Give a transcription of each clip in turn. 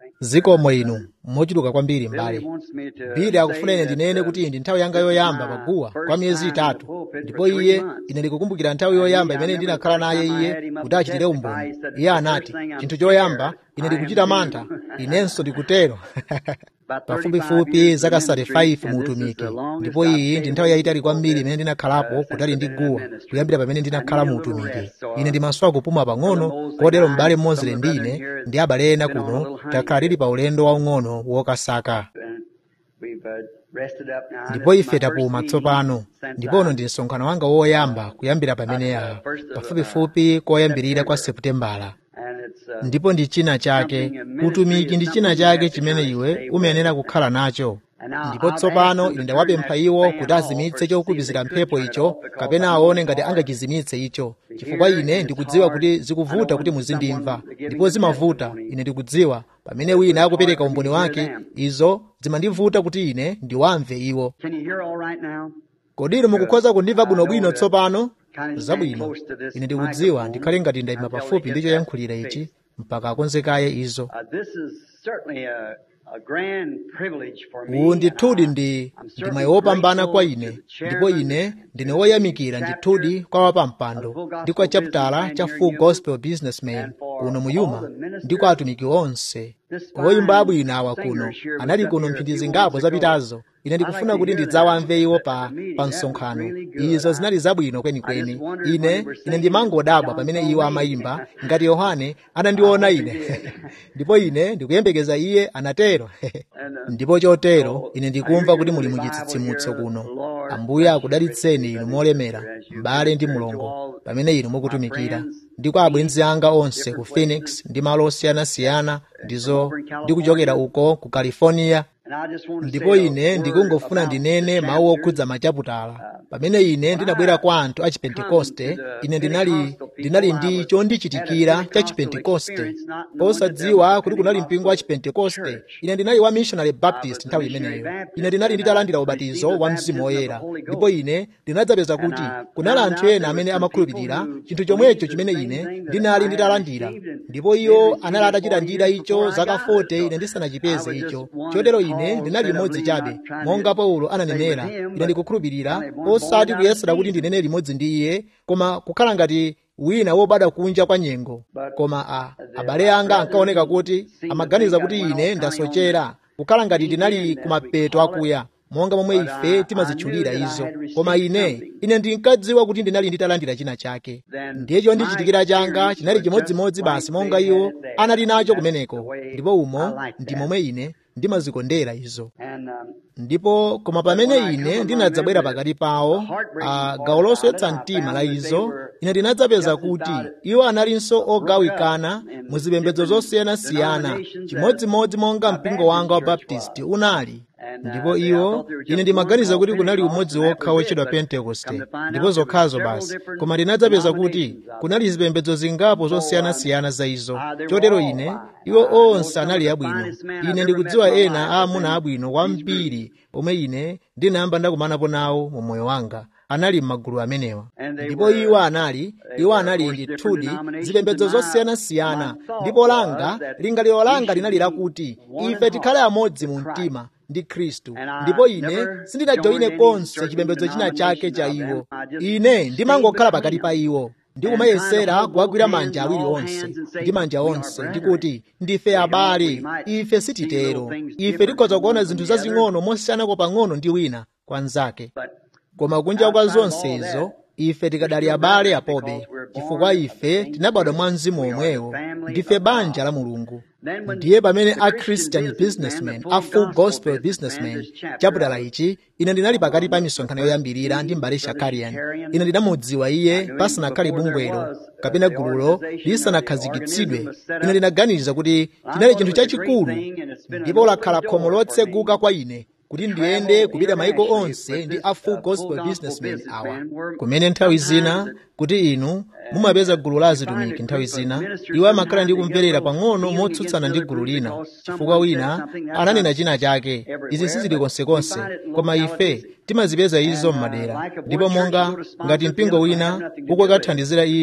zikomo inu mochuluka kwambiri m'bale Billy wants me to bili say akufuna ine that, ndinene uh, kuti ndi nthawi yanga yoyamba my paguwa first kwa miyezi time itatu in the pulpit ndipo for three iye months. ine ndikukumbukira nthawi yoyamba imene ndinakhala naye iye kuti achitire umboni iye anati chinthu choyamba ine ndikuchita mantha inenso ndikutero pafupifupi zaka 35 mu utumiki ndipo iyi ndi nthawi yayitali kwambiri imene ndinakhalapo kutali ndi guwa kuyambira pamene ndinakhala mu utumiki ine ndimaswa kupuma pang'ono kotero m'bale mmodzi ndi ine ndi abale ena kuno takhala tili pa ulendo waung'ono wokasaka ndipo ife tapuma tsopano ndipono ndi msonkhano wanga woyamba kuyambira pamene ya pafupifupi koyambirira kwa seputembala ndipo ndi china chake utumiki ndi china chake chimene iwe umayenera kukhala nacho ndipo tsopano ine ndawapempha iwo kuti azimitse chokupizira mphepo icho kapena aone ngati angachizimitse icho chifukwa ine ndikudziwa kuti zikuvuta kuti muzindimva ndipo zimavuta ine ndikudziwa pamene wina akupereka umboni wake izo zimandivuta kuti ine ndiwamve iwo Can you hear all right now? kodi inu mukukhoza kundimva bwinobwino tsopano zabwino ine ndikudziwa ndikhale ngati ndayima pafupi ndi choyankhulira ichi mpaka akonzekaye izo Uh, this is certainly a, a grand privilege for me. uwu ndithudi and I- ndi I'm ndi certainly mwayi wopambana kwa grateful ine to the ndipo chairman, ine ndine woyamikira ndithudi kwa wapampando ndi kwa chapitala cha full gospel businessman kuno muyuma ndi kwa atumiki onse oyimba abwino awa kuno anali kuno mphindi zingapo zapitazo ine ndikufuna kuti ndidzawamve iwo pa pa msonkhano izo zinali zabwino kwenikweni ine ine ndimangodabwa pamene iwo amayimba ngati yohane anandiona ine ndipo ine ndikuyembekeza iye anatero ndipo chotero ine ndikumva kuti muli muchitsitsimutso kuno ambuye akudalitseni inu molemera m'bale ndi mulongo pamene inu mukutumikira ndi kwa abwenzi anga onse ku phoenix ndi malo osiyanasiyana ndizo ndi kuchokera uko ku california And I just want to ndipo say a ine word ndikungofuna about ndinene the mawu chapter. okhudza machaputala pamene ine ndinabwera kwa anthu a chipentekoste ine ndinali ndinali ndi chondichitikira cha chipentekoste osadziwa kuti kunali mpingo wa chipentekoste ine ndinali wa missionary baptist nthawi imeneyo ine ndinali nditalandira ubatizo wa mzimu woyera ndipo ine ndinadzapeza kuti kunali anthu ena amene amakhulupirira chinthu chomwecho chimene ine ndinali nditalandira ndipo iwo anali atachilandira icho zaka 40 ine ndisanachipeze icho chotero ine ndinali limodzi chabe monga paulo ananenera ine ndikukhulupirira osati kuyesera kuti ndinene limodzi ndi iye koma kukhala ngati wina wobadwa kunja kwa nyengo koma a abale anga ankaoneka kuti amaganiza kuti ine ndasochera kukhala ngati ndinali kumapeto akuya monga momwe ife timazitchulira izo koma ine ine ndinkadziwa kuti ndinali nditalandira china chake ndiye chondichitikira changa chinali chimodzimodzi basi monga iwo anali nacho kumeneko ndipo umo ndi momwe ine ndimazikondera izo And, um, ndipo koma pamene ine ndinadzabwera pakati pawo a gawo loswetsa mtima la izo ine ndinadzapeza kuti iwo analinso ogawikana mu zipembedzo zosiyanasiyana chimodzimodzi monga mpingo wanga wa baptisti unali ndipo iwo ine ndimaganiza kuti kunali umodzi wokha wotchedwa pentekoste ndipo zokhazo basi koma ndinadzapeza kuti kunali zipembedzo zingapo zosiyanasiyana za izo chotero ine iwo onse anali abwino ine ndikudziwa ena aamuna abwino kwambiri omwe ine ndinayamba ndakumanapo nawo mu moyo wanga anali m'magulu amenewa ndipo iwo anali iwo anali ndithudi zipembedzo zosiyanasiyana ndipo langa lingaliro langa linali lakuti ife tikhale amodzi mu mtima ndi khristu ndipo ine sindinajoyine konse chipembedzo china chake cha iwo ine ndimangokhala pakati pa iwo ndikumayesera kuwagwira manja awiri onse ndi manja onse ndikuti ndife abale ife sititero ife tikhoza kuona zinthu zazing'ono mosiyanako pang'ono ndi wina kwa mnzake koma kunja kwa zonse izo ife tikadali abale apobe chifukwa ife tinabadwa mwa mzimu omwewo ndife banja la mulungu ndiye pamene a christian businessman a full gospel businessman chaputala ichi ine ndinali pakati pa misonkhano yoyambirira ndi mbale shakarian ine ndinamudziwa iye pasanakhale bungwelo kapena gululo lisanakhazikitsidwe ine ndinaganiza kuti chinali chinthu chachikulu ndipo lakhala khomo lotseguka kwa ine kuti ndiyende kupita maiko onse ndi a full gospel businessmen awa kumene nthawi zina kuti inu mumapeza gulu la azitumiki nthawi zina iwo amakhala ndi kumverera pang'ono motsutsana ndi gulu lina chifukwa wina ananena china chake izi sizili konsekonse koma ife timazipeza izo m'madera ndipo monga ngati mpingo wina ukukathandizira iyo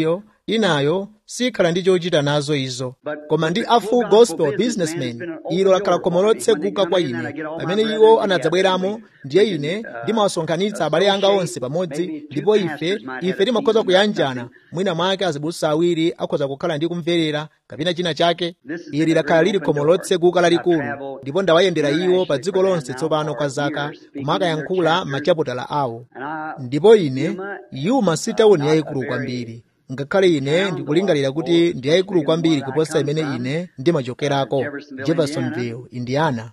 inayo sikhala ndi chochita nazo izo koma ndi a full gospel businessman ilo lakhala khomo lotseguka kwa ine pamene iwo anadzabweramo ndiye ine ndimawasonkhanitsa abale anga onse pamodzi ndipo ife ife timakhoza kuyanjana mwina mwake azibusa awiri akhoza kukhala ndi kumverera kapena china chake ili lakhala lili khomo lotseguka lalikulu ndipo ndawayendera iwo pa dziko lonse tsopano kwa zaka kumakayankhula machaputala awo ndipo ine yuma si tawuni yayikulu kwambiri ngakhale ine ndikulingalira kuti ndi yayikulu kwambiri kuposa imene ine ndimachokerako jeffersonville indiana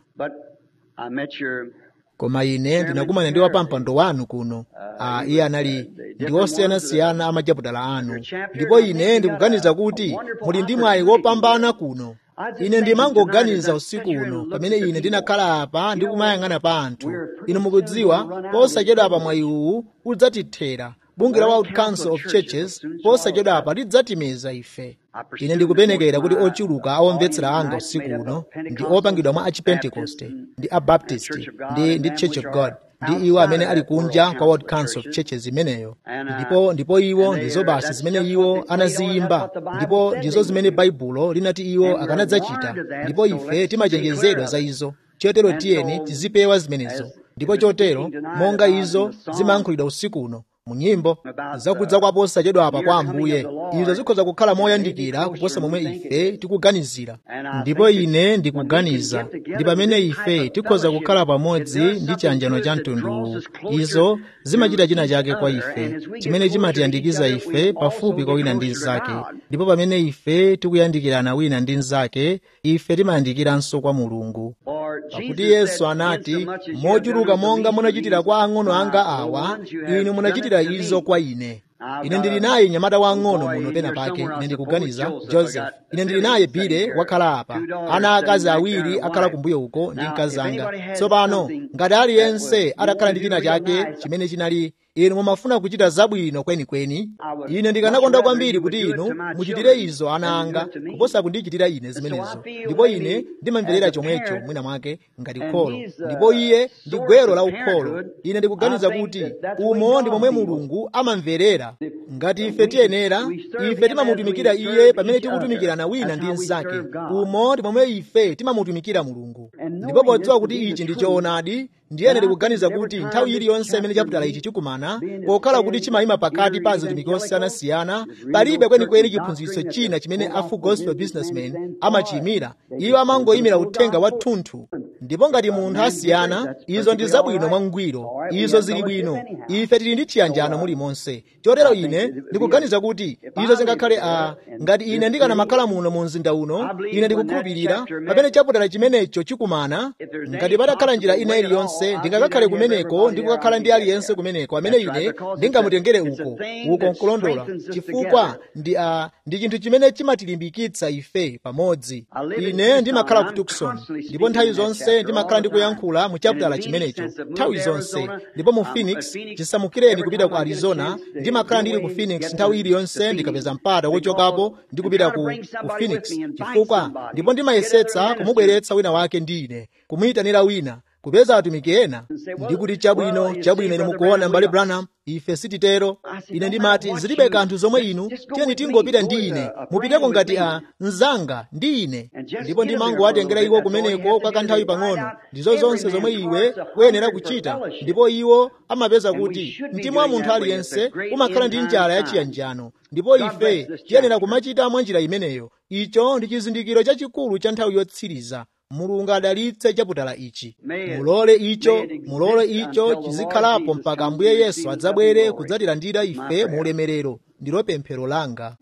koma ine ndinakumana ndi wapampando wanu kuno a iye anali ndi osiyanasiyana amachaputala anu ndipo ine ndikuganiza kuti muli ndi mwayi wopambana kuno ine ndimangoganiza usiku uno pamene ine ndinakhala apa ndi kumayang'ana pa anthu inu mukudziwa posachedwa apa mwayi uwu udzatithera bunge la world council of churches posachedwa apa lidzatimeza ife ine ndikupenekera kuti ochuluka awomvetsera anga usiku uno ndi opangidwa mwa achipentekoste ndi abaptist ndi ndi church of god ndi iwo amene ali kunja kwa world council of churches imeneyo ndipo ndipo iwo ndizo basi zimene iwo anaziyimba ndipo ndizo zimene baibulo linati iwo akanadzachita ndipo ife timachenjezedwa za izo chotero tiyeni tizipewa zimenezo ndipo chotero monga izo zimayankhulidwa usiku uno mu nyimbo zakudza kwa posachedwa apa kwa ambuye izo zikhoza kukhala moyandikira kuposa momwe ife tikuganizira ndipo ine ndikuganiza ndi pamene ife tikhoza kukhala pamodzi ndi chiyanjano cha mtunduwu izo zimachita china chake kwa ife chimene chimatiyandikiza ife pafupi kwa wina ndi mnzake ndipo pamene ife tikuyandikirana wina ndi mnzake ife timayandikiranso kwa mulungu pakuti yesu anati mochuluka monga munachitira kwa ang'ono anga awa inu munachitira izo kwa ine ine ndili naye mnyamata wang'ono muno pena pake ine ndikuganiza joseph ine ndili naye bile wakhala apa ana akazi awiri akhala kumbuyo uko ndi mkazi anga tsopano ngati aliyense atakhala ndi china chake chimene chinali inu mumafuna kuchita zabwino kwenikweni ine ndikanakonda kwambiri kuti inu muchitire izo ana anga kuposa kundichitira ine zimenezo ndipo ine ndimamverera chomwecho mwina mwake ngati kholo ndipo iye ndi gwero la ukholo ine ndikuganiza kuti umo ndi momwe mulungu amamverera ngati ife tiyenera ife timamutumikira iye pamene tikutumikirana wina ndi mnzake umo ndi momwe ife timamutumikira mulungu ndipo podziwa kuti ichi ndi choonadi ndiyene ndikuganiza kuti nthawi iliyonse imene chaputala ichi chikumana pokhala kuti chimayima pakati pa azitumiki osiyanasiyana palibe kwenikweni chiphunzitso china chimene a full gospel businessman amachiyimira iwo amangoyimira uthenga wathunthu ndipo ngati munthu asiyana izo ndi zabwino mwangwiro izo zili bwino ife tili ndi chiyanjano mulimonse chotero ine ndikuganiza kuti izo zingakhale a ngati ine ndikanamakhala muno mu mzinda uno ine ndikukhulupirira pamene chaputala chimenecho chikumana ngati patakhala njira ina iliyonse ndingakakhale kumeneko ndi kukakhala ndi aliyense kumeneko amene ine ndingamutengere uko uko nkulondola chifukwa ndi a ndi chinthu chimene chimatilimbikitsa ife pamodzi ine ndimakhala ku tucson ndipo nthawi zonse ndimakhala ndikuyankhula mu chaputala chimenecho nthawi zonse ndipo mu phoenix chisamukireni kupita ku arizona ndimakhala ndili ku phoenix nthawi iliyonse ndikapeza mpata wochokapo ndi kupita ku, ku phoenix chifukwa ndipo ndimayesetsa kumubweretsa wina wake ndi ine kumuyitanira wina kupeza atumiki ena ndikuti chabwino chabwino ine mukuona mbale branham ife sititero ine ndimati zilibe kanthu zomwe inu tiyeni tingopita ndi ine mupiteko ngati a mnzanga ndi ine ndipo ndimangowatengera iwo kumeneko kwa kanthawi pang'ono ndizo zonse zomwe iwe uyenera kuchita ndipo iwo amapeza kuti mtima wa munthu aliyense umakhala ndi njala yachiyanjano ndipo ife tiyenera kumachita mwa njira imeneyo icho ndi chizindikiro chachikulu cha nthawi yotsiriza mulungu adalitse chaputala ichi mulole icho mulole icho chizikhalapo mpaka ambuye yesu adzabwere kudzatilandira ife mu ulemerero ndilo pemphero langa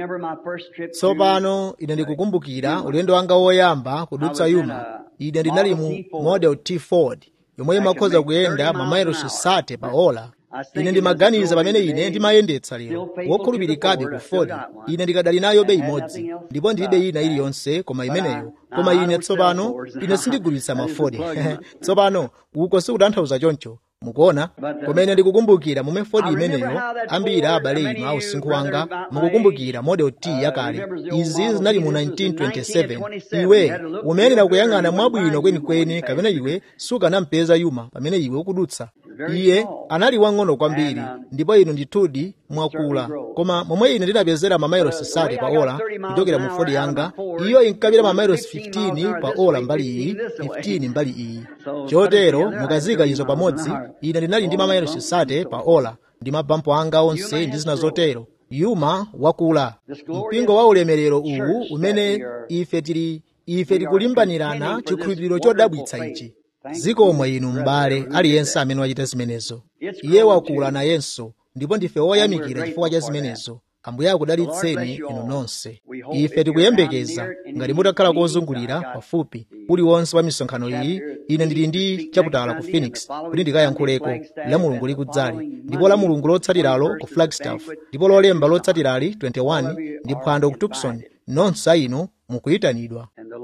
tsopano ine ndikukumbukira ulendo wanga woyamba kudutsa yuma ine ndinali mu model t ford yomwe imakhoza kuyenda mamayilosi asate pa ola ine ndimaganiza pamene ine ndimayendetsa lero wokhulupirikabe ku ford ine ndikadali nayo be imodzi ndipo ndilibe ina iliyonse koma imeneyo koma ine tsopano ine sindigulitsa mafodi tsopano uko sikutanthauza choncho mukuona kumene ndikukumbukira momwe fodi imeneyo ambiri abale inu a usinkhu wanga mukukumbukira model t yakale izi zinali mu 1927 iwe umayenera kuyang'ana mwabwino kwenikweni kapena iwe sukanampeza yuma pamene iwe ukudutsa iye anali wang'ono kwambiri ndipo inu ndithudi mwakula koma momwe ine ndinapezera mamayilosi sate pa ola kuchokera mu fodi yanga iyo inkapita mamayilosi 15 pa ola mbali iyi 15 mbali iyi chotero mukazika izo pamodzi ine ndinali ndi mamayilosi sate pa ola ndi mabampo anga onse ndi zina zotero yuma wakula mpingo wa ulemerero uwu umene ife tili ife tikulimbanirana chikhulupiriro chodabwitsa ichi zikomwe inu m'bale aliyense amene wachita zimenezo iye wakula nayenso ndipo ndife woyamikira chifukwa cha zimenezo ambuye akudalitseni inu nonse ife tikuyembekeza ngati mutakhala kozungulira pafupi uliwonse wa misonkhano iyi ine ndili ndi chakutala ku phoenix kuti ndikayankhuleko la mulungu likudzali ndipo la mulungu lotsatiralo ku flagstaff ndipo lolemba lotsatirali 21 ndi phwando ku tucson nonse inu mukuyitanidwa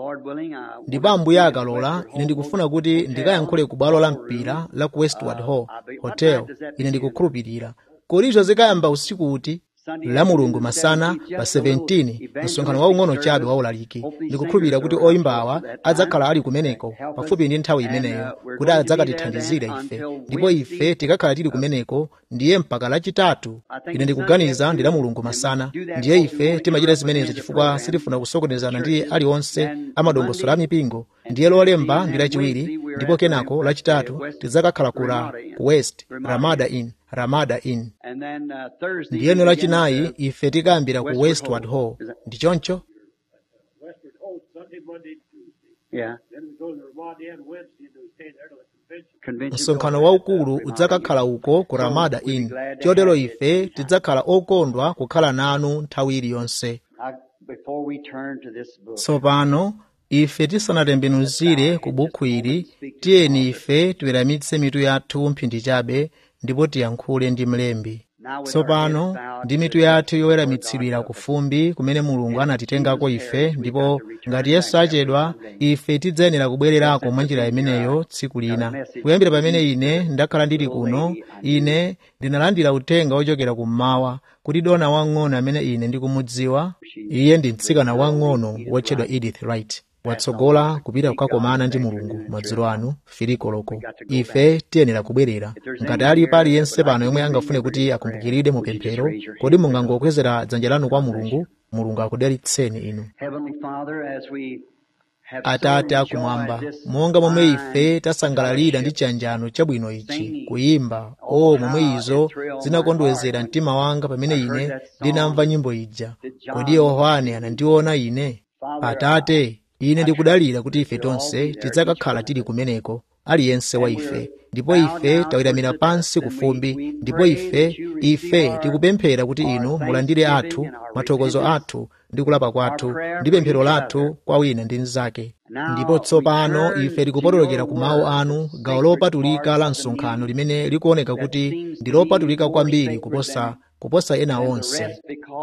ndipo ambuye akalola ine ndikufuna kuti ndikayankhule ku bwalo la mpira la ku westward hall hotel ine ndikukhulupirira kodi izo zikayamba usiku uti la mulungu masana pa 17 msonkhano waung'ono chabe waulaliki ndikukhulupirira kuti oyimbawa adzakhala ali kumeneko pafupi ndi nthawi imeneyo kuti adzakatithandizire ife ndipo ife tikakhala tili kumeneko ndiye mpaka lachitatu ine ndikuganiza ndi la mulungu masana ndiye ife timachita zimenezo chifukwa sitifuna kusokonezana ndi aliwonse amadongosolo a mipingo ndiye lolemba ndi lachiwiri ndipo kenako lachitatu tidzakakhala kula ku west ramada inn ramada inn ndiyeno lachinayi ife tikayambira ku westward hall ndi choncho Westward Ho, Sunday, Monday, and Tuesday. Yeah. Then we go to the Ramada Inn Wednesday, and then we stay there till the convention. Convention. msonkhano waukulu udzakakhala uko ku ramada inn chotero ife tidzakhala okondwa kukhala nanu nthawi iliyonse I, before we turn to this book, tsopano ife tisanatembenuzire ku bukhu ili tiyeni ife tiweramitse mitu yathu mphindi chabe ndipo tiyankhule ndi mlembi tsopano ndi mitu yathu yoweramitsidwira ku fumbi kumene mulungu anatitengako ife ndipo ngati yesu achedwa ife tidzayenera kubwererako mwa njira imeneyo tsiku lina kuyambira pamene ine ndakhala ndili kuno ine ndinalandira uthenga wochokera kummawa kuti dona wang'ono amene ine ndikumudziwa iye ndi mtsikana wang'ono wotchedwa edith wright watsogola kupita kukakomana ndi mulungu madzulo anu filikoloko ife tiyenera kubwerera ngati alipo aliyense pano yomwe angafune kuti akumbukiridwe mu pemphero kodi mungangokwezera dzanja lanu kwa mulungu mulungu akudalitseni inu Heavenly Father, as we have atate so akumwamba enjoyed this monga momwe ife fine tasangalalira ndi chiyanjano chabwino ichi kuyimba o momwe izo zinakondwezera mtima wanga pamene ine ndinamva nyimbo ija kodi yohane anandiona ine atate ine ndikudalira kuti ife tonse tidzakakhala tili kumeneko aliyense wa ife ndipo ife taweramira pansi ku fumbi ndipo ife ife tikupemphera kuti inu mulandire athu mathokozo athu ndi kulapa kwathu ndi pemphero lathu kwa wina ndi mnzake ndipo tsopano ife tikupotolokera ku mawu anu gawo lopatulika la msonkhano limene likuoneka kuti ndi lopatulika kwambiri kuposa kuposa ena onse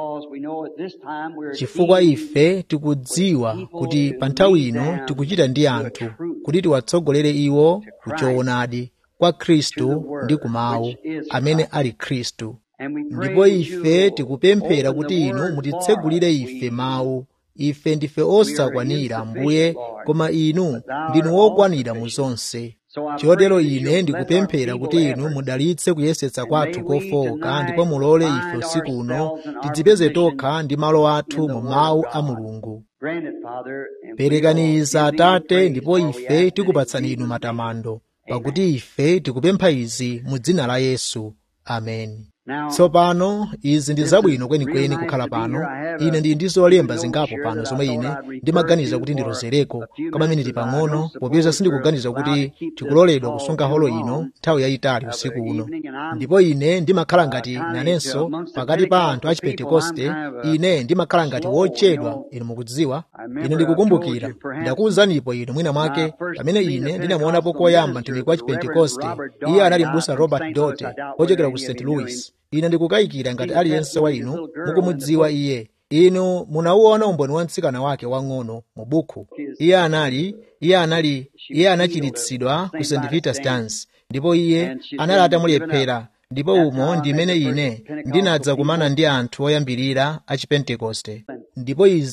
chifukwa ife tikudziwa kuti pa nthawi ino tikuchita ndi anthu kuti tiwatsogolere iwo kuchoonadi kwa khristu ndi kumawu amene ali khristu ndipo ife tikupemphera kuti inu mutitsegulire ife mawu ife ndife osakwanira mbuye koma inu ndinu wokwanira mu zonse chotero ine ndikupemphera kuti inu mudalitse kuyesetsa kwathu kofowoka ndipo mulole ife usiku uno tidzipeze tokha ndi malo athu mu mawu a mulungu perekaniza atate ndipo ife tikupatsani inu matamando pakuti ife tikupempha izi mu dzina la yesu ameni tsopano izi ndi zabwino kwenikweni kukhala pano ine ndili ndi zolemba zingapo pano zomwe ine ndimaganiza kuti ndilozereko kamaminiti pang'ono popeza sindikuganiza kuti tikuloledwa kusunga holo ino nthawi yayitali usiku uno ndipo ine ndimakhala ngati nanenso pakati pa anthu a chipentekoste ine ndimakhala ngati wochedwa inu mukudziwa ine ndikukumbukira ndakuwuzanipo inu mwina mwake pamene ine ndinamuonapo koyamba mtumiki wa chipentekoste iye anali m'busa robert dote wochokera ku st louis ine ndikukayikira ngati aliyense wa inu mukumudziwa iye inu munauona umboni wa mtsikana wake wang'ono mu bukhu iye anali iye anali iye anachiritsidwa ku st vitus dance ndipo iye anali atamulephera ndipo umo ndimene ine ndinadza kumana ndi anthu oyambirira a chipentekoste ndipo izi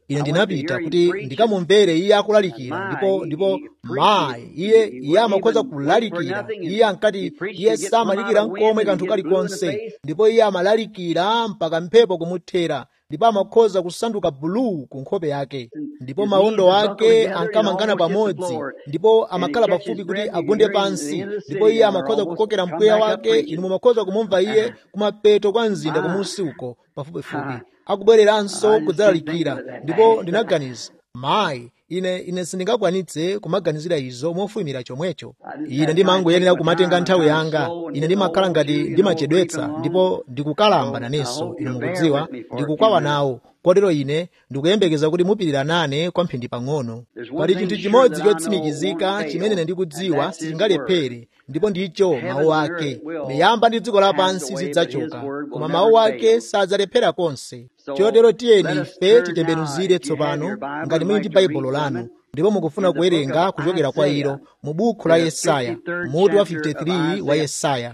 ine ndinapita kuti ndikamumvere iye akulalikira ndipo ndipo mayi iye iye amakhoza kulalikira iye ankati iye samalalikira nkomwe kanthu kalikonse ndipo iye amalalikira mpaka mphepo kumuthera ndipo amakhoza kusanduka buluu ku nkhope yake ndipo mawondo ake ankamangana pamodzi ndipo amakhala pafupi kuti agunde pansi ndipo iye amakhoza kukokera mpweya wake inu mumakhoza kumumva iye kumapeto kwa mzinda kumunsi uko pafupifupi akubwereranso kudzalalikira ndipo ndinaganiza mayi ine ine sindingakwanitse kumaganizira izo mofuyimira chomwecho ine ndimangoyenera kumatenga nthawi yanga ine ndimakhala ngati ndimachedwetsa ndipo ndikukalamba nanenso inu mukudziwa ndikukwawa nawo kotero ine ndikuyembekeza kuti mupirira nane kwa mphindi pang'ono pali chinthu chimodzi chotsimikizika chimene ine ndikudziwa sichingalephere ndipo ndicho mawu ake miyamba ndi dziko lapansi zidzachoka koma mawu ake sadzalephera konse chotero tiyeni ife titembenuzire tsopano ngati muli ndi baibulo lanu ndipo mukufuna kuwerenga kuchokera kwa ilo mu buku la yesaya mutu wa 53 wa yesaya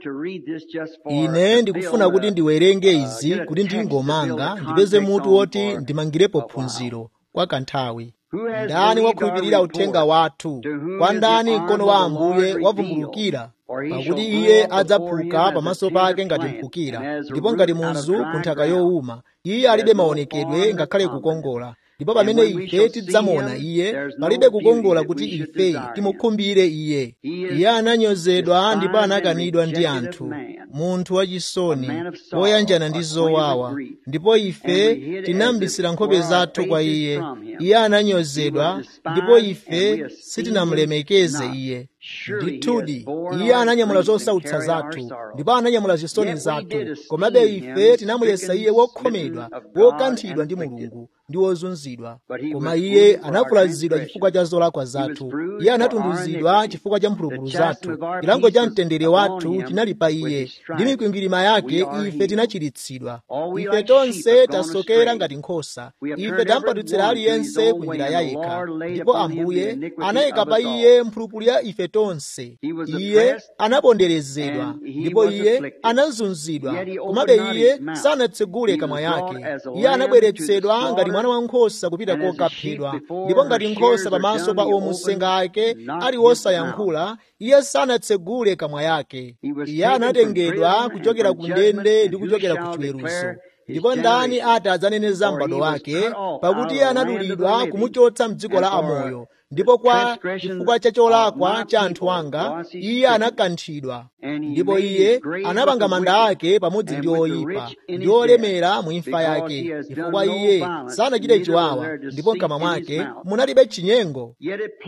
ine ndikufuna kuti ndiwerenge izi kuti ndingomanga ndipeze mutu woti ndimangirepo phunziro kwa kanthawi ndani wakhulupirira uthenga wathu kwa ndani mkono wa ambuye wavumbulukira pakuti iye adzaphuka pamaso pake ngati mphukira ndipo ngati muzu ku nthaka yowuma iye alibe maonekedwe ngakhale kukongola ndipo pamene ife tidzamuona iye palibe kukongola kuti ife timukhumbire iye iye ananyozedwa ndipo anakanidwa ndi anthu munthu wachisoni woyanjana ndi zowawa ndipo ife tinambisira nkhope zathu kwa iye iye ananyozedwa ndipo ife sitinamulemekeze iye ndithudi iye ananyamula zosautsa zathu ndipo ananyamula zisoni zathu komabe ife tinamuyesa iye wokhomedwa wokanthidwa ndi mulungu ndi wozunzidwa koma iye anavulazidwa chifukwa cha zolakwa zathu iye anatunduzidwa chifukwa cha mphulupulu zathu chilango cha mtendere wathu chinali pa iye ndi mikwingwirima yake ife tinachiritsidwa ife tonse tasokera ngati nkhosa ife tampatutsira aliyense ku njira ya yekha ndipo ambuye anayika pa iye mphulupulu ya ife tonse iye anaponderezedwa ndipo iye anazunzidwa komabe iye sanatsegule kamwa yake iye anabweretsedwa ngati mwana wankhosa kupita kokaphedwa ndipo ngati nkhosa pamaso pa omusenga ake ali wosayankhula iye sanatsegule kamwa yake iye anatengedwa kuchokera ku ndende ndi kuchokera ku chiweruzo ndipo ndani ati adzaneneza m'bado wake pakuti iye anadulidwa kumuchotsa mdziko la amoyo ndipo kwa chifukwa cha cholakwa cha anthu anga iye anakanthidwa ndipo iye anapanga manda ake pamodzi ndi oyipa ndi olemera mu imfa yake chifukwa iye sanachite chiwawa ndipo mkamwa mwake munalibe chinyengo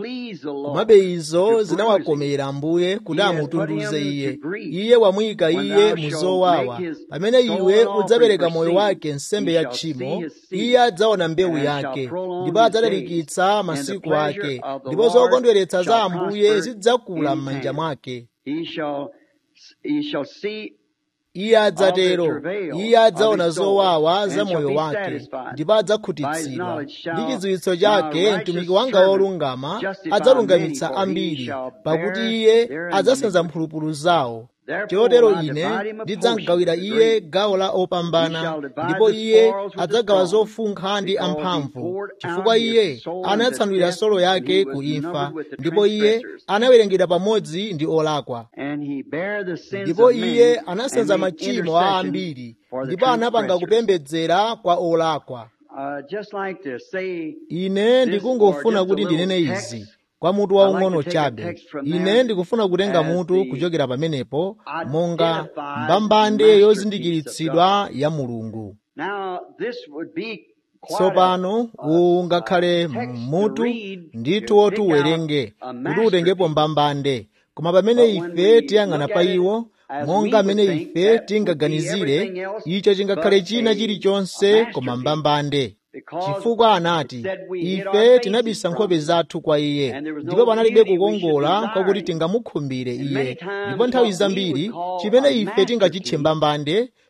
komabe izo zinawakomera ambuye kuti amutunduze iye iye wamuyika iye mu zowawa pamene iwe udzapereka moyo wake nsembe ya tchimo iye adzaona mbewu yake ndipo adzalalikitsa masiku ake ndipo zokondweretsa za ambuye zidzakula m'manja mwake iye adzatero iye adzaona zowawa za moyo wake ndipo adzakhutitsidwa ndi chidziwitso chake mtumiki wanga wolungama adzalungamitsa ambiri pakuti iye adzasenza mphulupulu zawo chotero ine ndidzamgawira iye gawo la opambana ndipo iye adzagawa zofunkha ndi amphamvu chifukwa iye anatsanulira solo yake ku imfa ndipo iye anawerengedwa pamodzi ndi olakwa ndipo iye anasenza machimo a ambiri ndipo anapanga kupembedzera kwa olakwa ine ndikungofuna kuti ndinene izi kwa mutu waung'ono chabe ine ndikufuna kutenga mutu kuchokera pamenepo monga mbambande yozindikiritsidwa ya mulungu tsopano uwu ngakhale mutu ndithu woti uwerenge kuti utengepo mbambande koma pamene ife tiyang'ana pa iwo monga amene ife tingaganizire icho chingakhale china chilichonse koma mbambande chifukwa anati ife tinabisa nkhope zathu kwa iye ndipo panalibe kukongola kwakuti tingamukhumbire iye ndipo nthawi zambiri chimene ife tingachitche mbambande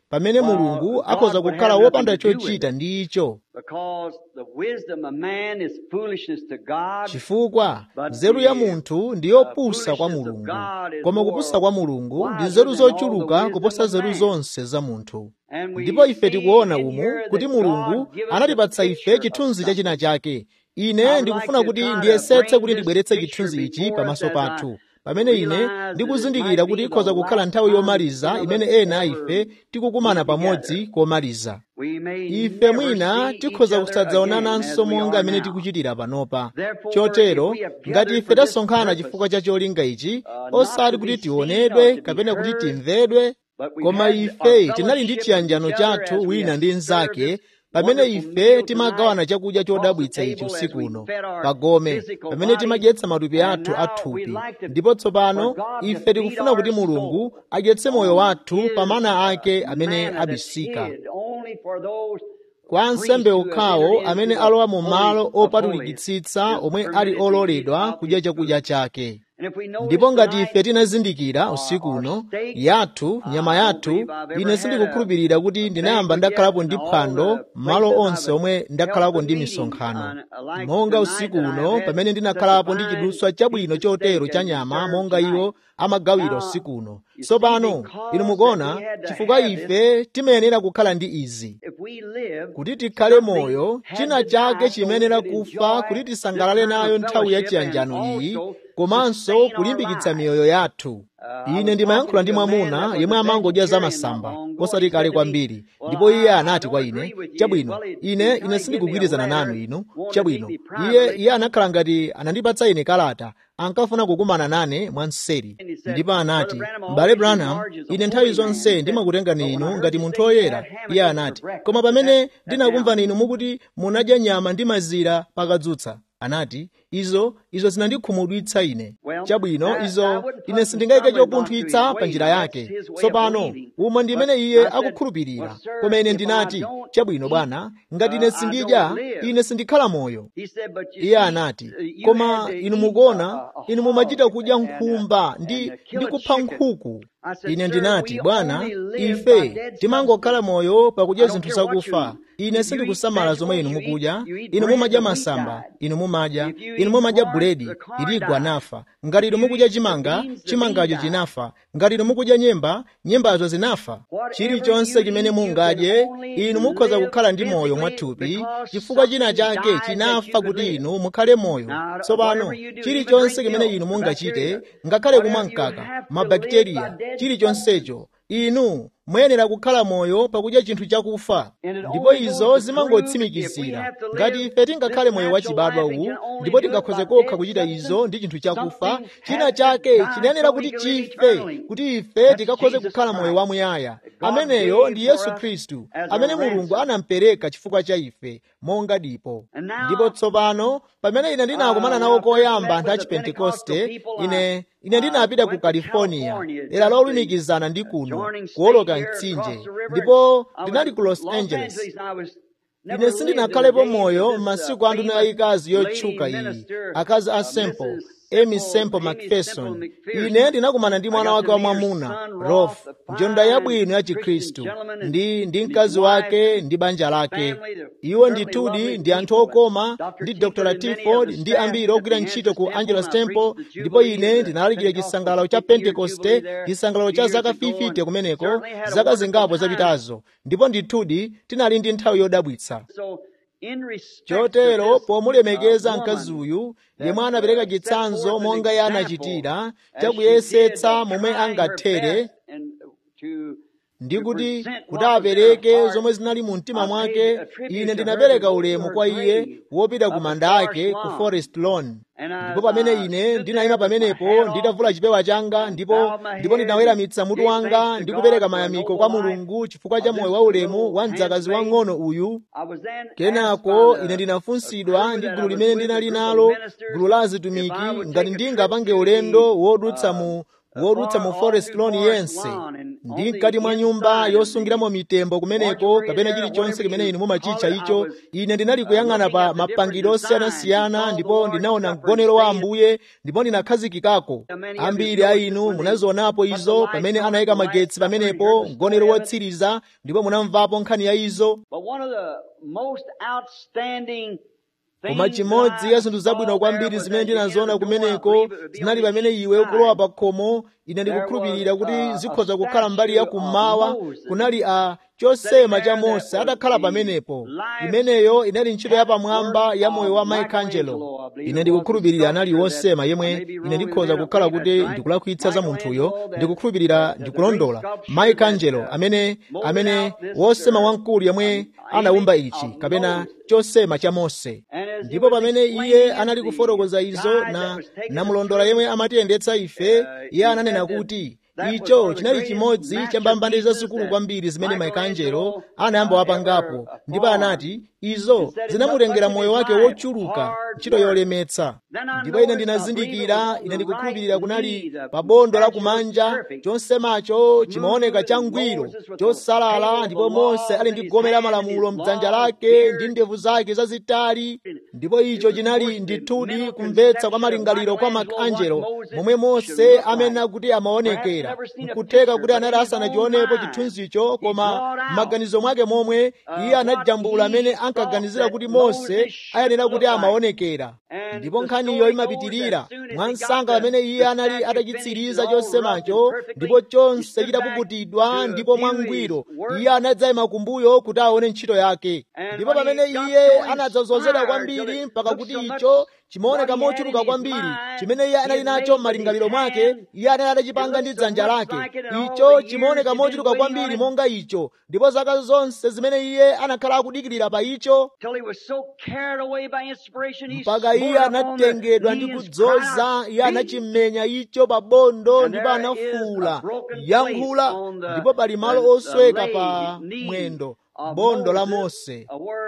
pamene mulungu akhoza kukhala wopanda chochita ndi icho Because the wisdom of man is foolishness to God. chifukwa nzeru ya munthu ndi yopusa kwa mulungu koma kupusa kwa mulungu ndi nzeru zochuluka kuposa nzeru zonse za munthu And we ndipo ife see tikuona in umu here kuti that mulungu God giveth anatipatsa a ife picture chithunzi of cha china something. chake I ine would ndikufuna like to kuti try to ndiyesetse bring kuti this ndibweretse picture chithunzi ichi before pamaso us as I pathu pamene ine realize that ndikuzindikira it kuti might be ikhoza the kukhala last nthawi time yomaliza some of imene us ena a ever ife tikukumana be together. pamodzi komaliza We may ife never mwina see tikhoza each other again kusadzaonananso as we monga are amene now. tikuchitira panopa Therefore, chotero if we have ngati gathered ife for this tasonkhana purpose, chifukwa cha cholinga ichi uh, not osati to kuti be seen tionedwe or to be kapena kuti heard, timvedwe but we've koma had ife our tinali ndi fellowship chiyanjano with each other chathu as we wina have ndi served mnzake this pamene wonderful ife meal timagawana tonight chakudya across the chodabwitsa ichi table as usiku we uno fed our pagome physical pamene bodies. timadyetsa matupi And athu now athupi we'd like to- ndipo tsopano for God to ife feed tikufuna kuti our mulungu soul adyetse moyo on wathu His, pa mana ake uh, amene manna that's abisika hid only for those kwa ansembe okhawo amene alowa mu malo opatulikitsitsa omwe ali ololedwa kudya chakudya chake ndipo ngati ife tinazindikira usiku uno yathu nyama yathu ine sindikukhulupirira kuti ndinayamba ndakhalapo ndi phwando malo onse omwe ndakhalako ndi misonkhano monga usiku uno pamene ndinakhalapo ndi chidutswa chabwino chotero cha nyama monga iwo amagawira usiku uno tsopano inu mukuona chifukwa ife timayenera kukhala ndi izi kuti tikhale moyo china chake chimenera kufa kuti tisangalale nayo nthawi ya chiyanjano iyi komanso kulimbikitsa miyoyo yathu ine ndimayankhula ndi mwamuna yemwe amangodya zamasamba osati kale kwambiri ndipo iye anati kwa ine chabwino ine ine sindikugwirizana nanu inu chabwino iye iye anakhala ngati anandipatsa ine kalata ankafuna kukumana nane mwanseri ndipo anati m'bale branham ine nthawi zonse ndimakutengani inu ngati munthu woyera iye anati koma pamene ndinakumvani inu mukuti munadya nyama ndi mazira pakadzutsa anati izo izo zinandikhumudwitsa ine chabwino izo ine sindingayike chopunthwitsa pa njira yake tsopano umo ndi imene iye akukhulupirira koma ine ndinati chabwino bwana ngati ine sindidya ine sindikhala moyo iye anati koma inu mukuona inu mumachita kudya nkhumba ndi ndi kupha nkhuku ine ndinati bwana ife timangokhala moyo pakudya zinthu zakufa ine sindikusamala zomwe inu mukudya inu mumadya masamba inu mumadya inu mumadya buledi iligwa anafa ngati inu mukudya chimanga chimangacho chinafa ngati inu mukudya nyemba nyembazo zinafa chilichonse chimene mungadye inu mukhoza kukhala ndi moyo mwathupi chifukwa china chake chinafa kuti inu mukhale moyo tsopano chilichonse chimene inu mungachite ngakhale kumwa mkaka mabakteriya chilichonsecho inu muyenera kukhala moyo pakudya chinthu chakufa ndipo izo zimangotsimikizira ngati ife tingakhale moyo wachibadwa uwu ndipo tingakhoze kokha kuchita izo ndi chinthu chakufa china chake chinayenera kuti chife kuti ife tikakhoze kukhala moyo wamuyaya ameneyo ndi yesu khristu amene mulungu anampereka chifukwa cha ife monga dipo ndipo tsopano pamene ine ndinakumana nawo koyamba anthu a chipentekoste ine ine ndinapita ku california dera lolumikizana ndi kuno kuwoloka mtsinje ndipo ndinali ku los angeles ine sindinakhalepo moyo m'masiku a nduna yayikazi yotchuka iyi akazi a semple amy semple macpherson ine ndinakumana ndi mwana wake wa mwamuna rolf njonda yabwino ya chikhristu ndi ndi mkazi wake ndi banja lake iwo ndithudi ndi anthu okoma ndi dr tiford ndi ambiri ogwira ntchito ku angelos temple ndipo ine ndinalalikira chisangalalo cha pentekoste chisangalalo cha zaka 50 kumeneko zaka zingapo zapitazo ndipo ndithudi tinali ndi nthawi yodabwitsa chotero pomulemekeza mkazi uyu yemwe anapereka chitsanzo monga iye anachitira chakuyesetsa momwe angathere ndi kuti kuti apereke zomwe zinali mu mtima mwake ine ndinapereka ulemu kwa iye wopita ku manda ake ku forest lawn ndipo pamene ine ndinayima pamenepo nditavula chipewa changa ndipo ndipo ndinaweramitsa mutu wanga ndi kupereka mayamiko kwa mulungu chifukwa cha moyo wa ulemu wa mdzakazi wang'ono uyu kenako ine ndinafunsidwa ndi gulu limene ndinali nalo gulu la azitumiki ngati ndingapange ulendo wodutsa mu wodutsa mu forest lawn yense ndi mkati mwa nyumba yosungiramo mitembo kumeneko kapena chilichonse kimene inu mumachitcha icho ine ndinali kuyang'ana pa mapangidwe osiyanasiyana ndipo ndinaona mgonero wa ambuye ndipo ndinakhazikikako ambiri a inu munazionapo izo pamene anayika magetsi pamenepo mgonero wotsiriza ndipo munamvapo nkhani ya izo koma chimodzi ya zinthu zabwino kwambiri zimene ndinaziona kumeneko zinali pamene iwe ukulowa pa khomo ine ndikukhulupirira kuti zikhoza kukhala mbali ya kummawa kunali a chosema cha mose adakhala pamenepo imeneyo inali ntchito yapamwamba ya moyo wa michelangelo ine ndikukhulupirira anali wosema yemwe ine ndikhoza kukhala kuti ndikulakwitsa za munthuyo ndikukhulupirira ndikulondola michelangelo amene amene wosema wamkulu yemwe anawumba ichi kapena chosema cha mose ndipo pamene iye anali kufotokoza izo na namulondola yemwe amatiyendetsa ife iye ananena kuti icho chinali chimodzi cha mbambande zazikulu kwambiri zimene michelangelo anayamba wapangapo ndipo anati izo zinamutengera moyo wake wochuluka ntchito yolemetsa ndipo ine ndinazindikira ine ndikukhulupirira kunali pa bondo la kumanja chonsemacho chimaoneka changwiro chosalala ndipo mose ali ndi gome la malamulo mdzanja lake ndi ndevu zake zazitali ndipo icho chinali ndithudi kumvetsa kwa malingaliro kwa michelangelo momwe mose amene kuti amaonekera nkutheka kuti anali asanachionepo chithunzicho koma m'maganizo mwake momwe iye anajambula amene ankaganizira kuti mose ayenera kuti amaonekera ndipo nkhaniyo imapitirira mwansanga pamene iye anali atachitsiriza chosemacho ndipo chonse chitapukutidwa ndipo mwangwiro iye anadzayima kumbuyo kuti aone ntchito yake ndipo pamene iye anadzazozedwa kwambiri mpaka kuti icho chimaoneka mochuluka kwambiri chimene iye anali nacho m'malingaliro mwake iye anali atachipanga ndi dzanja lake icho chimaoneka mochuluka kwambiri monga icho ndipo zaka zonse zimene iye anakhala akudikirira pa icho mpaka iye anatengedwa ndi kudzoza iye anachimenya icho pa bondo ndipo anafuwula yankhula ndipo pali malo osweka pa mwendo bondo la mose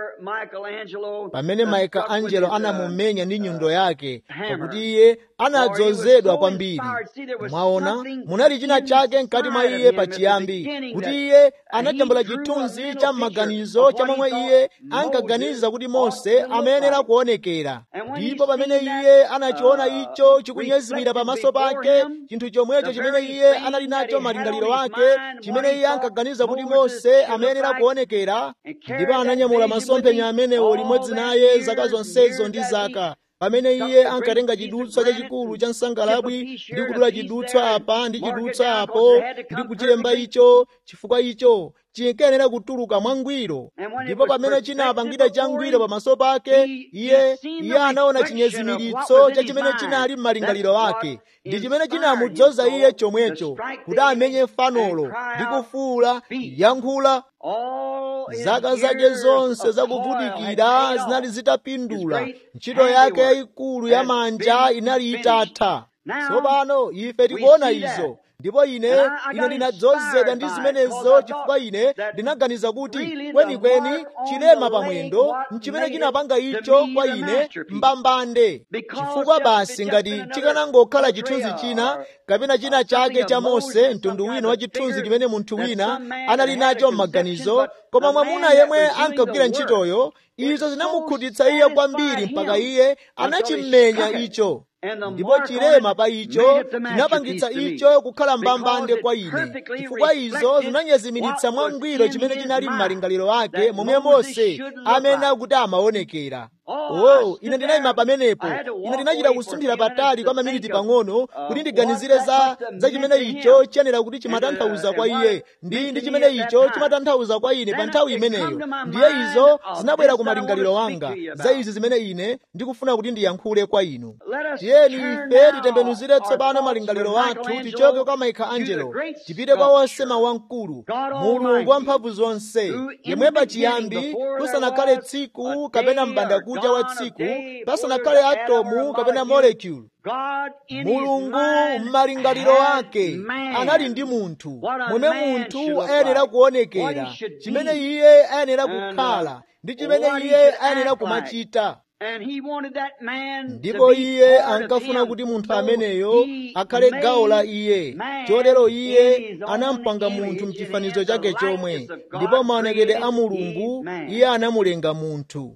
pamene michelangelo anamumenya ndi nyundo yake pakuti iye anadzozedwa kwambiri mwaona munali china chake mkati mwa iye pachiyambi kuti iye anajambula chithunzi cha m'maganizo cha momwe iye ankaganiza kuti mose amayenera kuonekera ndipo pamene iye anachiona icho chikunyezimira pamaso pake chinthu chomwecho chimene iye anali nacho malingaliro ake chimene iye ankaganiza kuti mose amayenera kuonekera ndipo ananyamula masomphenya amenewo limodzi naye zaka zonsezo ndi zaka pamene iye ankatenga chidutswa chachikulu cha nsangalabwi ndi kudula chidutswa apa ndi chidutswa apo ndi kuchilemba icho chifukwa icho chinkayenera kutuluka mwangwiro ndipo pamene chinapangidwa changwiro pamaso pake iye iye anaona chinyezimiritso cha chimene chinali m'malingaliro ake ndi chimene chinamudzoza iye chomwecho kuti amenye fanolo ndi kufuwula yankhula zaka zake zonse zakuvutikira zinali zitapindula ntchito yake yayikulu ya manja inali itatha tsopano ife tikuona izo ndipo ine ine ndinadzozedwa ndi zimenezo chifukwa ine ndinaganiza kuti kwenikweni chilema pamwendo nchimene chinapanga icho kwa ine mbambande chifukwa basi ngati chikanangokhala chithunzi china kapena china chake cha mose mtundu wina wa chithunzi chimene munthu wina anali nacho m'maganizo koma mwamuna yemwe ankagwira ntchitoyo izo zinamukhutitsa iye kwambiri mpaka iye anachimenya icho ndipo chilema pa icho chinapangitsa icho kukhala mbambande kwa ine chifukwa izo zinanyezimiritsa mwangwiro chimene chinali m'malingaliro ake momwe mose amene akuti amaonekera oh ine ndinayima pamenepo ine ndinachita kusunthira patali kwa maminiti pang'ono kuti ndiganizire za za chimene icho chiyenera kuti chimatanthauza kwa iye ndi ndi chimene icho chimatanthauza kwa ine pa nthawi imeneyo ndiye izo zinabwera ku malingaliro wanga za izi zimene ine ndikufuna kuti ndiyankhule kwa inu tiyeni ife titembenuzire tsopano malingaliro athu tichoke kwa michelangelo tipite kwa wosema wamkulu mulungu wamphamvu zonse yemwe pachiyambi kusanakhale tsiku kapena m'bandakucha wa tsiku pasanakhale atomu kapena molecule mulungu m'malingaliro ake anali ndi munthu momwe munthu ayenera kuonekera chimene iye ayenera kukhala ndi chimene iye ayenera kumachita And he wanted that man to ndipo be iye part of ankafuna him. kuti munthu So ameneyo he akhale gawo la made iye man chotero in iye his own anampanga munthu image, mchifanizo in the chake chomwe likeness of God ndipo maonekedwe a created mulungu he man. iye anamulenga munthu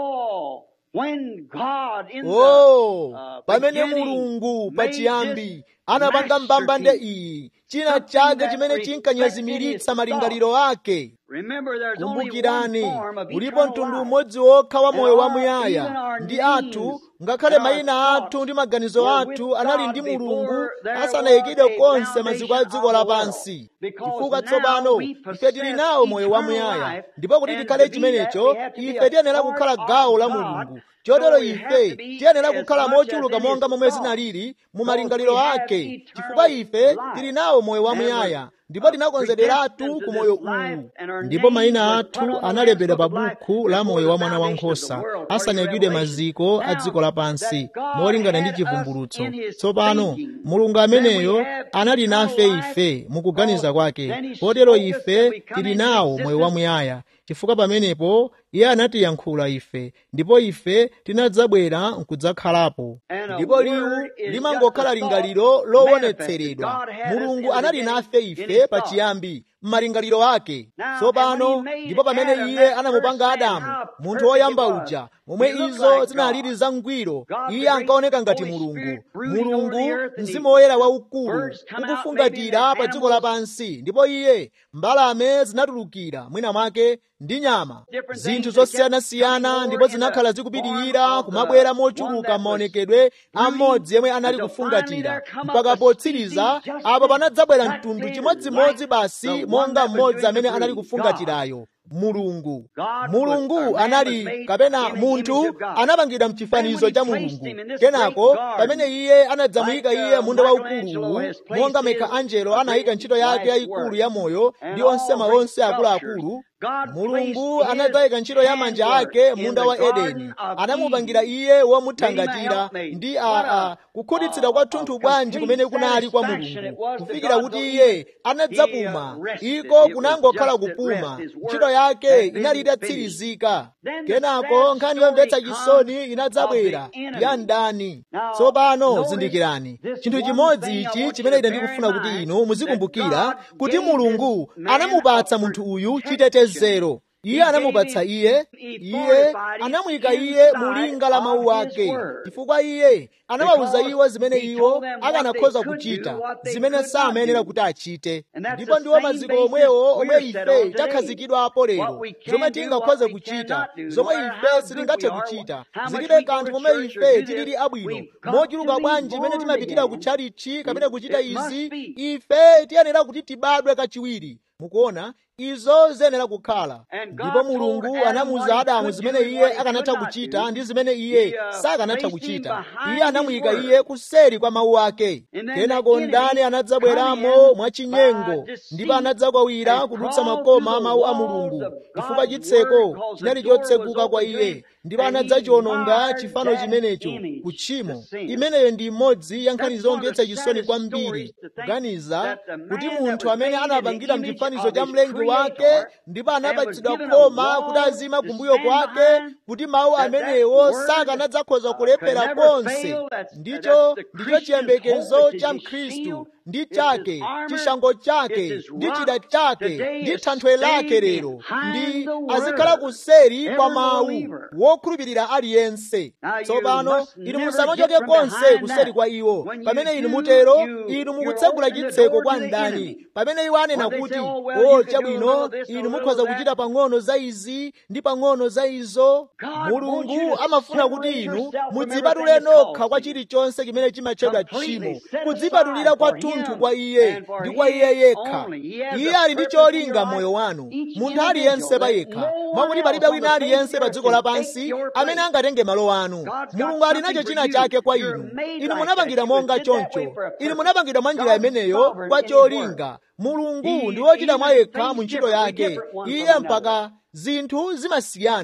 Oh, when God in the oh uh, pamene beginning mulungu made pachiyambi this anapanga mbambande masterpiece, iyi china something chake that chimene reflected chinkanyazimiritsa his malingaliro ake Remember, there's only one kumbukirani form of ulipo eternal mtundu life. umodzi wokha wa And moyo wa our- muyaya even our ndi names athu ngakhale and our mayina thoughts athu ndi maganizo were athu with anali God ndi before mulungu there asanayikidwe was a konse maziko a foundation dziko of the lapansi world. Because chifukwa now tsopano we ife tili possess nawo moyo wa eternal muyaya life, ndipo kuti and tikhale to be chimenecho that, we have to be ife a tiyenera part kukhala of gawo la God. mulungu So chotero we have ife to be tiyenera as kukhala much as mochuluka in his monga momwe thought. zinalili mu Because malingaliro we have ake eternal chifukwa ife life. tili nawo moyo wa And we're, muyaya ndipo uh, tinakonzederatu predestined ku to moyo this life, uwu and our ndipo names mayina were put athu on the analembedwa Lamb's pa Book of buku Life la moyo before wa the mwana wa foundation of the nkhosa world, according to asanayikidwe Revelation. maziko a dziko Now, lapansi that God molingana ndi had us chivumbulutso in his tsopano thinking, mulungu then we ameneyo have anali nafe eternal life, ife mukuganiza cause kwake then he kotero spoke us that ife we come tili into nawo moyo wa existence muyaya chifukwa pamenepo iye anatiyankhula ife ndipo ife tinadzabwera nkudzakhalapo And a ndipo liwu word is limangokhala just the lingaliro thought lowonetseredwa manifested. God had us in mulungu the anali beginning nafe in ife his thought. pachiyambi m'malingaliro ake Now, and when tsopano he made ndipo pamene Adam, iye that anamupanga first man, adamu how munthu perfect woyamba it was. uja momwe He looked izo like zinalili God. zangwiro God, the iye great ankaoneka ngati Holy mulungu Spirit brooding over the mulungu earth, and mzimu he- woyera waukulu birds come out, maybe ukufungatira and pa dziko animals. lapansi ndipo iye mbalame zinatulukira mwina mwake ndi nyama Different zinthu things that kept zosiyanasiyana coming ndipo forward in zinakhala the zikupitirira form of kumabwera the one mochuluka that m'maonekedwe was a mmodzi yemwe anali until kufungatira finally there come mpaka up a potsiriza species just apo panadzabwera that mtundu did chimodzimodzi like basi the one monga that was mmodzi doing amene the anali breeding. kufungatirayo mulungu God was- mulungu or man was anali made kapena in the munthu image of God. anapangidwa mchifanizo Then cha when he placed mulungu him in this kenako great garden, pamene iye anadzamuyika like, iye uh, munda Michelangelo waukuluwu has placed monga his michelangelo anayika great ntchito yake life's yayikulu work. ya moyo And ndi all onsema great onse akuluakulu sculptures. God mulungu placed anadzayika ntchito ya his manja handwork ake in munda the wa Garden edeni of anamupangira Eden. iye womuthangatira Made him a helpmate. ndi a, What a- a kukhutitsidwa a- kwa a thunthu bwanji kumene complete kunali kwa satisfaction it mulungu was to kufikira God kuti to iye even- anadzapuma he, uh, rested. iko It was kunangokhala just at kupuma rest. His work ntchito yake had been inali finished. itatsirizika Then the kenako sad nkhani yomvetsa story chisoni comes inadzabwera of the enemy. ya mdani Now, tsopano notice zindikirani this chinthu one chimodzi thing I ichi want chimene you to ine bear ndikufuna in kuti mind, inu muzikumbukira that God kuti gave mulungu this man anamupatsa a munthu uyu protection. chitetezero He iye gave anamupatsa him- iye he iye fortified him anamuyika iye inside mu linga la mawu of his ake word. chifukwa iye anawawuza Because iwo zimene he iwo told them what akanakhoza they could kuchita do, what they zimene could not samayenera do. kuti achite And that's ndipo the ndiwo same maziko basis omwewo omwe we're set on ife today. takhazikidwapo What lero we can zomwe do, tingakhoze what we kuchita cannot do, zomwe no matter ife how good sitingathe we are, kuchita how much zilibe we go kanthu to momwe church or ife do tilili this, abwino we've got mochuluka to be bwanji imene born timapitira ku again. tchalichi kapena kuchita It must izi be. ife tiyenera kuti tibadwe kachiwiri mukuona izo ziyenera kukhala And God ndipo told mulungu Adam what anamuwuza he adamu could zimene do and iye what he akanatha could not kuchita do. ndi zimene He, iye uh, sakanatha placed him kuchita behind iye his anamuyika word. iye kuseri kwa mawu ake And then kenako the ndani enemy anadzabweramo come in mwachinyengo by deceit ndipo anadzakwawira and kudutsa crawled makoma a through the mawu a walls mulungu of chifukwa God's chitseko word, 'cause the chinali door was chotsekuka kwa open to iye him, ndipo and he anadzachiwononga marred chifano that chimenecho image, kutchimo the sin. imeneyo ndi imodzi ya nkhani That's one of zomvetsa the chisoni saddest kwambiri stories to think kuganiza that the man kuti that munthu was amene made in the anapangidwa image mchifanizo of cha his mlengi wake creator ndipo and was anapatsidwa given a khoma wall kuti azima to kumbuyo stand kwake behind, kuti mawu that that amenewo word, sakanadzakhoza uh, kulephera could never konse fail. That's- ndicho that's the ndicho Christian's chiyembekezo hope, it's cha his mkhristu shield, ndi it's chake his armor, chishango chake it's his ndi rock. chida chake Today ndi is thanthwe lake staying lero behind ndi the word. azikhala kuseri kwa Every mawu believer. wokhulupirira aliyense Now you tsopano must inu never musamachoke get from konse behind kuseri that. kwa iwo When you pamene inu do, mutero you- inu you're mukutsegula opening the chitseko door kwa to the mdani enemy. pamene iwo anena When they kuti say, "Oh, well, o you can do a chabwino little of this, a inu little mukhoza of kuchita that." pang'ono za izi ndi pang'ono za izo God wants mulungu you to amafuna kuti separate inu yourself from mudzipatule everything that's nokha kwa called chilichonse chimene chimatchedwa Completely tchimo set kudzipatulira aside for kwathunthu him kwa iye and for ndi kwa him iye yekha only. He has iye a ali ndi purpose in cholinga your moyo life, wanu each munthu aliyense individual, pa that yekha no mwakuti one palibe else wina on the face aliyense of pa the dziko earth can lapansi take your amene place. angatenge malo anu God's got mulungu ali something nacho for china you. chake kwa You're inu made inu like munapangidwa that. You monga was did that way choncho for a inu purpose. munapangidwa mwa njira God's imeneyo sovereign kwa in His word. cholinga mulungu He- ndi wochita he mwa even yekha things mu ntchito differently yake different one iye from mpaka zinthu zimasiyana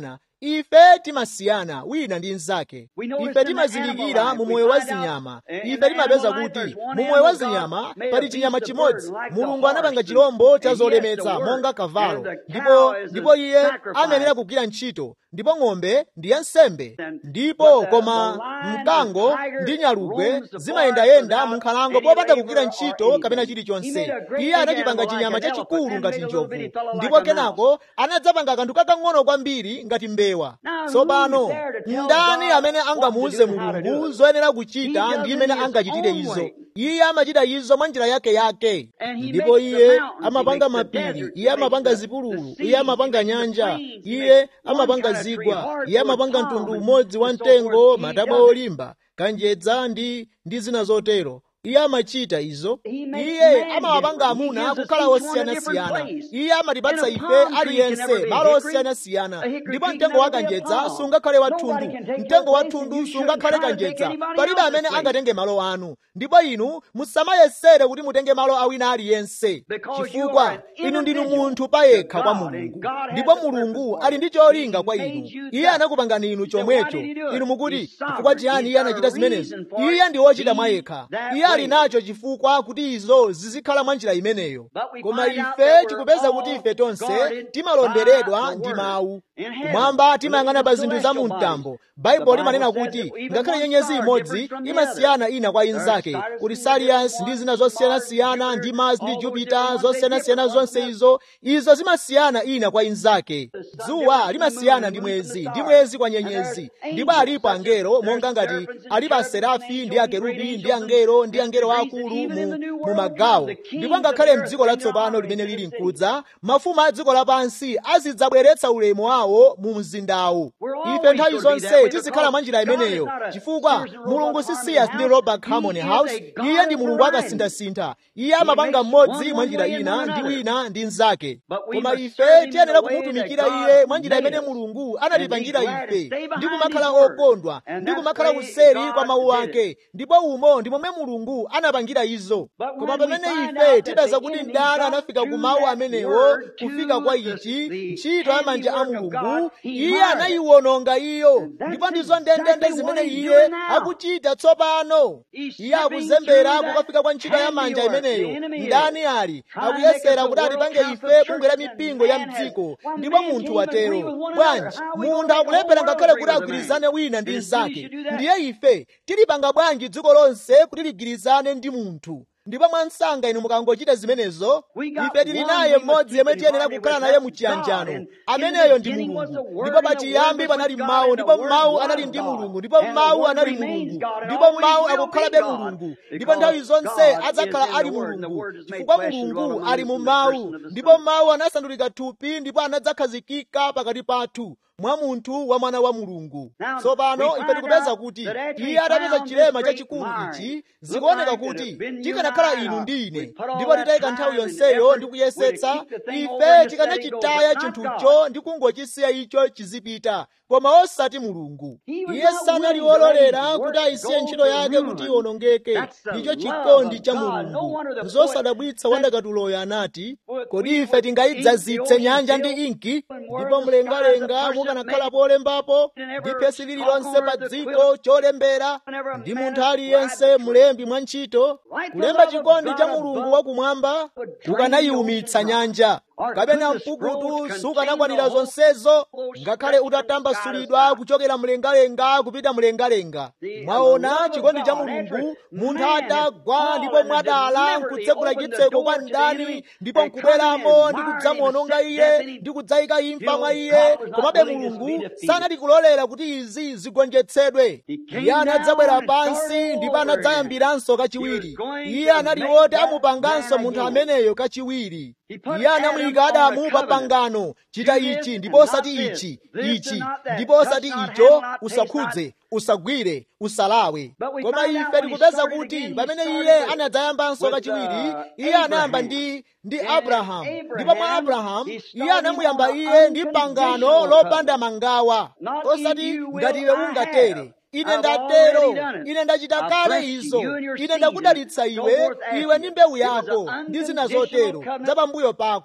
ife timasiyana wina ndi mnzake ife timazindikira mu moyo wa zinyama ife timapeza kuti mu moyo wa zinyama pali chinyama chimodzi mulungu anapanga chirombo cha zolemetsa monga kavalo ndipo ndipo iye amenera kugwira ntchito ndipo ng'ombe ndi ya nsembe ndipo koma mkango ndi nyalugwe zimayendayenda mu nkhalango popanda kugwira ntchito kapena chilichonse iye anachipanga chinyama chachikulu ngati njovu ndipo kenako anadzapanga kanthu kakang'ono kwambiri ngati mbewa tsopano ndani amene angamuuze mulungu zoyenera kuchita ndi imene angachitire izo iye amachita izo mwa njira yake yake ndipo iye amapanga mapiri iye amapanga zipululu iye amapanga nyanja iye amapanga zigwa iye amapanga mtundu umodzi wa mtengo matabwa olimba kanjedza ndi ndi zina zotero iye amachita izo iye amawapanga amuna kukhala osiyanasiyana iye amatipatsa ife aliyense malo osiyanasiyana ndipo mtengo wa kanjedza sungakhale wathundu mtengo wathundu sungakhale kanjedza palibe amene angatenge malo anu ndipo inu musamayesere kuti mutenge malo awina aliyense chifukwa inu ndinu munthu payekha kwa mulungu ndipo mulungu ali ndi cholinga kwa inu iye anakupangani inu chomwecho inu mukuti chifukwa chiyani iye anachita zimenezo iye ndi wochita mwayekha iye ali nacho chifukwa kuti izo zizikhala mwa njira imeneyo koma ife tikupeza kuti ife tonse timalonderedwa ndi mawu kumwamba timayang'ana pa zinthu za mu mtambo baibulo limanena kuti ngakhale nyenyezi imodzi imasiyana ina kwa inzake kuti sirius ndi zina zosiyanasiyana ndi mars ndi jupiter zosiyanasiyana zonse izo izo zimasiyana ina kwa inzake dzuwa limasiyana ndi mwezi ndi mwezi kwa nyenyezi ndipo alipo angelo monga ngati alipo aserafi ndi akerubi ndi angelo ndi angelo akulu mu, mu magawo ndipo ngakhale mdziko latsopano limene lili mkudza mafumu a dziko lapansi azidzabweretsa ulemu wawo mu mzindawu ife nthawi zonse tizikhala mwa njira imeneyo chifukwa mulungu sisiyas ndi robert harmony house iye ndi mulungu akasinthasintha iye amapanga mmodzi mwa njira ina ndi wina ndi mnzake koma ife tiyenera kumutumikira iye mwa njira imene mulungu anatipangira ife ndi kumakhala okondwa ndi kumakhala kuseri kwa mawu ake ndipo umo ndi momwe mulungu anapangira izo koma pamene ife tipeza kuti mdani anafika ku mawu amenewo kufika kwa ichi ntchito ya manja a mulungu iye anayiwononga iyo ndipo ndizo ndendende zimene iye akuchita tsopano iye akuzembera kukafika kwa ntchito ya manja imeneyo mdani ali akuyesera kuti atipange ife bungwe la mipingo ya mdziko ndipo munthu watero bwanji munthu akulephera ngakhale kuti agwirizane wina ndi mnzake ndiye ife tilipanga bwanji dziko lonse kuti ligwirizane ndi munthu ndipo mwansanga inu mukangochita zimenezo ife tili naye mmodzi yemwe tiyenera kukhala naye muchiyanjano ameneyo ndi mulungu ndipo pachiyambi panali mawu ndipo mawu anali ndi mulungu ndipo mawu anali mulungu ndipo mawu akukhalabe mulungu ndipo nthawi zonse adzakhala ali mulungu chifukwa mulungu ali mu mawu ndipo mawu anasandulika thupi ndipo anadzakhazikika pakati pathu mwa munthu wa mwana wa mulungu tsopano ife tikupeza kuti iye atapeza chilema chachikulu ichi zikuoneka kuti tikanakhala inu ndi ine ndipo titayika nthawi yonseyo ndi kuyesetsa ife tikanachitaya chinthucho ndi kungochisiya icho chizipita koma osati mulungu iye sanali wololera kuti ayisiye ntchito yake kuti iwonongeke ndicho chikondi cha mulungu zosadabwitsa wandakatuloyo anati kodi ife tingayidzazitse nyanja ndi inki ndipo mlengalenga mukanakhala polembapo ndi phesi lililonse pa dziko cholembera ndi munthu aliyense mlembi mwa ntchito kulemba chikondi cha mulungu wakumwamba kukanayiwumitsa nyanja kapena mpukutu sukanakwanira zonsezo ngakhale utatambasulidwa kuchokera mlengalenga kupita mlengalenga mwaona chikondi cha mulungu munthu atagwa ndipo mwadala nkutsekula chitseko kwa mdani ndipo nkubweramo ndi kudzamuononga iye ndi kudzayika imfa mwa iye komabe mulungu sanali kulolera kuti izi zigonjetsedwe iye anadzabwera pansi ndipo anadzayambiranso kachiwiri iye anali woti amupanganso munthu ameneyo kachiwiri iye anamuyika adamu pa pangano chita ichi ndipo osati ichi ichi ndipo osati icho usakhudze usagwire usalawe koma ife tikupeza kuti pamene iye anadzayambanso kachiwiri iye anayamba ndi ndi abrahamu ndipo mwa abrahamu iye anamuyamba iye ndi pangano lopanda mangawa osati ngati iwe ungatere ine ndatero ine ndachita kale izo ine ndakudalitsa iwe iwe ndi mbewu yako ndi zina zotero za pambuyo pako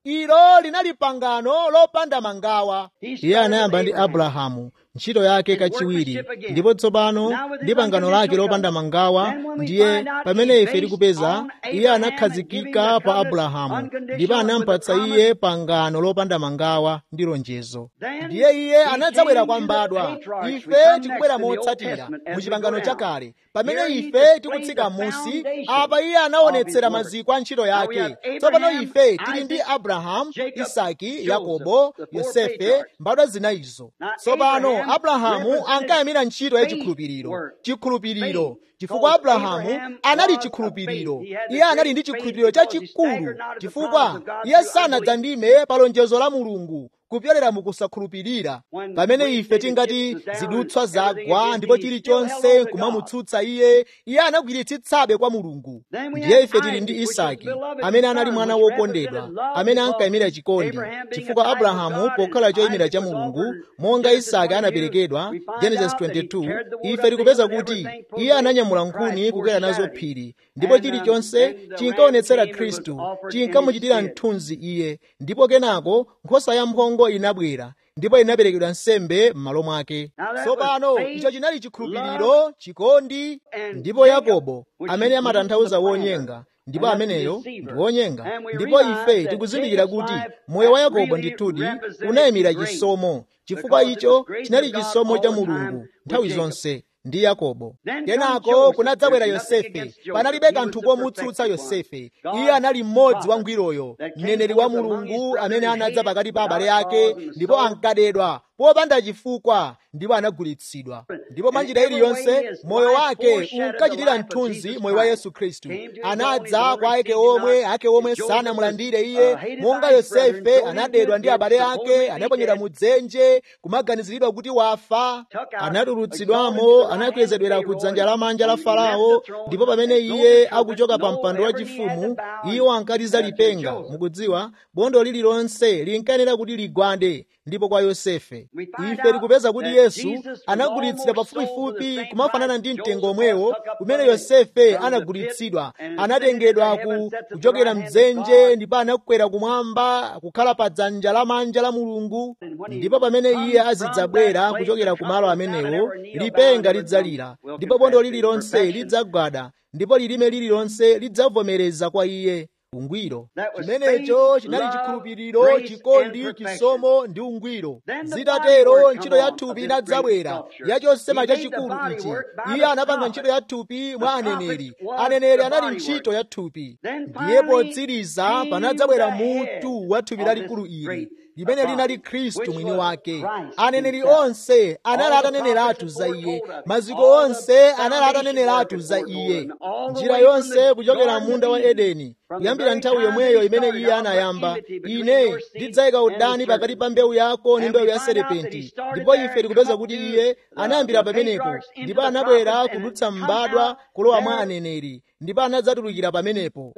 ilo linali pangano lopanda mangawa iye anayamba ndi abrahamu ntchito yake kachiwiri ndipo tsopano ndi pangano lake lopanda mangawa ndiye pamene ife tikupeza iye anakhazikika pa abrahamu ndipo anampatsa iye pangano lopanda mangawa ndi lonjezo ndiye iye anadzabwera kwa mbadwa ife tikubwera motsatira mu chipangano chakale pamene ife tikutsika musi apa iye anaonetsera maziko a ntchito yake tsopano ife tili ndi abrahamu isaki yakobo yosefe mbadwa zinayizo tsopano abrahamu ankayamira ntchito ya chikhulupiriro chikhulupiriro chifukwa abrahamu anali chikhulupiriro iye anali ndi chikhulupiriro chachikulu chifukwa iye sanadzandime pa lonjezo la mulungu kupyolera mukusakhulupirira pamene ife tingati zidutswa zagwa ndipo chilichonse kumamutsutsa iye iye anagwiritsitsabe kwa mulungu ndiye ife tili ndi isaki amene anali mwana wokondedwa amene ankayimira chikondi chifukwa abrahamu pokhala choyimira cha mulungu monga isaki anaperekedwa genesis 22 ife tikupeza kuti iye ananyamula nkhuni kukwera nazo phiri ndipo chilichonse chinkaonetsera khristu chinkamuchitira mthunzi iye ndipo kenako nkhosa ya mphongo inabwera ndipo inaperekedwa nsembe m'malo mwake tsopano icho chinali chikhulupiriro chikondi ndipo yakobo amene amatanthauza wonyenga ndipo ameneyo ndi wonyenga ndipo ife tikuzindikira kuti moyo wa yakobo ndithudi unayimira chisomo chifukwa icho chinali chisomo cha mulungu nthawi zonse ndi yakobo kenako kunadzabwera yosefe panalibe kanthu komutsutsa yosefe iye anali mmodzi wangwiroyo mneneri wa mulungu amene anadza pakati pa abale ake ndipo ankadedwa popanda chifukwa ndipo anagulitsidwa ndipo mwanjira iliyonse moyo wake unkachitira mthunzi moyo wa yesu khristu anadza kwa ake omwe ake omwe sanamulandire iye monga yosefe anadedwa ndi abale ake anaponyedwa mu dzenje kumaganiziridwa kuti wafa anatulutsidwamo anakwezedwera ku dzanja lamanja la farao ndipo pamene iye akuchoka pa mpando wachifumu iwo ankatiza lipenga mukudziwa bondo lililonse linkayenera kuti ligwande ndipo kwa yosefe ife tikupeza kuti yesu anagulitsidwa pafupifupi kumafanana ndi mtengo omwewo kumene yosefe anagulitsidwa anatengedwa ku kuchokera mdzenje ndipo anakwera kumwamba kukhala pa dzanja lamanja la mulungu ndipo pamene iye azidzabwera kuchokera kumalo amenewo lipenga lidzalira ndipo bondo lililonse lidzagwada ndipo lilime lililonse lidzavomereza kwa iye ungwiro chimenecho chinali chikhulupiriro chikondi chisomo ndi ungwiro zitatero ntchito ya thupi inadzabwera yachosema chachikulu ichi iye anapanga ntchito ya thupi mwa aneneri aneneri anali ntchito ya thupi ndiye potsiriza panadzabwera mutu wa thupi lalikulu ili limene linali khristu mwini wake aneneri onse anali ataneneratu za iye maziko onse anali ataneneratu za iye njira yonse kuchokera munda wa edeni kuyambira nthawi yomweyo imene iye anayamba ine ndidzayika udani pakati pa mbewu yako ndi mbewu ya serepenti ndipo ife tikupeza kuti iye anayambira pamenepo ndipo anabwera kudutsa mbadwa kulowa mwa aneneri ndipo anadzatulukira pamenepo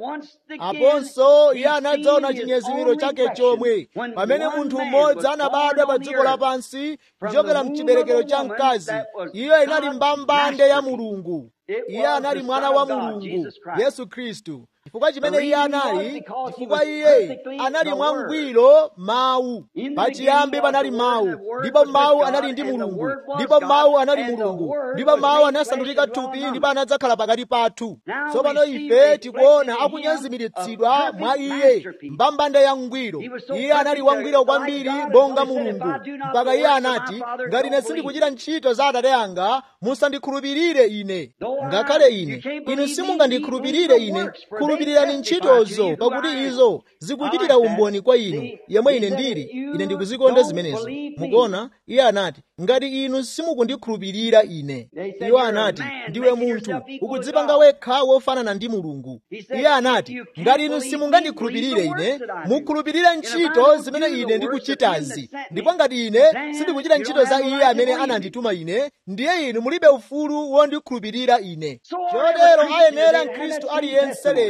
aponso iye anadzaona chinyezimiro chake chomwe pamene munthu mmodzi anabadwa pa dziko lapansi kuchokera mchiberekero cha mkazi iyo inali mbambande ya mulungu iye anali mwana wa mulungu yesu khristu chifukwa chimene iye anali chifukwa iye anali mwangwiro mawu pachiyambi panali mawu ndipo mawu anali ndi mulungu ndipo mawu anali mulungu ndipo mawu anasandulika thupi ndipo anadzakhala pakati pathu tsopano ife tikuona akunyezimiritsidwa mwa iye mbambande ya ngwiro iye anali wangwiro kwambiri monga mulungu mpaka iye anati ngati ine sindikuchita ntchito za atate anga musandikhulupirire ine ngakhale ine inu simungandikhulupirire ine khulupirirani ntchitozo pakuti izo zikuchitira umboni kwa inu yemwe ine ndili ine ndikuzikonda zimenezo mukuona iye anati ngati inu simukundikhulupirira ine iwo anati ndiwe munthu ukudzipanga wekha wofanana ndi mulungu iye anati ngati inu simungandikhulupirire ine mukhulupirire ntchito zimene ine ndikuchitazi ndipo ngati ine sindikuchita ntchito za iye amene anandituma ine ndiye inu mulibe ufulu wondikhulupirira ine chotero ayenera mkhristu aliyense lero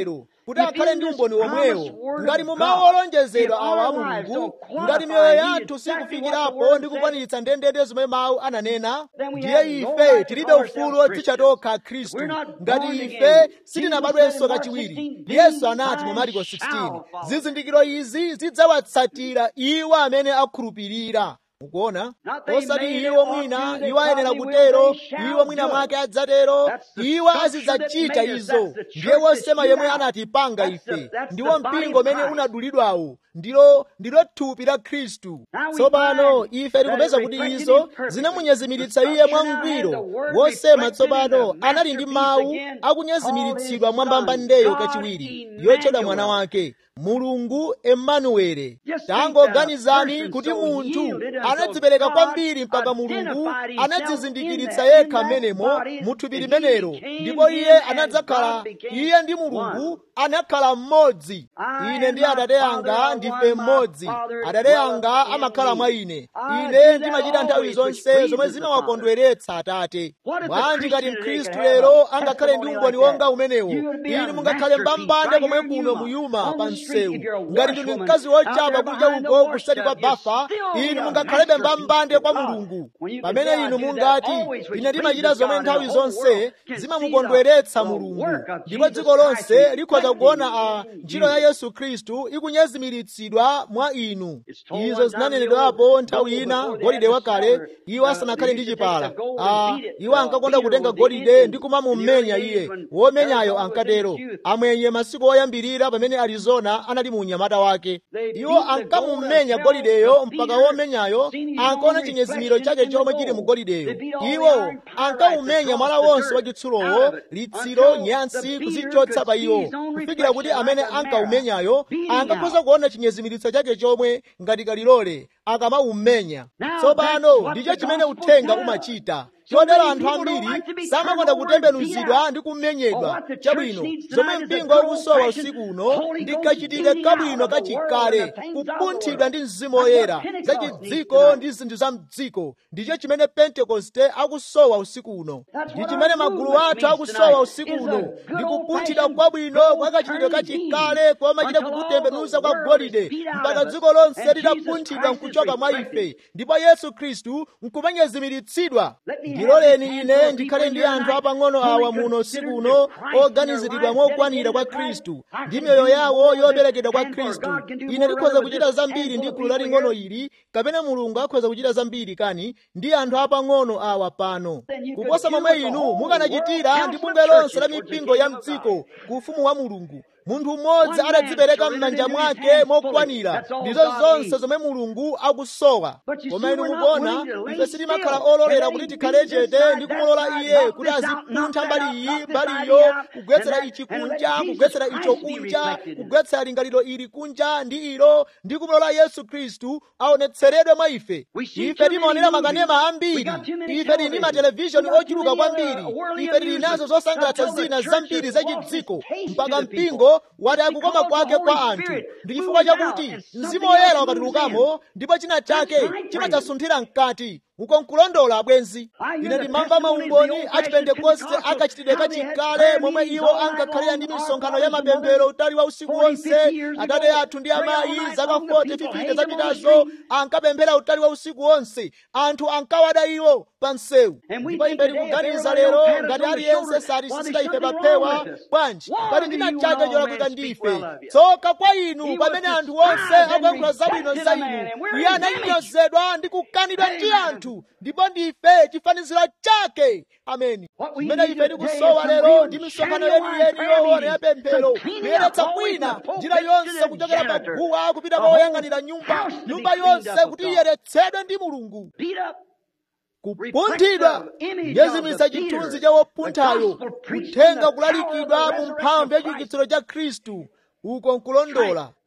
kuti akhale ndi umboni womwewo ngati mu mawu olonjezedwa awa a mulungu ngati miyoyo yathu sikufikirapo ndi kukwaniritsa ndendende zomwe mawu ananena ndiye ife tilibe ufulu odzitcha tokha khristu ngati ife sitinabadwenso kachiwiri yesu anati mu mariko 16 zizindikiro izi zidzawatsatira iwo amene akhulupirira mukuona osati iwo mwina iwo ayenera kutero iwo mwina mwake adzatero iwo azidzachita izo ndiye wosema yemwe anatipanga ife ndiwo mpingo umene unadulidwawo ndilo ndilo thupi la khristu tsopano ife tikupeza kuti izo zinamunyezimiritsa iye mwangwiro wosema tsopano anali ndi mawu akunyezimiritsidwa mwambamba ndeyo kachiwiri yotchedwa mwana wake mulungu emanuwele tangoganizani kuti munthu anadzipereka kwambiri mpaka mulungu anadzizindikiritsa yekha menemo mu thupi limenelo ndipo iye anadzakhala iye ndi mulungu anakhala mmodzi ine ndi atate anga ndife mmodzi atate anga amakhala mwa ine ine ndimachita nthawi zonse zomwe zimawakondweretsa atate bwanji ngati mkhristu lero angakhale ndi umboni wonga umenewo inu mungakhale mbambande komwe kuno muyuma pa msewu ngati ndinu mkazi wochapa kudya uko kusati kwa bafa inu mungakhalebe mbambande kwa mulungu pamene inu mungati ine ndimachita zomwe nthawi zonse zimamukondweretsa mulungu ndipo dziko lonse likhoza kuona a ntchito ya yesu khristu ikunyezimiritsidwa mwa inu izo zinanenedwapo nthawi ina golide wakale iwo asanakhale ndi chipala a iwo ankakonda kutenga golide ndi kumamumenya iye womenyayo ankatero amwenye masiku oyambirira pamene arizona anali mu unyamata wake iwo ankamumenya golideyo mpaka womenyayo ankaona chinyezimiro chake chomwe chili mu golideyo iwo ankamumenya mwala wonse wa chitsulowo litsiro nyansi kuzichotsa pa iwo kufikira kuti amene ankaumenyayo ankakhoza kuona chinyezimiritso chake chomwe ngati kalilole akamawumenya tsopano ndicho chimene uthenga umachita chotero anthu ambiri samakonda kutembenuzidwa ndi kumenyedwa chabwino zomwe mpingo ukusowa usiku uno ndikachitike kabwino kachikale kupunthidwa ndi mzimu woyera za chidziko ndi zinthu za mdziko ndicho chimene pentekoste akusowa usiku uno ndi chimene magulu athu akusowa usiku uno ndi kupunthidwa kwabwino kwa kachitidwe kachikale koma chite kukutembenuza kwa golide mpaka dziko lonse litapunthidwa nkuchoka mwa ife ndipo yesu khristu nkumanyezimiritsidwa ndiloleni ine ndikhale ndi anthu apang'ono awa muno usiku uno oganiziridwa mokwanira kwa khristu ndi miyoyo yawo yoperekedwa kwa khristu ine ndikhoza kuchita zambiri ndi gulu laling'ono ili kapena mulungu akhoza kuchita zambiri kani ndi anthu apang'ono awa pano kuposa momwe inu mukanachitira ndi bungwe lonse la mipingo ya mdziko ku ufumu wa mulungu munthu mmodzi adadzipereka m'manja mwake mokwanira ndizo zonse zomwe mulungu akusowa koma inu mukuona ife sitimakhala ololera kuti tikhale chete ndi kumulola iye kuti azipuntha mbali iyi mbali iyo kugwetsera ichi kunja kugwetsera icho kunja kugwetsera lingaliro ili kunja ndi ilo ndi kumulola yesu khristu aonetseredwe mwa ife ife timaonera makanema ambiri ife tili ndi matelevishoni ochuluka kwambiri ife tili nazo zosangalatsa zina zambiri zachidziko mpaka mpingo wati akukoma kwake kwa anthu ndi chifukwa chakuti mzimu woyera wakatulukamo ndipo china chake chimadzasunthira mkati uko nkulondola abwenzi ine ndimamva maumboni a chipentekoste akachitidwe kachikale momwe iwo ankakhalira ndi misonkhano ya mapemphero utali wa usiku wonse atate athu ndi amayi zaka 40 50 zapitazo ankapemphera utali wa usiku wonse anthu ankawada iwo pa msewu ndipo ife tikuganiza lero ngati aliyense satisisita ife papewa bwanji pali ndina chake cholakwika ndi ife tsoka kwa inu pamene anthu onse akuyankhula zabwino za inu iye ananyozedwa ndi kukanidwa ndi anthu ndipo ndife chifaniziro chake ameni mmene ife tikusowa lero ndi misonkhano yeniyeni yoona ya pemphero kuyeretsa kwina njira yonse kuchokera paguwa kupita poyang'anira nyumba nyumba yonse kuti iyeretsedwe ndi mulungu kupunthidwa nyezimisa chithunzi cha wopunthayo kuthenga kulalikidwa mu mphamvu ya chiukitsiro cha khristu uko nkulondola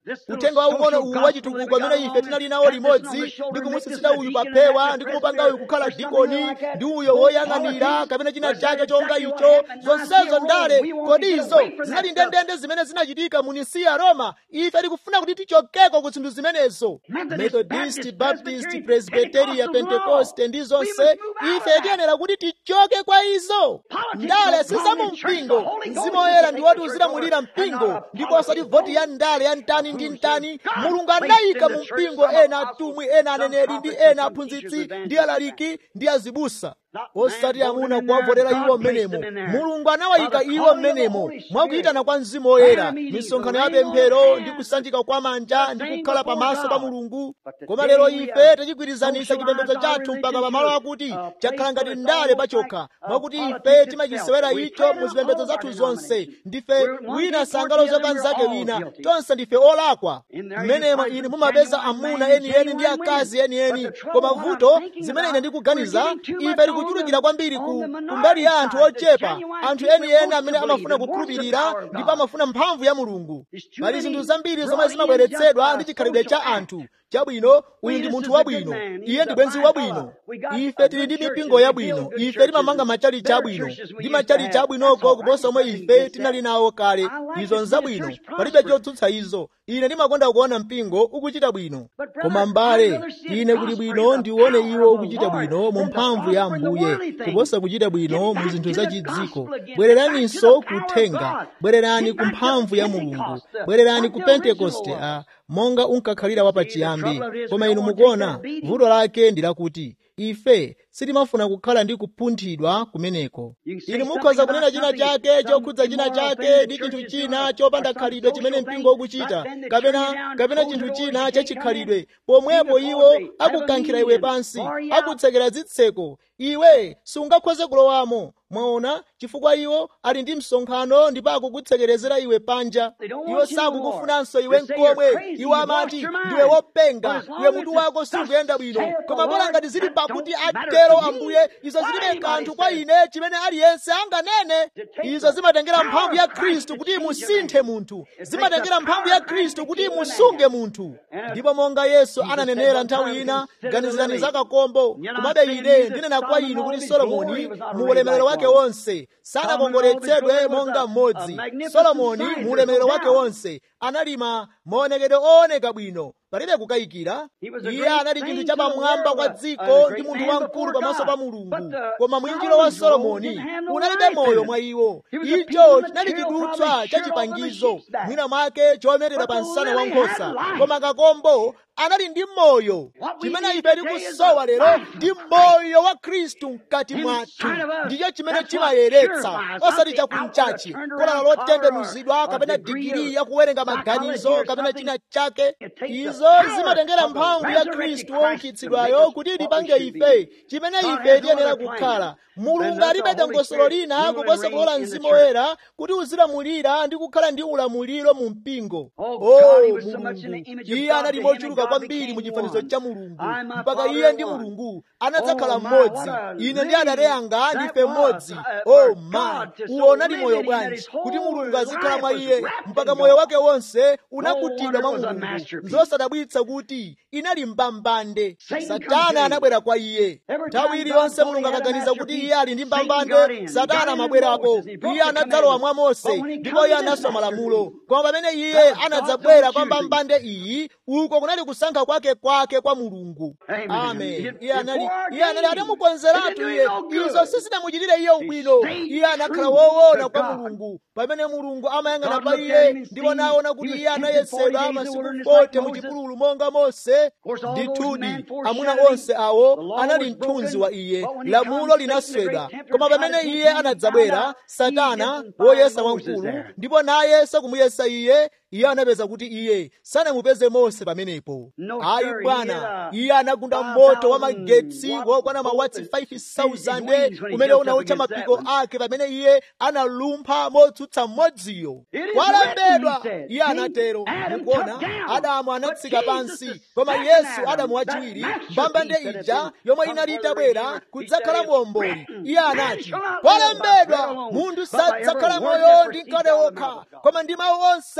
uthenga waung'ono uwu wachitukuko amene ife tinali nawo limodzi ndi kumusisita uyu papewa ndi kumupanga uyu kukhala dikoni ndi uyo woyang'anira kapena china chake chonga icho zonsezo ndale kodi izo zinali ndendende zimene zinachitika mu nisiya roma ife tikufuna kuti tichokeko ku zinthu zimenezo methodist baptist presbyteria pentekoste ndi zonse ife tiyenera kuti tichoke kwa izo ndale sizamu mpingo mzimu woyera ndi woti uzilamulira mpingo ndipo osati voti ya ndale ya mtani ndi mtani mulungu anayika mu mpingo ena atumwi ena aneneri ndi ena aphunzitsi ndi alaliki ndi azibusa osati amuna kuwavotera iwo mmenemo mulungu anawayika iwo mmenemo mwakuyitana kwa mzimu woyera misonkhano ya pemphero ndi kusanjika kwa manja ndi kukhala pamaso pa mulungu koma lero ife tachigwirizanisa chipembedzo chathu mpaka pamalo akuti chakhala ngati ndale pachokha mwakuti ife timachisewera icho mu zipembedzo zathu zonse ndife wina sangalozoka nzake wina tonse ndife olakwa mmenemo ine mumapeza amuna enieni ndi akazi enieni koma vuto zimene ine ndikuganiza ife tikuchulukira kwambiri ku kumbali ya anthu ochepa anthu enieni amene amafuna kukhulupirira ndipo amafuna mphamvu ya mulungu pali zinthu zambiri zomwe zimabweretsedwa ndi chikhalidwe cha anthu chabwino uyu ndi munthu wabwino iye ndi bwenzi wabwino ife tili ndi mipingo yabwino ife timamanga machalichi abwino ndi machalichi abwinoko kuposa omwe ife tinali nawo kale izo nzabwino palibe chotsutsa izo ine ndimakonda kuona mpingo ukuchita bwino koma mbale ine kuli bwino ndiuone iwo ukuchita bwino mu mphamvu ya ambuye kuposa kuchita bwino mu zinthu za chidziko bwereraninso kuthenga bwererani ku mphamvu ya mulungu bwererani ku pentekoste a monga unkakhalira wapachiyambi koma inu mukuona vuto lake ndi lakuti ife sitimafuna kukhala ndi kupunthidwa kumeneko inu mukhoza kunena china chake chokhudza china chake ndi chinthu china chopanda khalidwe chimene mpingo ukuchita kapena kapena chinthu china chachikhalidwe pomwepo iwo akukankhira iwe pansi akutsekera zitseko iwe sungakhoze kulowamo mwaona chifukwa iwo ali ndi msonkhano ndipo akukutsekerezera iwe panja iwo sakukufunanso iwe nkomwe iwo amati ndiwe wopenga iwe mutu wako sikuyenda bwino koma bola ngati zili pakuti atero ambuye izo zilibe kanthu kwa ine chimene aliyense anganene izo zimatengera mphamvu ya khristu kuti imusinthe munthu zimatengera mphamvu ya khristu kuti imusunge munthu ndipo monga yesu ananenera nthawi ina ganizirani za kakombo komabe ine ndinena kwa inu kuti solomoni mu ulemerero wake wonse sanakongoletsedwe monga mmodzi solomoni mu ulemerero wake wonse analima maonekedwe ooneka bwino palibe kukayikira iye anali chinthu chapamwamba kwa dziko ndi munthu wamkulu pamaso pa mulungu koma mwinjiro wa solomoni unalibe moyo mwa iwo icho chinali chidutswa cha chipangizo mwina mwake chomerera pa msana wa nkhosa koma kakombo anali ndi moyo chimene ife tikusowa lero ndi moyo wa khristu mkati mwathu ndicho chimene chimayeretsa osati chakunchachi kolala lotembenuzidwa kapena digiri yakuwerenga maganizo kapena china chake izo zimatengera mphamvu ya khristu woukitsidwayo kuti lipange ife chimene ife tiyenera kukhala mulungu alibe dongosolo lina kuposa kulola mzimu woyera kuti uzilamulira ndi kukhala ndi ulamuliro mu mpingo oh mulungu iye anali mochuluka kwambiri mu chifanizo cha mulungu mpaka iye ndi mulungu anadzakhala mmodzi ine ndi adade anga ndife mmodzi oh man uwonali moyo bwanji kuti mulungu azikhala mwa iye mpaka moyo wake wonse unakutidwa mwa mulungu zosadabwitsa kuti inali mbambande satana anabwera kwa iye nthawi iliyonse mulungu akaganiza kuti iye ali ndi mbambande satana amabwerapo iye anadzalowa mwa mose ndipo iye anaswa malamulo koma pamene iye anadzabwera kwa mbambande iyi uko kunali kusankha kwake kwake kwa mulungu amen iye anali iye anali atamukonzeratu iye izo sizinamuchitire iye ubwino iye anakhala woona kwa mulungu pamene mulungu amayang'ana pa iye ndipo naona kuti iye anayesedwa masiku 40 mu chipululu monga mose ndithudi amuna onse awo anali mthunzi wa iye lamulo linaswedwa koma pamene iye anadzabwera satana woyesa wamkulu ndipo naye sakumuyesa iye iye anapeza kuti iye sanamupeze mose pamenepo ayi bwana iye anagunda moto wa magetsi wokwana mawatsi 5000 umene unawotcha mapiko ake pamene iye analumpha motsutsa mmodziyo kwalembedwa iye anatero mukuona adamu anatsika pansi koma yesu adamu wachiwiri mbambande ija yomwe inali itabwera kudzakhala muomboli iye anati kwalembedwa munthu sadzakhala moyo ndi mkate wokha koma ndi mawu onse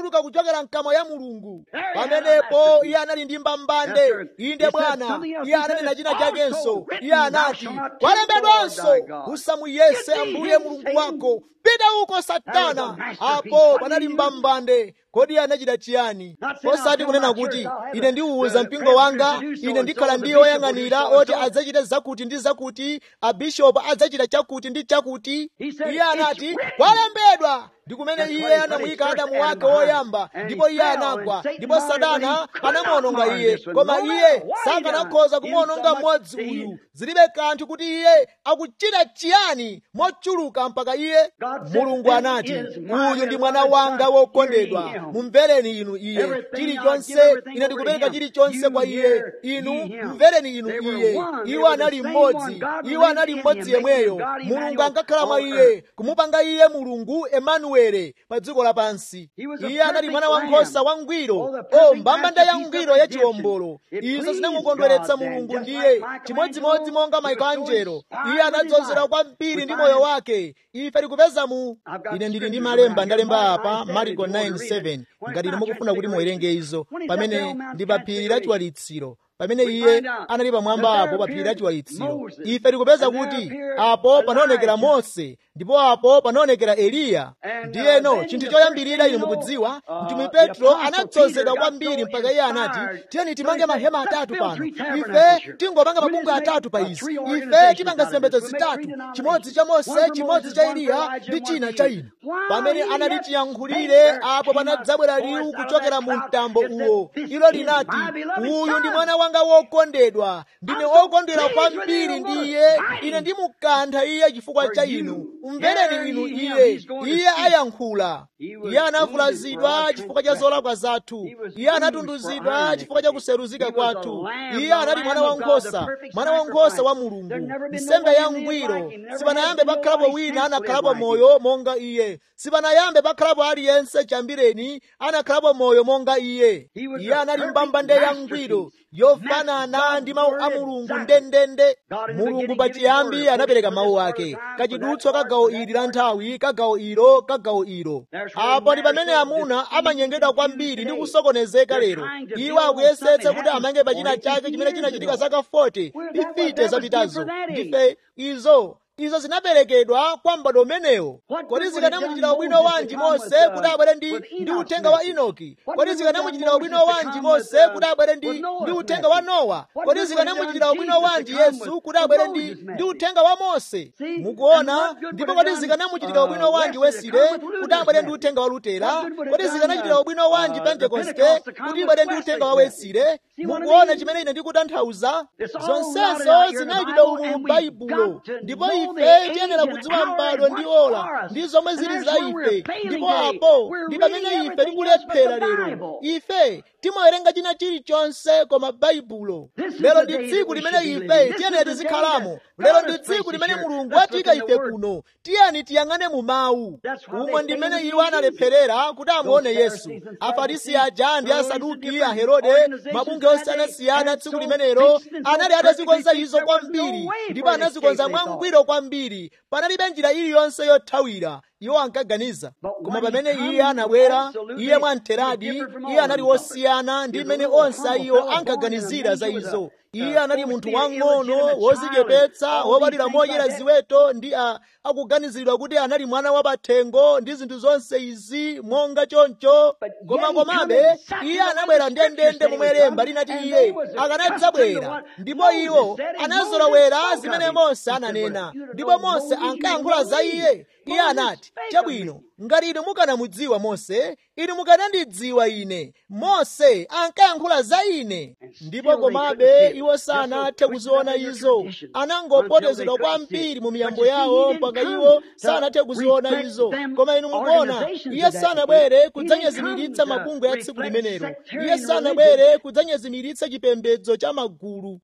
kutuluka kuchokera mkamwa ya mulungu pamenepo iye anali ndi mbambande inde bwana iye ananena china chakenso iye anati kwalembedwanso usamuyese ambuye mulungu wako pita uko satana apo panali mbambande kodi iye anachita chiyani osati kunena kuti ine ndiwuza mpingo wanga ine ndikhala ndi oyang'anira oti adzachite zakuti ndi zakuti abishopu adzachita chakuti ndi chakuti iye anati kwalembedwa ndi kumene iye anamuyika adamu wake woyamba ndipo iye anagwa ndipo satana anamuononga iye koma iye sakanakhoza kumuononga mmodzi uyu zilibe kanthu kuti iye akuchita chiyani mochuluka mpaka iye mulungu anati uyu ndi mwana wanga wokondedwa mumvereni inu iye chilichonse ine ndikupereka chilichonse kwa iye inu mvereni inu iye iwo anali mmodzi iwo anali mmodzi yemweyo mulungu ankakhala mwa iye kumupanga iye mulungu emanuele pa dziko lapansi iye anali mwana wankhosa wangwiro o mbambande yangwiro yachiwombolo izo zinamukondweretsa mulungu ndiye chimodzimodzi monga maikanjelo iye anadzozera kwambiri ndi moyo wake ife tikupeza mu ine ndili ndi malemba ndalemba apa marko 9:7 ngati ine mukufuna kuti muwerenge izo pamene ndi pa phiri la chiwalitsiro pamene iye anali pamwamba apo pa phiri la chiwalitsiro ife tikupeza kuti apo panaonekera mose ndipo apo panaonekera eliya ndiyeno chinthu choyambirira inu mukudziwa mtumwi petro anadzozedwa kwambiri mpaka iye anati tiyeni timange mahema atatu pano ife tingopanga mabungwe atatu pa izi ife timanga zipembedzo zitatu chimodzi cha mose chimodzi cha eliya ndi china cha inu pamene anali chiyankhulire apo panadzabwera liwu kuchokera mu mtambo uwo ilo linati uyu ndi mwana wanga wokondedwa ndine wokondwera kwambiri ndi iye ine ndimukantha iye chifukwa cha inu mvereni inu iye iye ayankhula iye anavulazidwa chifukwa cha zolakwa zathu iye anatunduzidwa chifukwa cha kuseruzika kwathu iye anali mwana wankhosa mwana wankhosa wa mulungu nsembe yangwiro sipanayambe pakhalapo wina anakhalapo moyo monga iye sipanayambe pakhalapo aliyense chambireni anakhalapo moyo monga iye iye anali mbambande yangwiro yofanana ndi mawu a mulungu ndendende mulungu pachiyambi anapereka mawu ake kachidutswa ka gawo ili la nthawi ka gawo ilo ka gawo ilo apo ndi pamene amuna amanyengedwa kwambiri ndi kusokonezeka lero iwo akuyesetsa kuti amange pachina chake chimene chinachitika zaka 40 pifite zapitazo ndife izo izo zinaperekedwa kwa m'bado umenewo kodi zikanamuchitira ubwino wanji mose kuti abwere ndi ndi uthenga wa inoki kodi zikanamuchitira ubwino wanji mose kuti abwere ndi ndi uthenga wa nowa kodi zikanamuchitira ubwino wanji yesu kuti abwere ndi ndi uthenga wa mose mukuona ndipo kodi zikanamuchitira ubwino wanji wesile kuti abwere ndi uthenga wa lutera kodi zikanachitira ubwino wanji pentekoste kuti ibwere ndi uthenga wa wesile mukuona chimene ine ndikutanthauza zonsezo zinachitidwa umu mu baibulo ndipo ife tiyenera kudziwa m'bado ndi ola ndi zomwe zili za ife ndipo apo ndi pamene ife tikulephera lero ife timawerenga china chilichonse koma baibulo lero ndi tsiku limene ife tiyenera tizikhalamo lero ndi tsiku limene mulungu atiyika ife kuno tiyeni tiyang'ane mu mawu umwe ndi mmene iwo analepherera kuti amuone yesu afarisi aja ndi asaduki aherode mabungwe osiyanasiyana tsiku limenelo anali atazikonza izo kwambiri ndipo anazikonza mwangwiro kwambiri panalibe njira iliyonse yothawira iwo ankaganiza koma pamene iye anabwera iye mwamtheradi iye anali wosiyana ndi mmene onse a iwo ankaganizira za izo iye anali munthu wang'ono wozichepetsa wobadwira modyera ziweto ndi a akuganiziridwa kuti anali mwana wapathengo ndi zinthu zonse izi monga choncho koma komabe iye anabwera ndendende momwe lemba linati iye akanadzabwera ndipo iwo anazolowera zimene mose ananena ndipo mose ankayankhula za iye iye anati chabwino ngati inu mukanamudziwa mose inu mukanandidziwa ine mose ankayankhula za ine ndipo komabe iwo sanathe kuziona izo anangopotezedwa kwambiri mu miyambo yawo mpaka iwo sanathe kuziona izo koma inu mukuona iye sanabwere kudzanyezimiritsa mabungwe ya tsiku limenelo iye sanabwere kudzanyezimiritsa chipembedzo cha magulu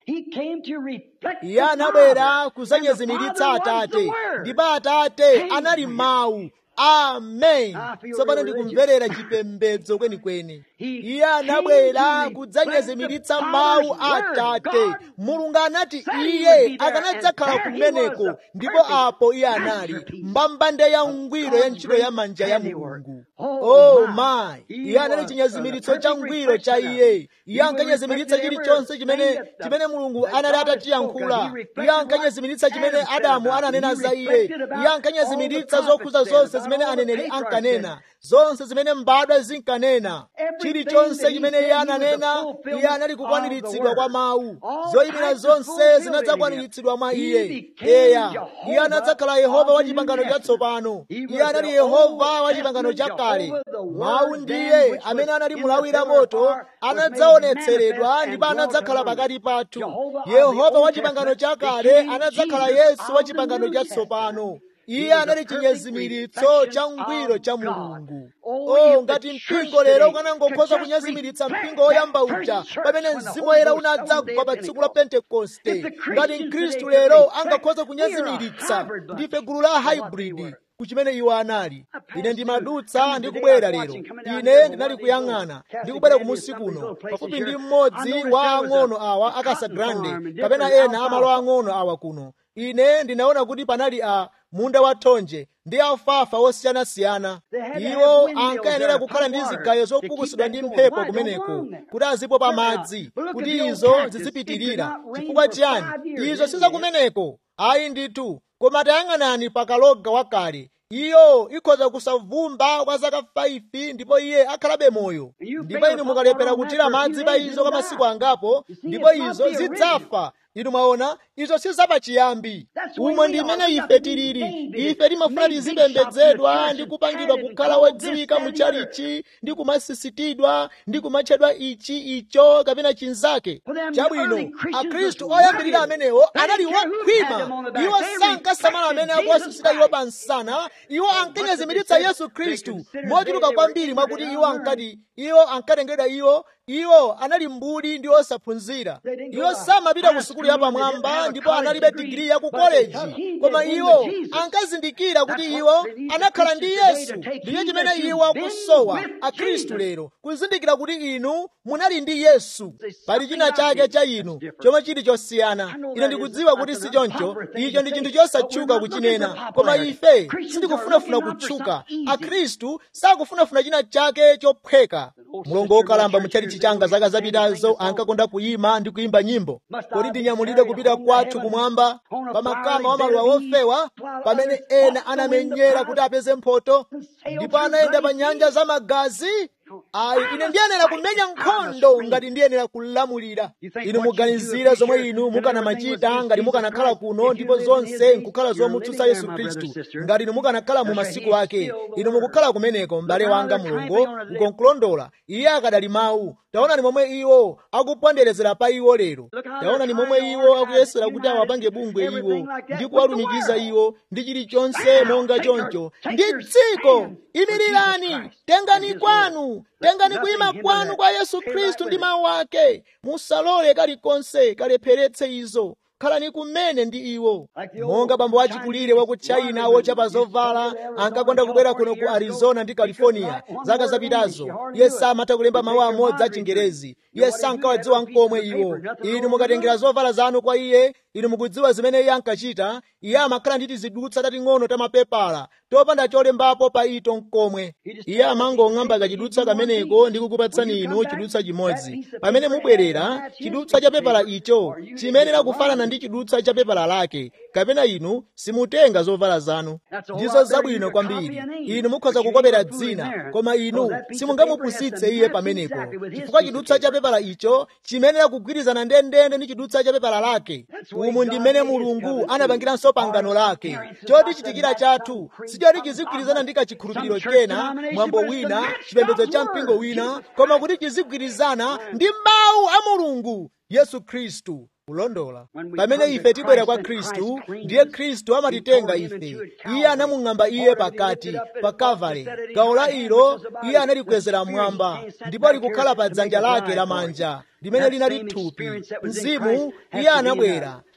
iye anabwera kudzanyezimiritsa atate ndipo atate anali mawu amen tsopano ndikumverera chipembedzo kwenikweni iye anabwera kudzanyezimiritsa mawu a atate mulungu anati iye akanadzakhala kumeneko ndipo apo iye anali mbambande ya ngwiro ya ntchito ya manja ya mulungu oh my iye anali chinyezimiritso cha ngwiro cha iye iye ankanyezimiritsa chilichonse chimene chimene mulungu anali atatiyankhula iye ankanyezimiritsa chimene adamu ananena za iye iye ankanyezimiritsa zokhuza zonse zimene aneneri ankanena zonse zimene mbadwa zinkanena chilichonse chimene iye ananena iye anali kukwaniritsidwa kwa mawu zoyimira zonse zinadzakwaniritsidwa mwa iye eya iye anadzakhala yehova wa chipangano chatsopano iye anali yehova wa chipangano chakale mawu ndiye amene anali mulawira moto anadzaonetseredwa ndipo anadzakhala pakati pathu yehova wa chipangano chakale anadzakhala yesu wa chipangano chatsopano iye anali chinyezimiritso cha ngwiro cha mulungu oh ngati mpingo lero ukanangokhoza kunyezimiritsa mpingo woyamba uja pamene mzimu woyera unadzagwa pa tsiku la pentekoste ngati mkhristu lero angakhoza kunyezimiritsa ndife gulu la hybrid kuchimene iwo anali ine ndimadutsa ndikubwera lero ine ndinali kuyang'ana ndikubwera kumusi kuno pafupi ndi mmodzi wa ang'ono awa akasagrande kapena ena amalo ang'ono awa kuno ine ndinaona kuti panali a munda wa thonje ndi alfafa osiyanasiyana iwo ankayenera kukhala ndi zigayo zopukusidwa ndi mphepo kumeneko kuti azipo pa madzi kuti izo zizipitirira chifukwa chiyani izo sizakumeneko ayi ndithu koma tayang'anani pakaloga wakale iyo ikhoza kusavumba kwa zaka 5 ndipo iye akhalabe moyo ndipo inu mukalephera kuthira madzi pa izo kwa masiku angapo ndipo izo zidzafa inu mwaona izo sizapachiyambi umwe ndi imene ife tilili ife timafuna tizipembedzedwa ndi kupangidwa kukhala wodziwika muchalichi ndi kumasisitidwa ndi kumatchedwa ichi icho kapena chinzake chabwino akhristu oyambirira amenewo anali wokhwima iwo sankasamala amene akuwasisita iwo pa nsana iwo ankanyezimiritsa yesu khristu mochuluka kwambiri mwakuti iwo ankati iwo ankatengedwa iwo iwo anali mbuli ndi osaphunzira iwo samapita ku sukulu yapamwamba ndipo analibe digiri ya ku koleji koma iwo ankazindikira kuti iwo anakhala ndi yesu ndiye chimene iwo akusowa akhristu lero kuzindikira kuti inu munali ndi yesu pali china chake cha inu chomwe chili chosiyana ine ndikudziwa kuti si choncho icho ndi chinthu chosatchuka kuchinena koma ife sindikufunafuna kutchuka akhristu sakufunafuna china chake chophweka mulongo wokalamba muchalichi changa zaka zapitazo ankakonda kuyima ndi kuyimba nyimbo kodi ndinyamulire kupita kwathu kumwamba pa makama wa maluwa wofewa pamene ena anamenyera kuti apeze mphotho ndipo anayenda pa nyanja za magazi ayi ine ndiyenera kumenya nkhondo ngati ndiyenera kulamulira inu muganizire zomwe inu mukanamachita ngati mukanakhala kuno ndipo zonse nkukhala zomutsutsa yesu khristu ngati inu mukanakhala mu masiku ake inu mukukhala kumeneko m'bale wanga mulungu ukonkulondola iye akadali mawu taonani momwe iwo akuponderezera pa iwo lero taonani momwe iwo akuyesera kuti awapange bungwe iwo ndi kuwalumikiza iwo ndi chilichonse monga choncho ndi dziko imirirani tengani kwanu tengani kuyima kwanu kwa yesu khristu ndi mawu ake musalole kalikonse kalepheretse izo khalani kumene ndi iwo monga bambo wachikulire wa ku china wochapa zovala ankakonda kubwera kuno ku arizona ndi california zaka zapitazo iye samatha kulemba mawu amodzi achingerezi iye sankawadziwa nkomwe iwo inu mukatengera zovala zanu kwa iye inu mukudziwa zimene iye ankachita iye amakhala ndi tizidutswa tating'ono ta mapepala topanda cholembapo pa ito nkomwe iye amangong'amba kachidutswa kameneko ndi kukupatsani inu chidutswa chimodzi pamene mubwerera chidutswa cha pepala icho chimenera kufanana ndi chidutswa cha pepala lake kapena inu simutenga zovala zanu ndizo zabwino kwambiri inu mukhoza kukopera dzina koma inu simungamupusitse iye pamenepo chifukwa chidutswa cha pepala icho chimenera kugwirizana ndendende ndi chidutswa cha pepala lake umu ndi mmene mulungu anapangiranso pangano lake choti chitikira chathu sichoti chizigwirizana ndi kachikhulupiriro kena mwambo wina chipembedzo cha mpingo wina koma kuti chizigwirizana ndi mawu a mulungu yesu khristu kulondola pamene ife tibwera kwa khristu ndiye khristu amatitenga ife iye anamung'amba iye pakati pa kavale gawo la ilo iye analikwezera mmwamba ndipo likukhala pa dzanja lake lamanja limene linali thupi mzimu iye anabwera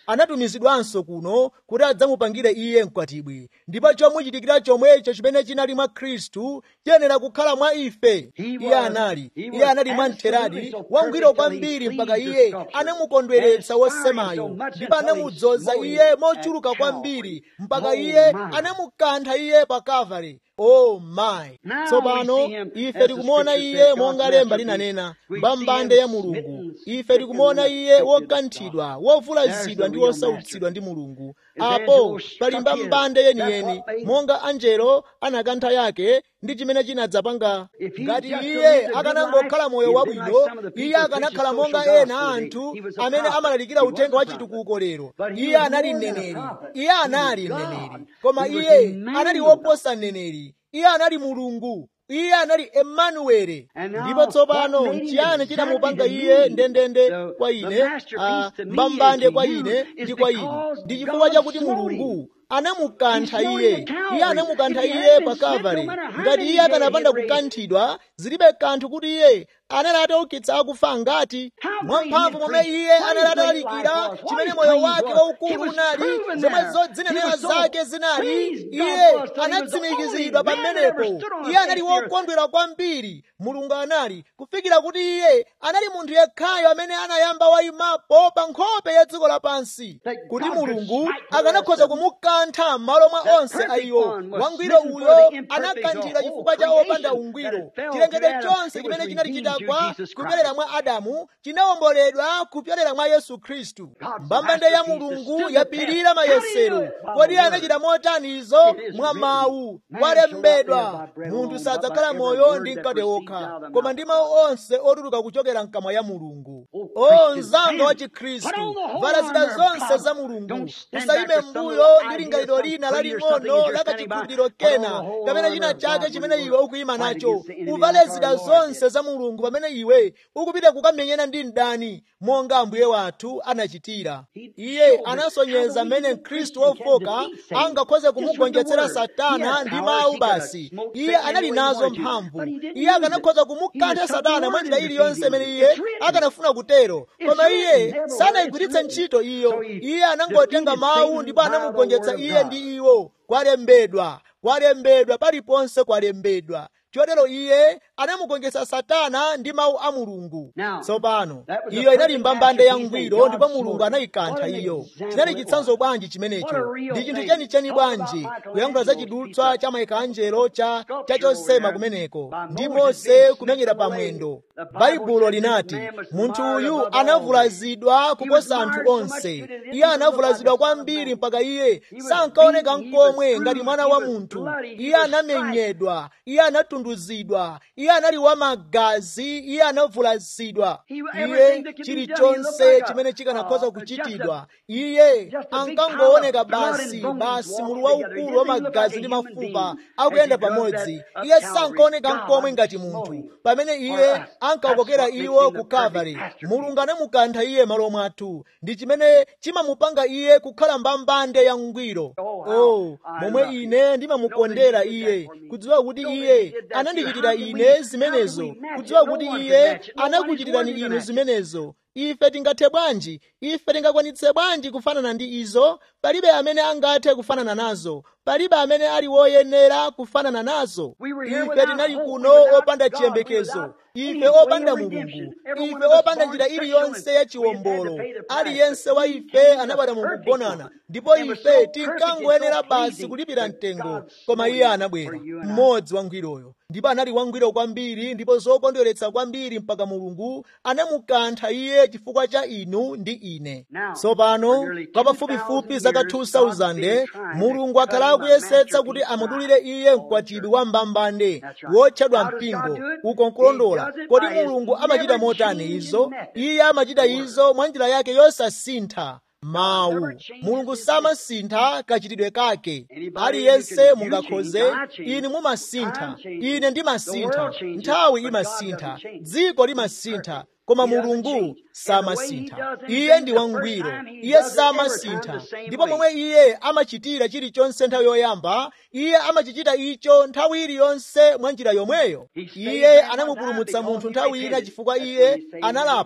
anatumizidwanso kuno kuti adzamupangire iye mkwatibwi ndipo chomuchitikira chomwecho chimene chinali mwa khristu chiyenera kukhala mwa ife iye anali iye anali mwamtheradi wangwiro kwambiri mpaka iye anamukondweretsa wosemayo ndipo anamudzoza iye mochuluka kwambiri mpaka iye anamukantha iye pa kalvari oh my tsopano ife tikumuona iye monga lemba linanena mbambande ya mulungu ife tikumuona iye wokanthidwa wovulazidwa ndi wosautsidwa ndi mulungu apo pali mbambande yeniyeni monga anjelo anakantha yake ndi chimene chinadzapanga ngati iye akanangokhala moyo wabwino iye akanakhala monga ena anthu amene amalalikira uthenga wa chitukuko lero iye anali mneneri iye anali mneneri koma iye anali woposa mneneri iye anali mulungu iye anali emanuwele ndipo tsopano nchiyani chinamupanga iye ndendende kwa ine mbambande kwa ine ndi kwa ine ndi chifukwa chakuti mulungu anamukantha iye iye anamukantha iye pa kalvari ngati iye akanapanda kukanthidwa zilibe kanthu kuti iye anali ataukitsa akufa ngati mwamphamvu momwe iye anali atalalikira chimene moyo wake waukulu unali zomwe zodzinenera zake zinali iye anatsimikizidwa pamenepo iye anali wokondwera kwambiri mulungu anali kufikira kuti iye anali munthu yekhayo amene anayamba wayimapo pa nkhope ya dziko lapansi kuti mulungu akanakhoza kumukantha m'malo mwa onse a iwo wangwiro uyo anakanthidwa chifukwa cha opanda ungwiro chilengedwe chonse chimene chinali chidagwa kupyolera mwa adamu chinawomboledwa kupyolera mwa yesu khristu mbambande ya mulungu yapirira mayesero kodi anachita motani izo mwa mawu walembedwa munthu sadzakhala moyo ndi mkate wokha koma ndi mawu onse otuluka kuchokera mkamwa ya mulungu o mzanga wa chikhristu vala zida zonse za mulungu usayime mbuyo ndi lingaliro lina laling'ono lakachikhulupiriro kena kapena china chake chimene iwe ukuyima nacho uvale zida zonse za mulungu pamene iwe ukupita kukamenyana ndi mdani monga ambuye wathu anachitira iye anasonyeza mmene mkhristu wofoka angakhoze kumugonjetsera satana ndi mawu basi iye anali nazo mphamvu iye akanakhoza kumukantha satana mwa njira iliyonse imene iye akanafuna kutero koma iye sanayigwiritse ntchito iyo iye anangotenga mawu ndipo anamugonjetsa iye ndi iwo kwalembedwa kwalembedwa paliponse kwalembedwa chotero iye anamugonjetsa satana ndi mawu a mulungu tsopano iyo inali mbambande ya ngwiro ndipo mulungu anayikantha iyo chinali chitsanzo bwanji chimenecho ndi chinthu chenicheni bwanji kuyankhula za chidutswa cha mayikanjelo cha chosema kumeneko ndi mose kumenyera pamwendo baibulo linati munthu uyu anavulazidwa kuposa anthu onse iye anavulazidwa kwambiri mpaka iye sankaoneka nkomwe ngati mwana wa munthu iye anamenyedwa iye anatunduzidwa iye anali wamagazi iye anavulazidwa iye chilichonse chimene chikanakhoza kuchitidwa iye ankangooneka basi basi mulu waukulu wa magazi ndi mafupa akuyenda pamodzi iye sankaoneka nkomwe ngati munthu pamene iye ankawokokera iwo ku kalvari mulungu anamukantha iye malo mwathu ndi chimene chimamupanga iye kukhala mbambande ya ngwiro oh momwe ine ndimamukondera iye kudziwa kuti iye anandichitira ine zimenezo kudziwa kuti iye anakuchitirani inu zimenezo ife tingathe bwanji ife tingakwanitse bwanji kufanana ndi izo palibe amene angathe kufanana nazo palibe amene ali woyenera kufanana nazo ife tinali kuno opanda chiyembekezo ife opanda mulungu ife opanda njira iliyonse ya chiwombolo aliyense wa ife anabwera mukugonana ndipo ife tinkangoyenera basi kulipira mtengo koma iye anabwera mmodzi wangwiroyo ndipo anali wangwiro kwambiri ndipo zokondweretsa kwambiri mpaka mulungu anamukantha iye chifukwa cha inu ndi ine tsopano kwa pafupifupi zaka 2000 mulungu akhala akuyesetsa kuti amudulire iye mkwatibwi wa mbambande wotchedwa mpingo uko nkulondola kodi mulungu amachita motani izo iye amachita izo mwa njira yake yosasintha mawu mulungu samasintha kachitidwe kake aliyense mungakhoze inu mumasintha ine ndimasintha nthawi imasintha dziko limasintha koma mulungu samasintha iye ndi wangwiro iye samasintha ndipo momwe iye amachitira chilichonse nthawi yoyamba iye amachichita icho nthawi iliyonse mwa njira yomweyo iye anamupulumutsa munthu nthawi ina chifukwa iye analapa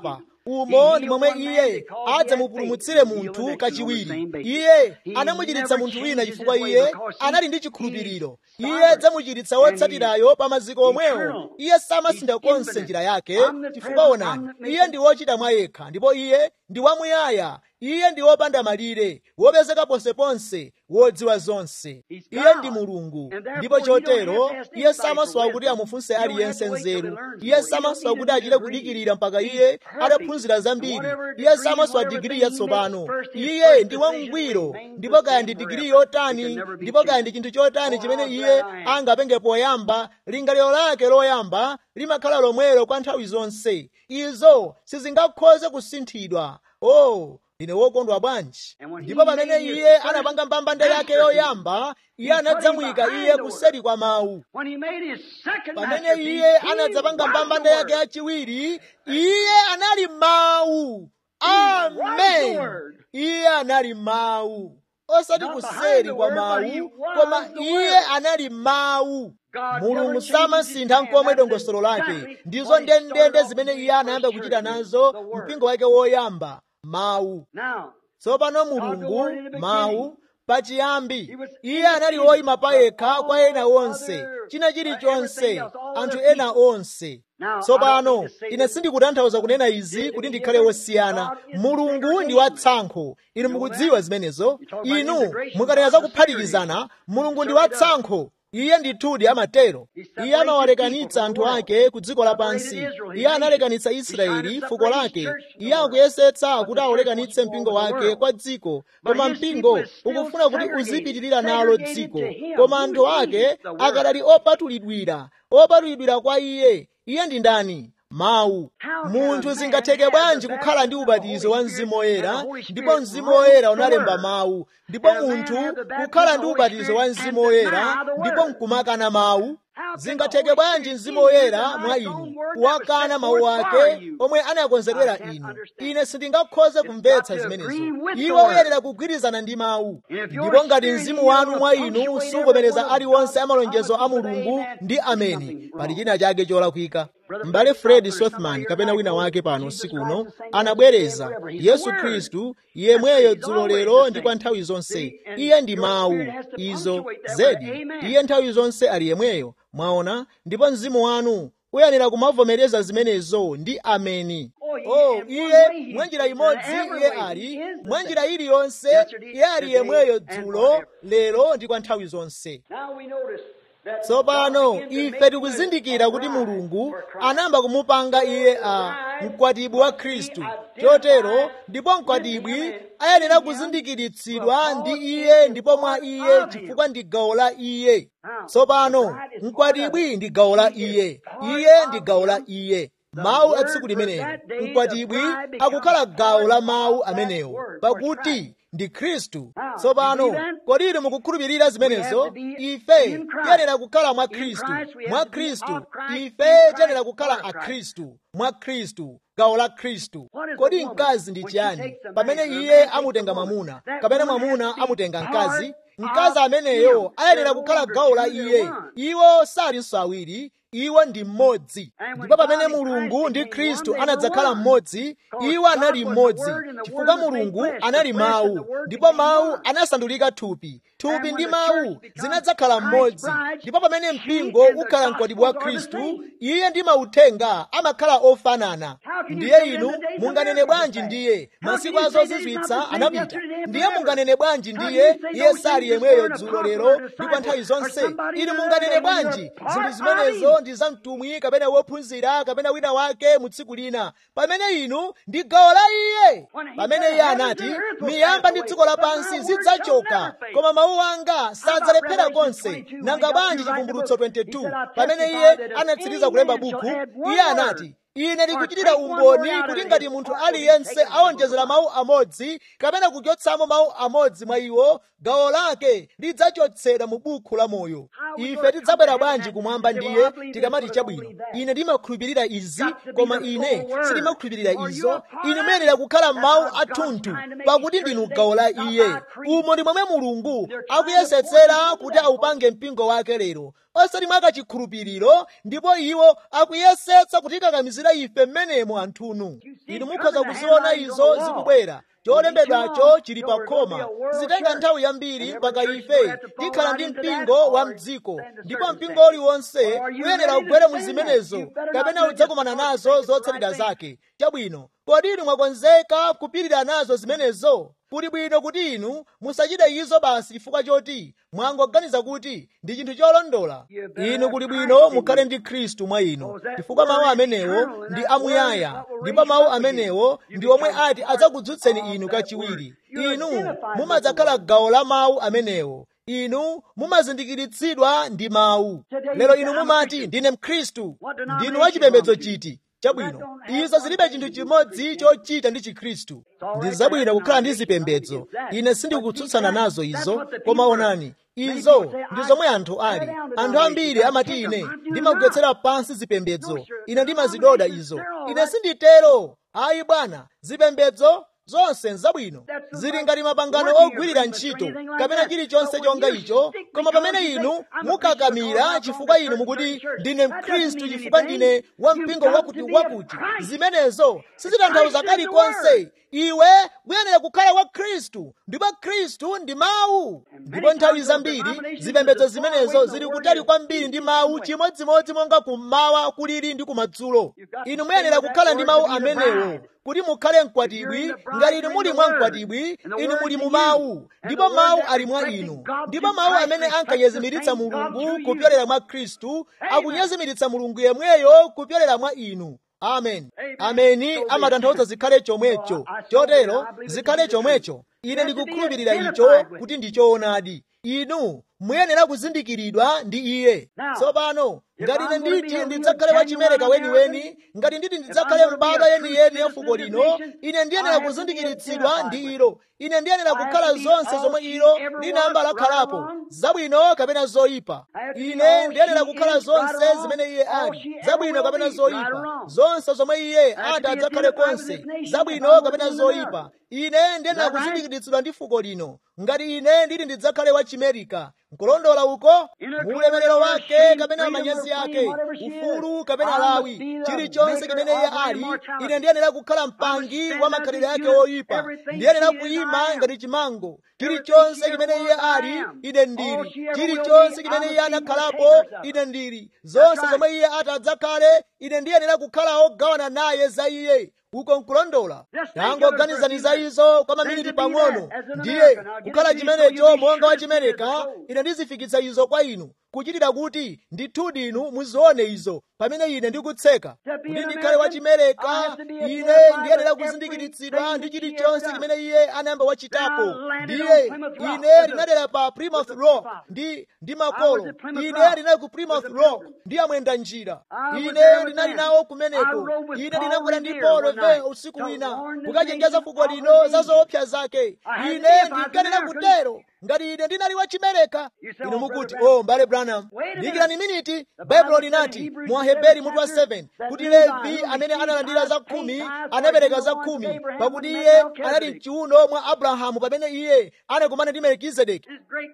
umo ndi momwe iye adzamupulumutsire munthu kachiwiri iye anamuchiritsa munthu wina chifukwa iye anali ndi chikhulupiriro iye adzamuchiritsa wotsatirayo pa maziko omwewo iye samasintha konse njira yake chifukwa onani iye ndi wochita mwa yekha ndipo iye ndi wamuyaya iye ndi wopanda malire wopezeka ponseponse wodziwa zonse iye ndi mulungu ndipo chotero iye samasowa kuti amufunse aliyense nzeru iye samasowa kuti achite kudikirira mpaka iye adaphunzira zambiri iye samasowa digiri yatsopano iye ndi wangwiro ndipo kaya ndi digiri yotani ndipo kaya ndi chinthu chotani chimene iye angapenge poyamba lingaliro lake loyamba limakhala lomwelo kwa nthawi zonse izo sizingakhoze kusinthidwa oh ndine wokondwa bwanji ndipo pamene iye anapanga mbambande yake yoyamba iye anadzamuyika iye kuseri kwa mawu pamene iye anadzapanga mbambande yake yachiwiri iye anali mawu amen iye anali mawu osati kuseri kwa mawu koma iye anali mawu mulungu samasintha nkomwe dongosolo lake ndizo ndendende zimene iye anayamba kuchita nazo mpingo wake woyamba mawu tsopano mulungu mawu pachiyambi iye anali woyima payekha kwa ena onse china chilichonse anthu ena onse tsopano ine sindikutanthauza kunena izi kuti ndikhale wosiyana mulungu ndi watsankho inu mukudziwa zimenezo inu mukanena za kuphatikizana mulungu ndi watsankho iye ndithudi amatero iye amawalekanitsa anthu ake ku dziko lapansi iye analekanitsa israeli fuko lake iye akuyesetsa kuti awulekanitse mpingo wake kwa dziko koma mpingo ukufuna kuti uzipitirira nalo dziko koma anthu ake akadali opatulidwira opatulidwira kwa iye iye ndi ndani mawu munthu zingatheke bwanji kukhala ndi ubatizo wa mzimu woyera ndipo mzimu woyera unalemba mawu ndipo munthu kukhala ndi ubatizo wa mzimu woyera ndipo nkumakana mawu zingatheke bwanji mzimu woyera mwa inu kuwakana mawu ake omwe anakonzedwera inu ine sindingakhoze kumvetsa zimenezo iwo uyenera kugwirizana ndi mawu ndipo ngati mzimu wanu mwa inu suvomereza aliwonse amalonjezo a mulungu ndi ameni pali china chake cholakwika m'bale fred sothman kapena wina wake pano usiku uno anabwereza yesu khristu yemweyo dzulo lero ndi kwa nthawi zonse iye ndi mawu izo zedi iye nthawi zonse ali yemweyo mwaona ndipo mzimu wanu uyenera kumavomereza zimenezo ndi ameni oh iye mwanjira imodzi iye ali mwanjira iliyonse iye ali yemweyo dzulo lero ndi kwa nthawi zonse tsopano ife tikuzindikira kuti mulungu anayamba kumupanga iye a mkwatibwi wa khristu chotero ndipo mkwatibwi ayenera kuzindikiritsidwa ndi iye ndipo mwa iye chifukwa ndi gawo la iye tsopano mkwatibwi ndi gawo la iye iye ndi gawo la iye mawu a tsiku limenelo mkwatibwi akukhala gawo la mawu amenewo pakuti ndi khristu tsopano kodi inu mukukhulupirira zimenezo ife tiyenera kukhala mwa khristu mwa khristu ife tiyenera kukhala akhristu mwa khristu gawo la khristu kodi mkazi ndi chiyani pamene iye amutenga mwamuna kapena mwamuna amutenga mkazi mkazi ameneyo ayenera kukhala gawo la iye iwo salinso awiri iwo ndi mmodzi ndipo pamene mulungu ndi khristu anadzakhala mmodzi iwo anali mmodzi chifukwa mulungu anali mawu ndipo mawu anasandulika thupi thupi ndi mawu zinadzakhala mmodzi ndipo pamene mpingo ukhala mkwatibwi wa khristu iye ndi mauthenga amakhala ofanana ndiye inu munganene bwanji ndiye masiku azozizwitsa anapita ndiye munganene bwanji ndiye iye sali yemweyo dzulo lero ndi kwa nthawi zonse inu munganene bwanji zinthu zimenezo ndi za mtumwi kapena wophunzira kapena wina wake mu tsiku lina pamene inu ndi gawo la iye pamene iye anati miyamba ndi dziko lapansi zidzachoka koma mawu anga sadzalephera konse nanga bwanji chivumbulutso 22 pamene iye anatsiriza kulemba buku iye anati ine ndikuchitira umboni kuti ngati munthu aliyense awonjezera mawu amodzi kapena kuchotsamo mawu amodzi mwa iwo gawo lake lidzachotsedwa mu buku la moyo ife tidzabwera bwanji kumwamba ndiye tikamati chabwino ine ndimakhulupirira izi koma ine sindimakhulupirira izo inu muyenera kukhala mawu athunthu pakuti ndinu gawo la iye umo ndi momwe mulungu akuyesetsera kuti aupange mpingo wake lero osati mwakachikhulupiriro ndipo iwo akuyesetsa kutikakamizira ife mmenemo anthunu inu mukhoza kuziona izo zikubwera cholembedwacho chili pa khoma zitenga nthawi yambiri mpaka ife tikhala ndi mpingo wa mdziko ndipo mpingo uliwonse uyenera kugwere mu zimenezo kapena udzakumana nazo zotsatira zake chabwino kodi inu mwakonzeka kupirira nazo zimenezo kuli bwino kuti inu musachite izo basi chifukwa choti mwangoganiza kuti ndi chinthu cholondola inu kuli bwino mukhale ndi khristu mwa inu chifukwa mawu amenewo ndi amuyaya ndipo mawu amenewo ndi omwe ati adzakudzutseni inu kachiwiri inu mumadzakhala gawo la mawu amenewo inu mumazindikiritsidwa ndi mawu lero inu mumati ndine mkhristu ndinu wachipembedzo chiti chabwino izo zilibe chinthu chimodzi chochita ndi chikhristu ndi zabwino kukhala ndi zipembedzo ine sindikutsutsana nazo izo koma onani izo ndi zomwe anthu ali anthu ambiri amati ine ndimagwetsera pansi zipembedzo ine ndimazidoda izo ine sinditero ayi bwana zipembedzo zonse nzabwino zili ngati mapangano ogwirira ntchito kapena chilichonse chonga icho koma pamene inu mukakamira chifukwa inu mukuti ndine mkhristu chifukwa ndine wampingo wakuti wakuti zimenezo sizitanthauza kalikonse iwe uyenera kukhala wa khristu ndipo khristu ndi mawu ndipo nthawi zambiri zipembedzo zimenezo zili kutali kwambiri ndi mawu chimodzimodzi monga kummawa kulili ndi kumadzulo inu muyenera kukhala ndi mawu amenewo kuti mukhale mkwatibwi ngati inu muli mwa mkwatibwi inu muli mu mawu ndipo mawu ali mwa inu ndipo mawu amene ankanyezimiritsa mulungu kupyolera mwa khristu akunyezimiritsa mulungu yemweyo kupyolera mwa inu amen ameni amatanthauza zikhale chomwecho chotero zikhale chomwecho ine ndikukhulupirira icho kuti ndi choonadi inu muyenera kuzindikiridwa ndi iye tsopano ngati ine nditi ndidzakhale wachimereka weniweni ngati nditi ndidzakhale mbadwa yeniyeni ya fuko lino ine ndiyenera kuzindikiritsidwa ndi ilo ine ndiyenera kukhala zonse zomwe ilo linayamba lakhalapo zabwino kapena zoyipa ine ndiyenera kukhala zonse zimene iye ali zabwino kapena zoyipa zonse zomwe iye ati adzakhale konse zabwino kapena zoyipa ine ndiyenera kuzindikiritsidwa ndi fuko lino ngati ine nditi ndidzakhale wachimerika nkulondola uko muulemerero wake kapena manyazi ake ufulu kapena lawi chilichonse chimene iye ali ine ndiyenera kukhala mpangi wa makhalidwe ake oyipa ndiyenera kuyima ngati chimango chilichonse chimene iye ali ine ndili chilichonse chimene iye anakhalapo ine ndili zonse zomwe iye ati adzakhale ine ndiyenera kukhala ogawana naye za iye uko nkulondola tangoganizani za izo kwa maminiti pang'ono ndiye kukhala chimenecho monga wa chimereka ine ndizifikitsa izo kwa inu kuchitira kuti ndithudi inu muzione izo pamene ine ndikutseka kuti ndikhale wachimereka ine ndiyenera kuzindikiritsidwa ndi chilichonse chimene iye anayamba wachitapo ndiye ine ndinadera pa plymouth rock ndi ndi makolo ine ndinali ku plymouth rock ndi amwenda njira ine ndinali nawo kumeneko ine ndinakwera ndi paul revere usiku wina kukachenjeza fuko lino za zoopsa zake ine ndinkanena kutero ngati ine ndinali wachimereka inu mukuti o mbale branham dikirani miniti baibulo linati mu aheberi mutu wa 7 kuti levi amene analandira za khumi anapereka za khumi pakuti iye anali mchiuno mwa abrahamu pamene iye anakumana ndi melkizedeki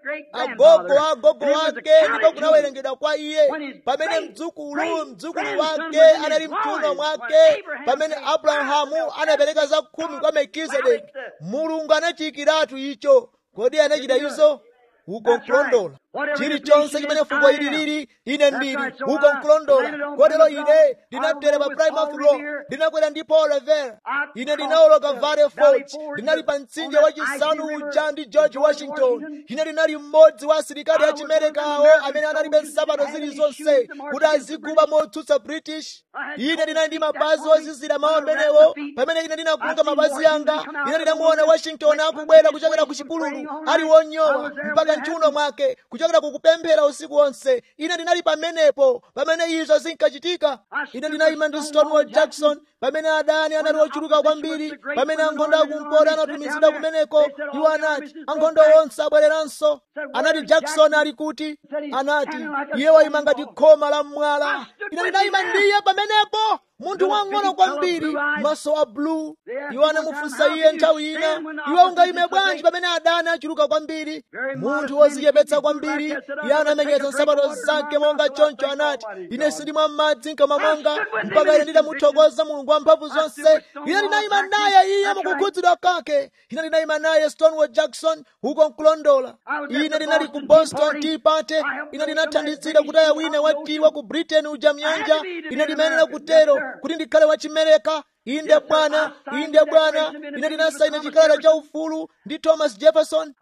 agogo a agogo wake ndipo kunawerengedwa kwa iye pamene mdzukulu mdzukulu wake anali mchiuno mwake pamene abrahamu anapereka za khumi kwa melkizedeki mulungu anachiyikiratu icho kodi anachita izo uko nkulondola chilichonse chimene fuko ili lili ine ndili uko nkulondola kotero ine ndinabdera pa plymouth rock ndinakwera ndi paul revere ine ndinawoloka valley forge ndinali pa mtsinje wachisanu uja ndi george washington ine ndinali mmodzi wa asilikali achimerekawo amene analibe nsapato zilizonse kuti aziguba motsutsa british ine ndinali ndi mapazi ozizira mawu amenewo pamene ine ndinaguluka mapazi anga ine ndinamuona washington akubwera kuchokera ku chipululu ali wonyowa mpaka mchiuno mwake kuchokera kukupemphera usiku wonse ine ndinali pamenepo pamene izo zinkachitika ine ndinayima ndi stonewall jackson pamene adani anali ochuluka kwambiri pamene ankhondo akumpoto anatumizidwa kumeneko iwo anati ankhondo onse abwereranso anati jackson ali kuti anati iye wayima ngati khoma la mwala ine ndinayima ndiye pamenepo munthu wang'ono kwambiri maso a blue iwo anamufunsa iye nthawi ina iwe ungayime bwanji pamene adani achuluka kwambiri munthu wodzichepetsa kwambiri iye anamenyetsa nsapato zake monga choncho anati ine sindimwa madzi mkamwa mwanga mpaka ine nditamuthokoza mulungu wamphamvu zonse ine ndinayima naye iye mukukhudzidwa kwake ine ndinayima naye stonewall jackson uko nkulondola ine ndinali ku boston tea party ine ndinathandizira kutaya wina watiwa ku britain uja mnyanja ine ndimayenera kutero kuti ndikhale wachimereka inde bwana inde bwana ine ndinasaina chikalata cha ufulu ndi thomas jefferson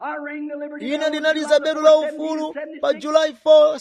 ine ndinaliza belu la ufulu pa july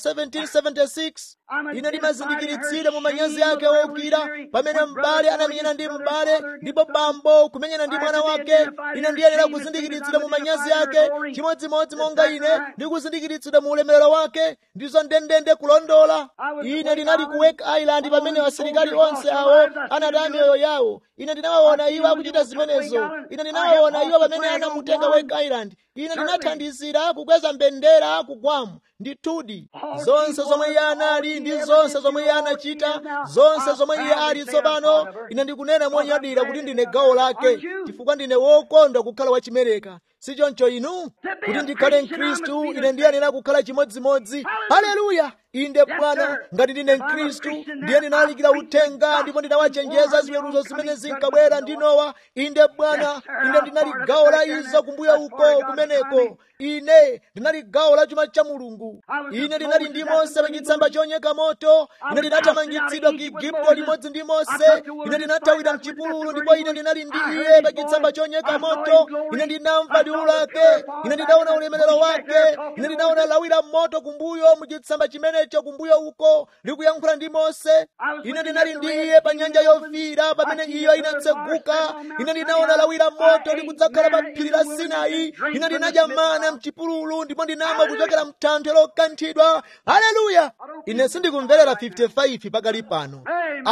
4 1776 ine ndinazindikiritsira mu manyazi ake wokira pamene m'bale anamenyana ndi m'bale ndipo bambo kumenyana ndi mwana wake ine ndiyenera kuzindikiritsira mu manyazi ake chimodzimodzi monga ine ndikuzindikiritsira mu ulemerero wake ndizo ndendende kulondola ine ndinali ku wake island pamene asilikali onse awo anataya miyoyo yawo ine ndinawaona iwo akuchita zimenezo ine ndinawaona iwo pamene anamutenga wake island ine ndinathandizira kukweza mbendera kugwamu ndithudi zonse zomwe iye anali ndi zonse zomwe iye anachita zonse zomwe iye ali tsopano ine ndikunena monyadira kuti ndine gawo lake chifukwa ndine wokondwa kukhala wachimereka si choncho inu kuti ndikhale mkhristu ine ndiyenera kukhala chimodzimodzi haleluya inde bwana ngati ndine mkhristu ndiye ndinalalikira uthenga ndipo ndinawachenjeza ziweruzo zimene zinkabwera ndi nowa inde bwana ine ndinali gawo la izo kumbuyo uko kumeneko ine ndinali gawo la chuma cha mulungu ine ndinali ndi mose pachitsamba choyaka moto ine ndinathamangitsidwa ku igupto limodzi ndi mose ine ndinathawira mchipululu ndipo ine ndinali ndi iye pachitsamba choyaka moto ine ndinamva liwu lake ine ndinaona ulemerero wake ine ndinaona lawi la moto kumbuyo muchitsamba chimenecho kumbuyo uko likuyankhula ndi mose ine ndinali ndi iye pa nyanja yofiira pamene iyo inatseguka ine ndinaona lawi la moto likudzakhala pa phiri la sinai ine ndinadya mana mchipululu ndipo ndinamwa kuchokera mthanthwe lokanthidwa haleluya ine sindikumverera 55 pakali pano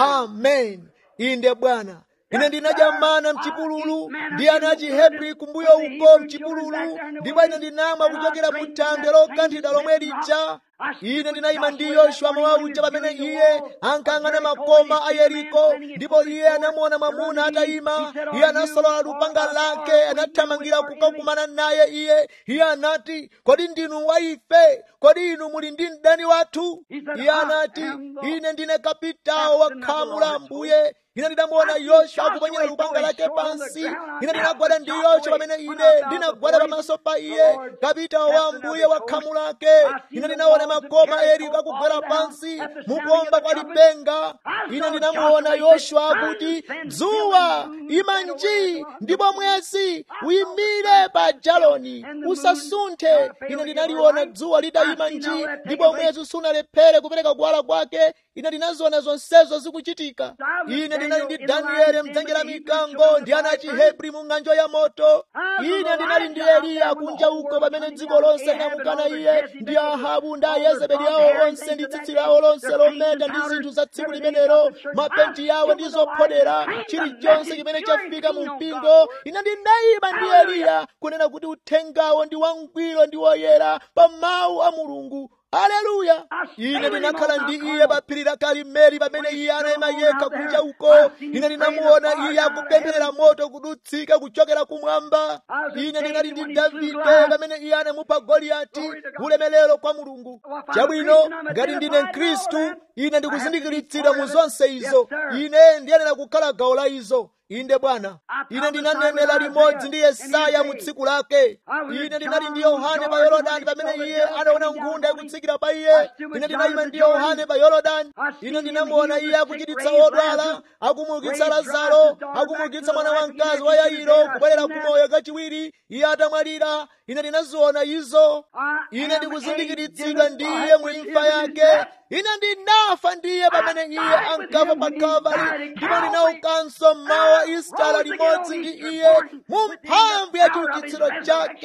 amen inde bwana ine ndinadya mana mchipululu ndi ana achihebri kumbuyo uko mchipululu ndipo ine ndinamwa kuchokera mu thanthwe lokanthidwa lomwe lija ine ndinayima ndi yoshuwa mawa uja pamene iye ankang'ana makoma a yeriko ndipo iye anamuona mwamuna atayima iye anasolola lupanga lake anathamangira kukakumana naye iye iye anati kodi ndinu wa ife kodi inu muli ndi mdani wathu iye anati ine ndine kapitawo wa khamu la ambuye ine ndinamuona yoswa akuponyera lupanga lake pansi ine ndinagwada ndi yoswa pamene ine ndinagwada pamaso pa iye kapitawo wa ambuye wa khamu lake ine ndinaona makoma yeriko akugwera pansi mukuomba kwa lipenga ine ndinamuona yoswa akuti dzuwa ima nji ndipo mwezi uyimire pa jaloni usasunthe ine ndinaliona dzuwa litayima nji ndipo mwezi sunalephere kupereka kuwala kwake ine ndinaziona zonsezo zikuchitika ine ndinali ndi danieli mdzenje la mikango ndi ana achihebri mu ng'anjo ya moto ine ndinali ndi eliya kunja uko pamene dziko lonse linamukana iye ndi ahabu ndi ayezebeli awo onse ndi tsitsi lawo lonse lometa ndi zinthu za tsiku limenelo mapenti yawo ndi zophodera chilichonse chimene chafika mu mpingo ine ndinayima ndi eliya kunena kuti uthengawo ndi wangwiro ndi woyera pa mawu a mulungu haleluya ine ndinakhala ndi iye pa phiri la karimeli pamene iye anayima yekha kunja uko ine ndinamuona iye akupempherera moto kudutsika kuchokera kumwamba ine ndinali ndi davide pamene iye anamupha goliyati ulemelero kwa mulungu chabwino ngati ndine mkhristu ine ndikuzindikiritsidwa mu zonse izo ine ndiyenera kukhala gawo la izo inde bwana ine ndinanenera limodzi ndi yesaya mu tsiku lake ine ndinali ndi yohane pa yorodani pamene iye anaona nkhunda ikutsikira pa iye ine ndinayima ndi yohane pa yorodani ine ndinamuona iye akuchiritsa odwala akumuukitsa lazaro akumuukitsa mwana wamkazi wa yairo kubwerera kumoyo kachiwiri iye atamwalira ine ndinaziona izo ine ndikuzindikiritsidwa ndi iye mu imfa yake ine ndinafa ndi iye pamene iye ankafa pa kalvari ndipo ndinaukanso mmawa istala limodzi ndi iye mu mphamvu ya chiukitsiro chake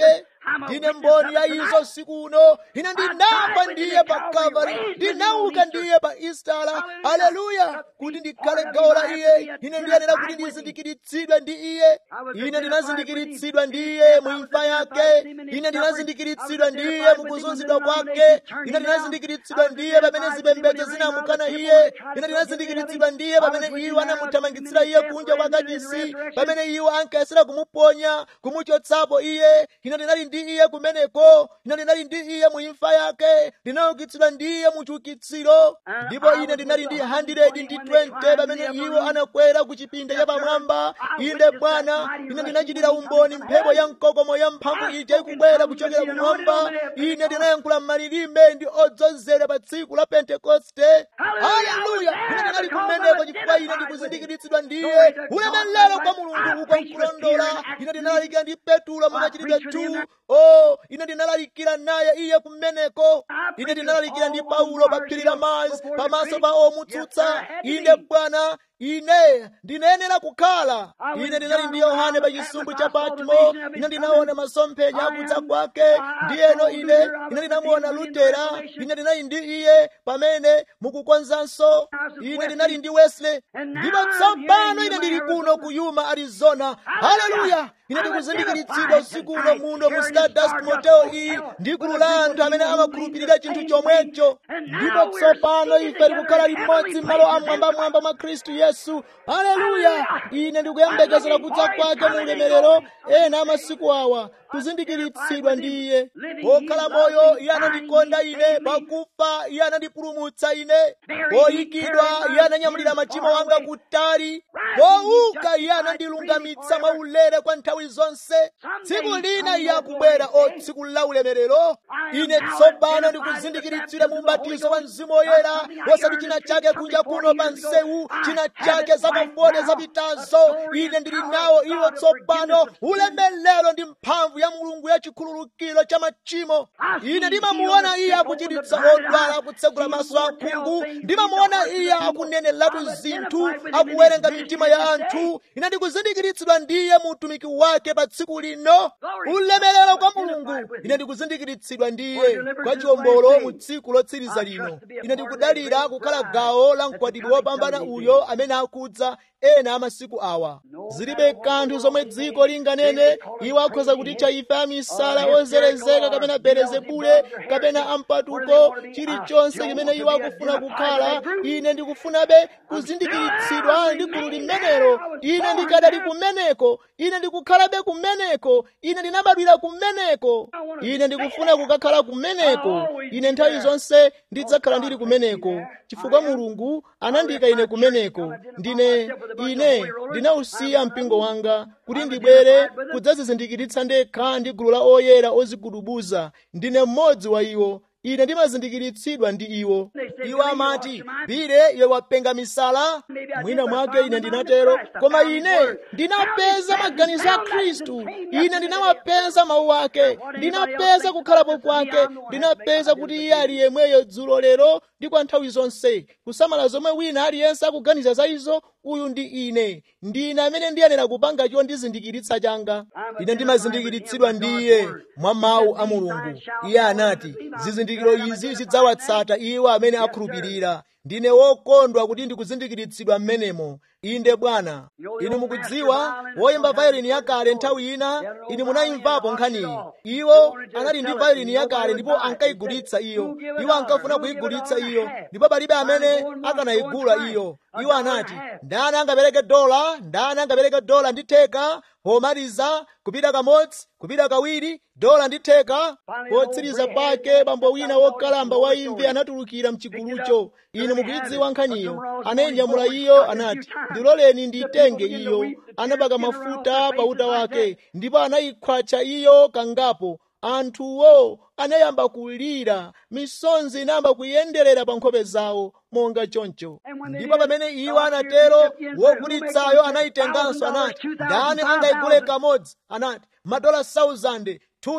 ndine mboni ya izo usiku uno ine ndinafa ndiye pa kalvari ndinauka ndiye pa istala aleluya kuti ndikhale gawo la iye ine ndiyenera kuti ndizindikiritsidwe ndi iye ine ndinazindikiritsidwa ndi iye mu imfa yake ine ndinazindikiritsidwa ndi iye mu kuzunzidwa kwake ine ndinazindikiritsidwa ndi iye pamene zipembedzo zinamukana iye ine ndinazindikiritsidwa ndi iye pamene iwo anamuthamangitsira iye kunja kwa kachisi pamene iwo ankayesera kumuponya kumuchotsapo iye ine ndinali ndi iye kumeneko ine ndinali ndi iye mu imfa yake ndinaukitsidwa ndi iye mu chiukitsiro ndipo ine ndinali ndi 100 ndi 20 pamene iwo anakwera ku chipinda chapamwamba inde bwana ine ndinachitira umboni mphepo ya mkokomo ya mphamvu ija ikubwera kuchokera kumwamba ine ndinayankhula m'malilime ndi odzozera pa tsiku la pentekoste haleluya ine ndinali kumeneko chifukwa ine ndikuzindikiritsidwa ndiye ulemelero kwa mulungu uko nkulondola ine ndinalalikira ndi petulo mumachitidwe 2 o ine ndinalalikira naye iye kumeneko ine ndinalalikira ndi paulo pa phiri la mars pamaso pa omutsutsa inde bwana ine ndinayenera kukhala ine ndinali ndi yohane pa chisumbu cha patmo ine ndinaona masomphenya akudza kwake ndiyeno ine ine ndinamuona lutera ine ndinali ndi iye pamene mukukonzanso ine ndinali ndi wesley ndipo tsopano ine ndili kuno ku yuma arizona haleluya ine ndikuzindikiritsidwa usiku uno muno mu stardust motel iyi ndi gulu la anthu amene amakhulupirira chinthu chomwecho ndipo tsopano ife tikukhala limodzi m'malo amwambamwamba mwa khristu yesu haleluya ine ndikuyembekezera kudza kwake mu ulemerero ena amasiku awa kuzindikiritsidwa ndi iye wokhala moyo iye anandikonda ine pakufa iye anandipulumutsa ine poyikidwa iye ananyamulira machimo anga kutali powuka iye anandilungamitsa mwaulere kwa nthawi zonse tsiku lina iye akubwera o tsiku la ulemerero ine tsopano ndikuzindikiritsidwa mu ubatizo wa mzimu woyera wosati china chake kunja kuno pa msewu china chake zakafode zapitazo ine ndili nawo iwo tsopano ulemerero ndi mphamvu ya mulungu ya chikhululukiro cha machimo ine ndimamuona iye akuchiritsa odwala akutsegula maso akhungu ndimamuona iye akuneneratu zinthu akuwerenga mitima ya anthu ine ndikuzindikiritsidwa ndiye mu utumiki wake pa tsiku lino ulemerero kwa mulungu ine ndikuzindikiritsidwa ndiye kwa chiwombolo mu tsiku lotsiriza lino ine ndikudalira kukhala gawo la mkwatibwi wopambana uyo amene akudza ena amasiku awa zilibe kanthu zomwe dziko linganene iwo akhoza kutitcha ife amisala ozerezeka kapena belezebule kapena ampatuko chilichonse chimene iwo akufuna kukhala ine ndikufunabe kuzindikiritsidwa ndi gulu limenelo ine ndikadali kumeneko ine ndikukhalabe kumeneko ine ndinabadwira kumeneko ine ndikufuna kukakhala kumeneko ine nthawi zonse ndidzakhala ndili kumeneko chifukwa mulungu anandika ine kumeneko ndine ine ndinausiya mpingo wanga kuti ndibwere kudzazizindikiritsa ndekha ndi gulu la oyera ozigudubuza ndine mmodzi wa iwo ine ndimazindikiritsidwa ndi iwo iwo amati bile iwe wapenga misala mwina mwake ine ndinatero koma ine ndinapeza maganizo a khristu ine ndinawapeza mawu ake ndinapeza kukhalapo kwake ndinapeza kuti iye ali yemweyo dzulo lero ndi kwa nthawi zonse kusamala zomwe wina aliyense akuganiza za izo uyu ndi ine ndine amene ndiyenera kupanga chondizindikiritsa changa ine ndimazindikiritsidwa ndi iye mwa mawu a mulungu iye anati zizindikiro izi zidzawatsata iwo amene akhulupirira ndine wokondwa kuti ndikuzindikiritsidwa mmenemo inde bwana inu mukudziwa woyimba vayolini yakale nthawi ina inu munayimvapo nkhaniyi iwo anali ndi vayolini yakale ndipo ankayigulitsa iyo iwo ankafuna kuyigulitsa iyo ndipo palibe amene akanayigula iyo iwo anati ndani angapereke dola ndani angapereke dola ndi theka pomaliza kupita kamodzi kupita kawiri dola ndi theka potsiriza pake bambo wina wokalamba wa imvi anatulukira mchigulucho inu mukuyidziwa nkhaniyo anayinyamula iyo anati ndiloleni nditenge iyo anabaka mafuta pa uta wake ndipo anayikhwacha iyo kangapo anthuwo anayamba kulira misonzi inayamba kuyenderera pa nkhope zawo monga choncho ndipo pamene iwo anatero wogulitsayo anayitenganso anati ndani angayigule kamodzi anati madola 1000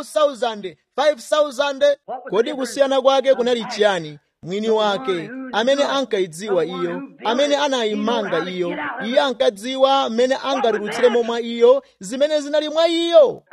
2000 5000 kodi kusiyana kwake kunali chiyani mwini wake amene ankayidziwa iyo amene anayimanga iyo iye ankadziwa mmene angatulutsiremo mwa iyo zimene zinali mwa iyo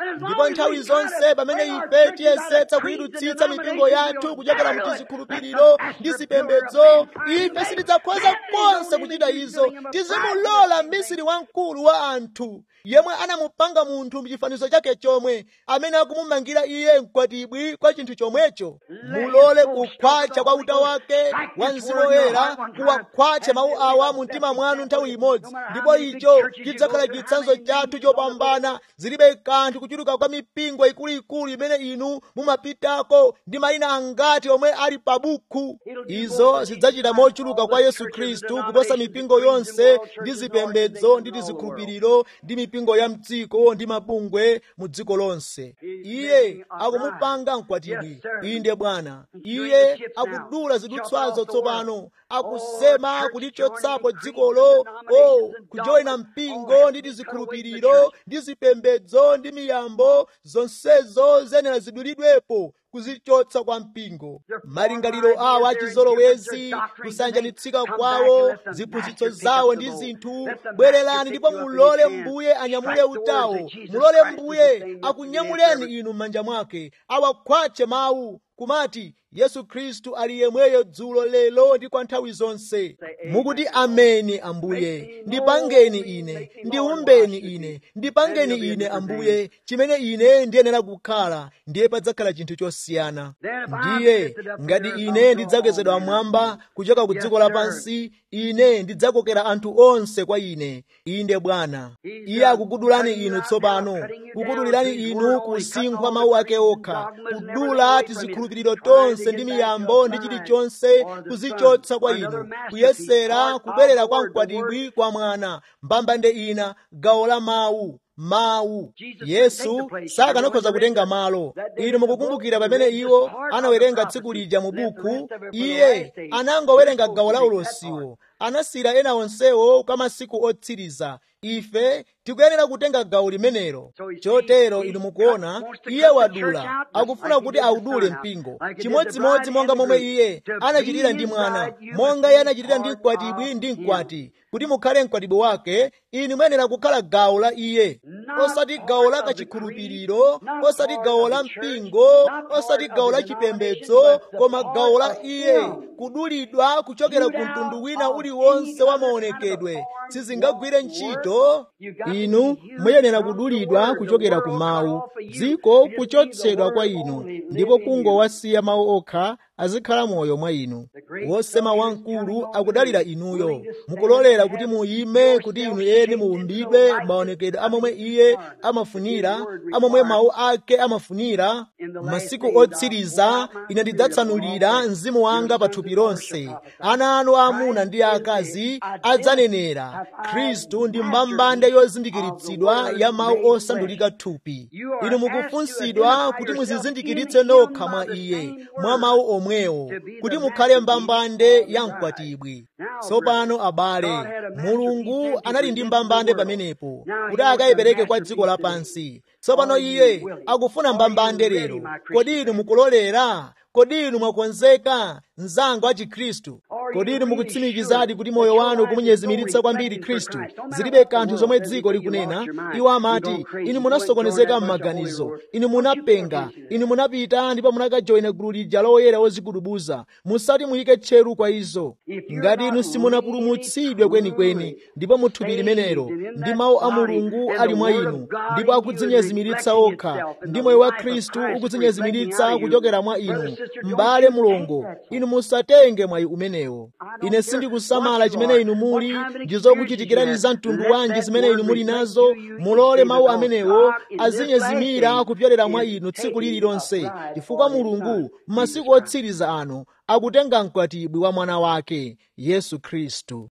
ndipo nthawi zonse pamene ife tiyesetsa kuyidutsitsa mipingo yathu kuchokera mu tizikhulupiriro ndi zipembedzo ife sitidzakhoza konse kuchita izo tizimulola mmisiri wamkulu wa anthu yemwe anamupanga munthu mchifanizo chake chomwe amene akumumangira iye mkwatibwi kwa chinthu chomwecho mulole kukhwacha kwa uta wake wa mzimu woyera kuwakhwache mawu awa mu mtima mwanu nthawi imodzi ndipo icho chidzakhala chitsanzo chathu chopambana zilibe kanthu kuchuluka kwa mipingo ikuluikulu imene inu mumapitako ndi mayina angati omwe ali pa bukhu izo zidzachita mochuluka kwa yesu khristu kuposa mipingo yonse ndi zipembedzo ndi tizikhulupiriro ndi mipingo ya mdziko ndi mabungwe mu dziko lonse iye akumupanga mkwatibwi inde bwana iye akudula zidutswazo tsopano akusema kulichotsapo dzikolo o kujoyina mpingo ndi tizikhulupiriro ndi zipembedzo ndi miyambo zonsezo zenera zidulidwepo kuzichotsa kwa mpingo malingaliro awo achizolowezi kusanjanitsika kwawo ziphunzitso zawo ndi zinthu bwererani ndipo mulole mbuye anyamule utawo mulole mbuye akunyamuleni inu m'manja mwake awakhwache mawu kumati yesu khristu ali yemweyo dzulo lero ndi kwa nthawi zonse mukuti ameni ambuye ndipangeni ine ndiumbeni ine ndipangeni ine ambuye chimene ine ndiyenera kukhala ndiye padzakhala chinthu chosiyana ndiye ngati ine ndidzakwezedwa mwamba kuchoka ku dziko lapansi ine ndidzakokera anthu onse kwa ine inde bwana iye akukudulani inu tsopano kukudulirani inu kusinkhwa mawu ake okha kudula tizikhulupiriro tonse ndi miyambo ndi chilichonse kuzichotsa kwa inu kuyesera kubwerera kwa mkwatibwi kwa mwana mbambande ina gawo la mawu mawu yesu sakanakhoza kutenga malo inu mukukumbukira pamene iwo anawerenga tsiku lija mu buku iye anangowerenga gawo la ulosiwo anasiyira ena onsewo kwa masiku otsiriza ife tikuyenera kutenga gawo limenelo chotero inu mukuona iye wadula akufuna kuti audule mpingo chimodzimodzi monga momwe iye anachitira ndi mwana monga iye anachitira ndi mkwatibwi ndi mkwati kuti mukhale mkwatibwi wake inu muyenera kukhala gawo la iye osati gawo la kachikhulupiriro osati gawo la mpingo osati gawo la chipembedzo koma gawo la iye kudulidwa kuchokera ku mtundu wina uliwonse wa maonekedwe sizingagwire ntchito inu muyenera kudulidwa kuchokera ku mawu dziko kuchotsedwa kwa inu ndipo kungowasiya mawu okha azikhala moyo mwa inu wosema wamkulu akudalira inuyo mukulolera kuti muyime kuti inu eni muumbidwe maonekedwe amomwe iye amafunira amomwe mawu ake amafunira masiku otsiriza ine ndidzatsanulira mzimu wanga pa thupi lonse ana anu aamuna ndi aakazi adzanenera khristu ndi mbambande yozindikiritsidwa ya mawu osandulika thupi inu mukufunsidwa kuti muzizindikiritse nokha mwa iye mwa mawu omwewo kuti mukhale mbambande ya mkwatibwi tsopano abale mulungu anali ndi mbambande pamenepo kuti akayipereke kwa dziko lapansi tsopano iye akufuna mbambande lero kodi inu mukulolera kodi inu mwakonzeka mzanga wa chikhristu kodi inu mukutsimikizadi kuti moyo wanu kumunyezimiritsa kwambiri khristu zilibe kanthu zomwe dziko likunena iwo amati inu munasokonezeka m'maganizo inu munapenga inu munapita ndipo munakajoyina gulu lija loyera wozigudubuza musati muyike tcheru kwa izo ngati inu simunapulumutsidwe kwenikweni ndipo muthupi limenelo ndi mawu a mulungu ali mwa inu ndipo akudzinyezimiritsa okha ndi moyo wa khristu ukudzinyezimiritsa kuchokera mwa inu m'bale mulongo inu musatenge mwayi umenewo ine sindikusamala chimene inu muli ndi zokuchitikirani za mtundu wanji zimene inu muli nazo mulole mawu amenewo azinyezimira kupyolera mwa inu tsiku lililonse chifukwa mulungu m'masiku otsiriza ano akutenga mkwatibwi wa mwana wake yesu khristu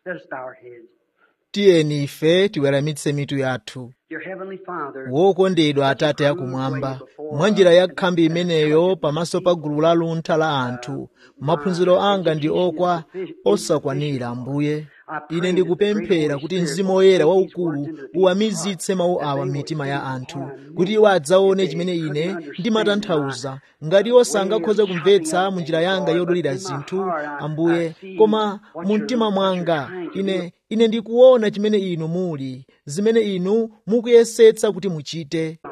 tiyeni ife tiweramitse mitu yathu wokondedwa atate akumwamba mwa njira ya khambi imeneyo pamaso pa gulu la luntha la anthu maphunziro anga ndi okwa osakwanira ambuye ine ndikupemphera kuti mzimu woyera waukulu uwamizitse mawu awa m'mitima ya anthu kuti iwo adzaone chimene ine ndimatanthauza ngati iwo sangakhoze kumvetsa mu njira yanga yodulira zinthu ambuye koma mu mtima mwanga ine ine ndikuona chimene inu muli zimene inu mukuyesetsa kuti muchite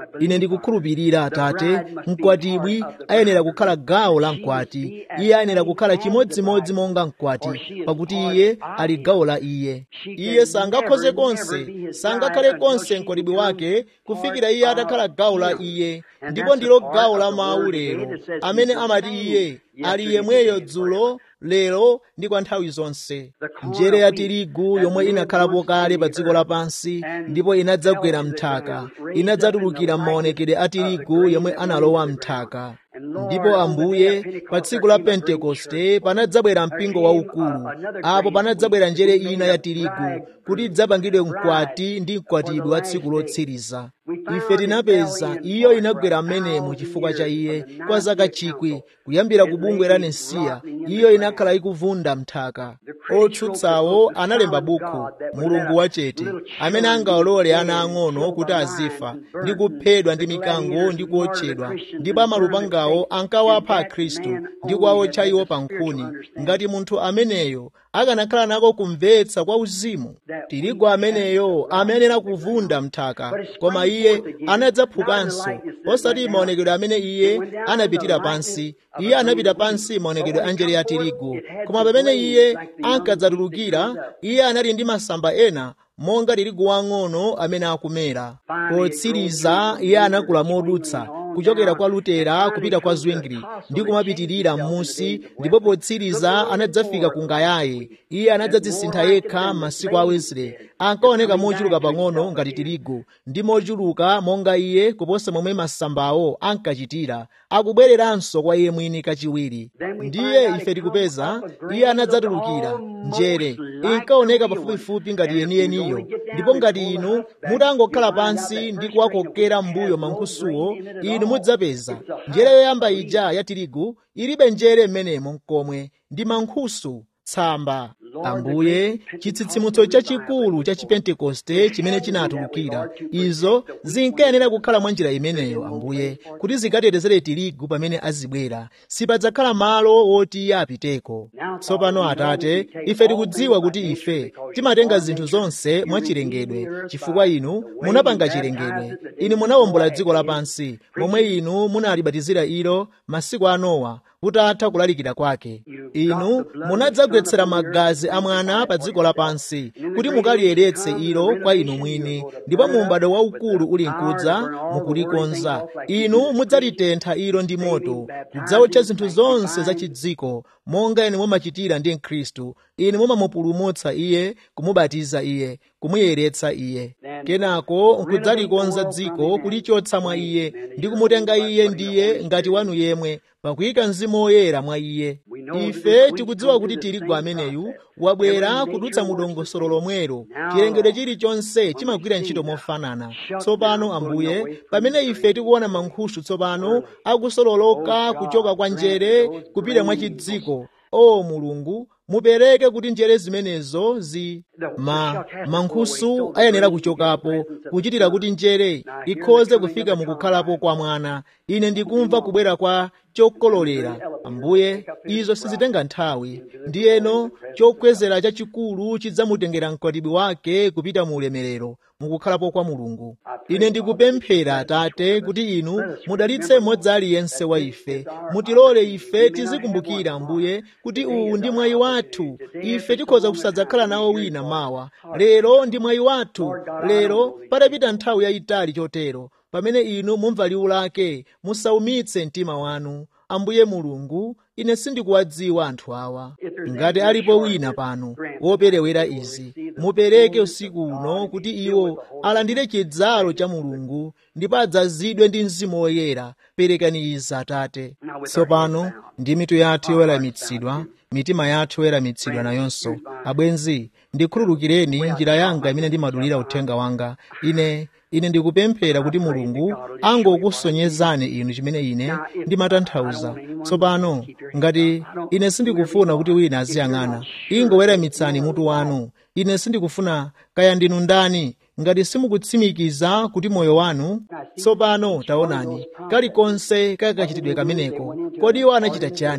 ine ndikukhulupirira atate mkwatibwi ayenera kukhala gawo la mkwati iye ayenera kukhala chimodzimodzi monga mkwati pakuti iye ali gawo la iye iye sangakhoze konse sangakhale konse mkwatibwi wake kufikira iye atakhala gawo la iye ndipo ndilo gawo la mawu lero amene amati iye ali yemweyo dzulo lero ndi kwa nthawi zonse njere ya tirigu yomwe inakhalapo kale pa dziko lapansi ndipo inadzagwera mthaka inadzatulukira m'maonekedwe a tirigu yomwe analowa mthaka ndipo ambuye pa tsiku la pentekoste panadzabwera mpingo waukulu apo panadzabwera njere ina ya tirigu kuti idzapangidwe mkwati ndi mkwatibwi wa tsiku lotsiriza ife tinapeza iyo inagwera m'menemo chifukwa cha iye kwa zaka chikwi kuyambira ku bungwe la nesiya iyo inakhala ikuvunda mthaka otsutsawo analemba bukhu mulungu wachete amene angawalole ana ang'ono kuti azifa ndi kuphedwa ndi mikango ndi kuotchedwa ndipo amalupangawo ankawapha akhristu ndi kuwawotcha iwo pa nkhuni ngati munthu ameneyo akanakhala nako kumvetsa kwa uzimu tirigu ameneyo amayenera kuvunda mthaka koma iye anadzaphukanso osati maonekedwe amene iye anapitira pansi iye anapita pansi maonekedwe a njere ya tirigu koma pamene iye ankadzatulukira iye anali ndi masamba ena monga tirigu wang'ono amene akumera potsiriza iye anakula modutsa kuchokera kwa lutera kupita kwa zwingli ndi kumapitirira m'musi ndipo potsiriza anadzafika ku ngayaye iye anadzadzisintha yekha masiku a wesley ankaoneka mochuluka pang'ono ngati tirigu ndi mochuluka monga iye kuposa momwe masambawo ankachitira akubwereranso kwa iye mwini kachiwiri ndiye ife tikupeza iye anadzatulukira njere inkaoneka pafupifupi ngati yeniyeniyo ndipo ngati inu mutangokhala pansi ndi kuwakokera m'mbuyo mankhusuwo inu mudzapeza njere yoyamba ija ya tirigu ilibe njere m'menemo mkomwe ndi mankhusu tsamba ambuye chitsitsimutso chachikulu cha chipentekoste chimene chinatulukira izo zinkayenera kukhala mwa njira imeneyo ambuye kuti zikatetezere tirigu pamene azibwera sipadzakhala malo woti iye apiteko tsopano atate ife tikudziwa kuti ife timatenga zinthu zonse mwachilengedwe chifukwa inu munapanga chilengedwe inu munawombola dziko lapansi momwe inu munalibatizira ilo masiku a nowa kutatha kulalikira kwake inu munadzagwetsera magazi a mwana pa dziko lapansi kuti mukaliyeretse ilo kwa inu mwini ndipo mu m'bado waukulu uli nkudza mukulikonza inu mudzalitentha ilo ndi moto kudzawotcha zinthu zonse za chidziko monga inu mumachitira ndi mkhristu inu mumamupulumutsa iye kumubatiza iye kumuyeretsa iye kenako nkudzalikonza dziko kulichotsa mwa iye ndi kumutenga iye ndiye ngati wanu yemwe pakuyika mzimu woyera mwa iye ife tikudziwa kuti tirigu ameneyu wabwera kudutsa mu dongosolo lomwelo chilengedwe chilichonse chimagwira ntchito mofanana tsopano ambuye pamene ife tikuona mankhusu tsopano akusololoka kuchoka kwa njere kupita mwa chidziko o mulungu mupereke kuti njere zimenezo zi ma mankhusu ayenera kuchokapo kuchitira kuti njere ikhoze kufika mukukhalapo kwa mwana ine ndikumva kubwera kwa chokololera ambuye izo sizitenga nthawi ndiyeno chokwezera chachikulu chidzamutengera mkwatibwi wake kupita mu ulemerero mukukhalapo kwa mulungu ine ndikupemphera atate kuti inu mudalitse mmodzi aliyense wa ife mutilole ife tizikumbukira ambuye kuti uwu ndi mwayi wathu ife tikhoza kusadzakhala nawo wina mawa lero ndi mwayi wathu lero patapita nthawi yayitali chotero pamene inu mumva liwu lake musaumitse mtima wanu ambuye mulungu ine sindikuwadziwa anthu awa ngati alipo wina pano woperewera izi mupereke usiku uno kuti iwo alandire chidzalo cha mulungu ndipo adzazidwe ndi mzimu woyera perekani izi atate tsopano ndi mitu yathu yoweramitsidwa mitima yathu yoweramitsidwa nayonso abwenzi ndikhululukireni njira yanga imene ndimadulira uthenga wanga ine ine ndikupemphera kuti mulungu angokusonyezani inu chimene ine ndimatanthauza tsopano ngati ine sindikufuna kuti wina aziyang'ana ingoweramitsani mutu wanu ine sindikufuna kaya ndinu ndani ngati simukutsimikiza kuti moyo wanu tsopano taonani kalikonse kakachitidwe kameneko kodi iwo anachita chani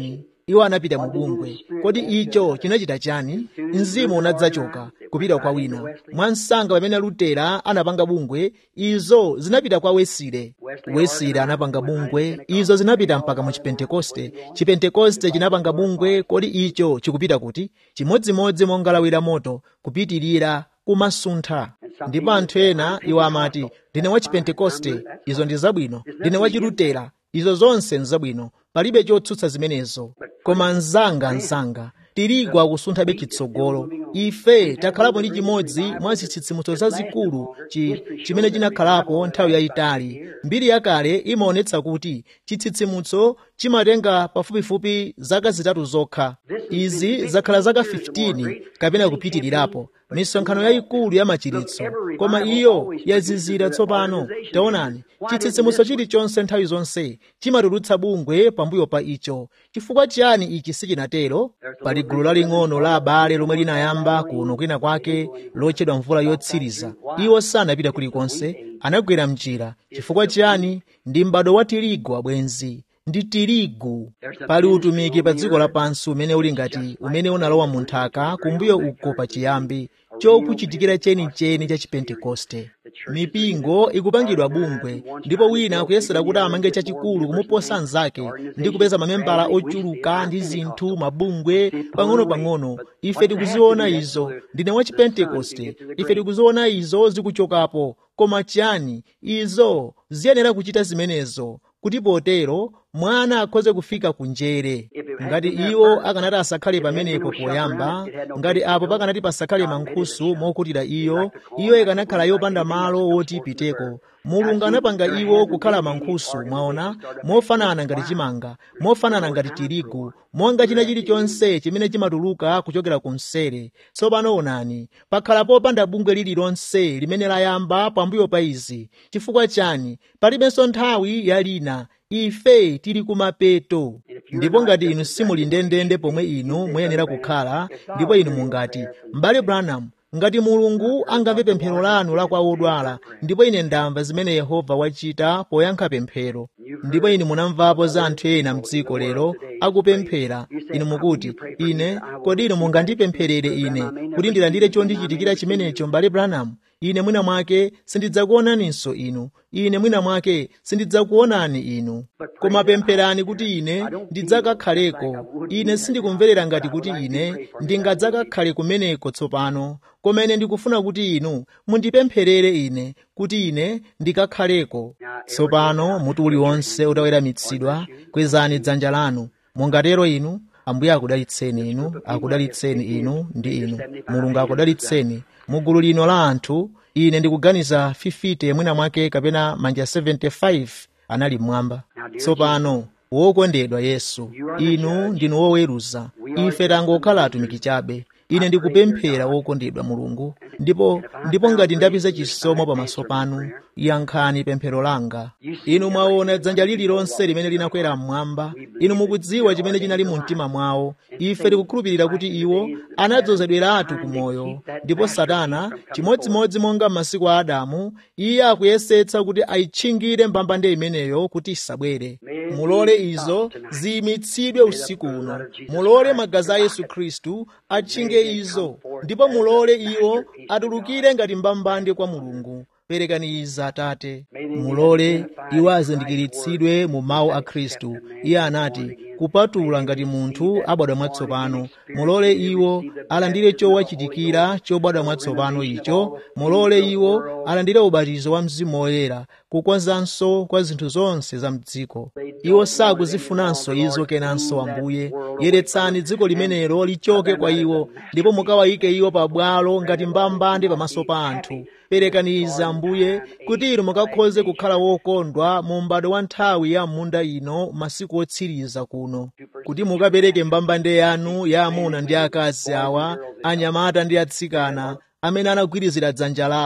iwo anapita mu bungwe kodi icho chinachita chani mzimu unadzachoka kupita kwa wina mwansanga pamene lutera anapanga bungwe izo zinapita kwa wesile wesile anapanga bungwe izo zinapita mpaka mu chipentekoste chipentekoste chinapanga bungwe kodi icho chikupita kuti chimodzimodzi monga lawi la moto kupitirira kumasuntha ndipo anthu ena iwo amati ndine wa chipentekoste izo ndi zabwino ndine wa chilutera izo zonse nzabwino palibe chotsutsa zimenezo koma mzanga mzanga tirigu akusunthabe chitsogolo ife takhalapo ndi chimodzi mwa zitsitsimutso zazikulu chi, chimene chinakhalapo nthawi yayitali mbiri yakale imaonetsa kuti chitsitsimutso chimatenga pafupifupi zaka zitatu zokha izi zakhala zaka 15 kapena kupitirirapo misonkhano yayikulu ya machiritso koma iyo yazizira tsopano taonani chitsitsimutso chilichonse nthawi zonse chimatulutsa bungwe pambuyo pa icho chifukwa chiyani ichi sichinatero pali gulu laling'ono la abale lomwe linayamba kuno kwina kwake lotchedwa mvula yotsiriza iwo sanapita kulikonse anagwera mchira chifukwa chiyani ndi m'bado wa tirigu abwenzi ndi tirigu pali utumiki pa dziko lapansi umene uli ngati umene unalowa mu nthaka kumbuyo uko pachiyambi chokuchitikira chenicheni cha chipentekoste mipingo ikupangidwa bungwe ndipo wina akuyesera kuti amange chachikulu kumuposa mnzake ndi kupeza mamembala ochuluka ndi zinthu mabungwe pang'ono-pang'ono ife tikuziona izo ndine wa chipentekoste ife tikuziona izo zikuchokapo koma chiyani izo ziyenera kuchita zimenezo kuti potero mwana akhoze kufika kunjere ngati iwo akanati asakhale pamenepo poyamba ngati apo pakanati pasakhale mankhusu mokutira iyo iyo ikanakhala yopanda malo woti ipiteko mulungu anapanga iwo kukhala mankhusu mwaona mofanana ngati chimanga mofanana ngati tirigu monga china chilichonse chimene chimatuluka kuchokera ku msere tsopano onani pakhala popanda bungwe lililonse limene layamba pambuyo pa izi chifukwa chani palibenso nthawi yalina ife tili kumapeto ndipo ngati inu simuli ndendende pomwe inu muyenera kukhala ndipo inu mungati m'bale branham ngati mulungu angamve pemphero lanu la kwa odwala ndipo ine ndamva zimene yehova wachita poyankha pemphero ndipo inu munamvapo za anthu ena mdziko lero akupemphera inu mukuti ine kodi inu mungandipempherere ine kuti ndilandire chondichitikira chimenecho m'bale branham ine mwina mwake sindidzakuonaninso inu ine mwina mwake sindidzakuonani inu koma pempherani kuti ine ndidzakakhaleko ine sindikumverera ngati kuti ine ndingadzakakhale kumeneko tsopano koma ine ndikufuna kuti inu mundipempherere ine kuti ine ndikakhaleko tsopano mutu uliwonse utaweramitsidwa kwezani dzanja lanu mungatero inu ambuye akudalitseni inu akudalitseni inu ndi inu mulungu akudalitseni mugulu lino la anthu ine ndikuganiza 50 mwina mwake kapena manja 75 anali mmwamba tsopano wokondedwa yesu inu ndinu woweruza ife tangokhala atumiki chabe ine ndikupemphera wokondedwa mulungu ndipo ndipo ngati ndapeza chisomo pamaso panu yankhani pemphero langa inu mwaona dzanja lililonse limene linakwera mmwamba inu mukudziwa chimene chinali mu mtima mwawo ife tikukhulupirira kuti iwo anadzozedweratu ku moyo ndipo satana chimodzimodzi monga m'masiku a adamu iye akuyesetsa kuti ayitchingire mbambande imeneyo kuti isabwere mulole izo ziyimitsidwe usiku uno mulole magazi a yesu khristu atchinge izo ndipo mulole iwo atulukire ngati mbambande kwa mulungu perekani izi atate mulole iwo azindikiritsidwe mu mawu a khristu iye anati kupatula ngati munthu abadwa mwatsopano mulole iwo alandire chowachitikira chobadwa mwatsopano icho mulole iwo alandire ubatizo wa mzimu woyera kukonzanso kwa zinthu zonse za mdziko iwo sakuzifunanso izo kenanso ambuye yeretsani dziko limenelo lichoke kwa iwo ndipo mukawayike iwo pabwalo ngati mbambande pamaso pa anthu perekani izi ambuye kuti inu mukakhoze kukhala wokondwa mu m'bado wa nthawi ya munda ino masiku otsiriza kuno kuti mukapereke mbambande yanu ya amuna ndi akazi awa anyamata ndi atsikana amene anagwirizira dzanja lawo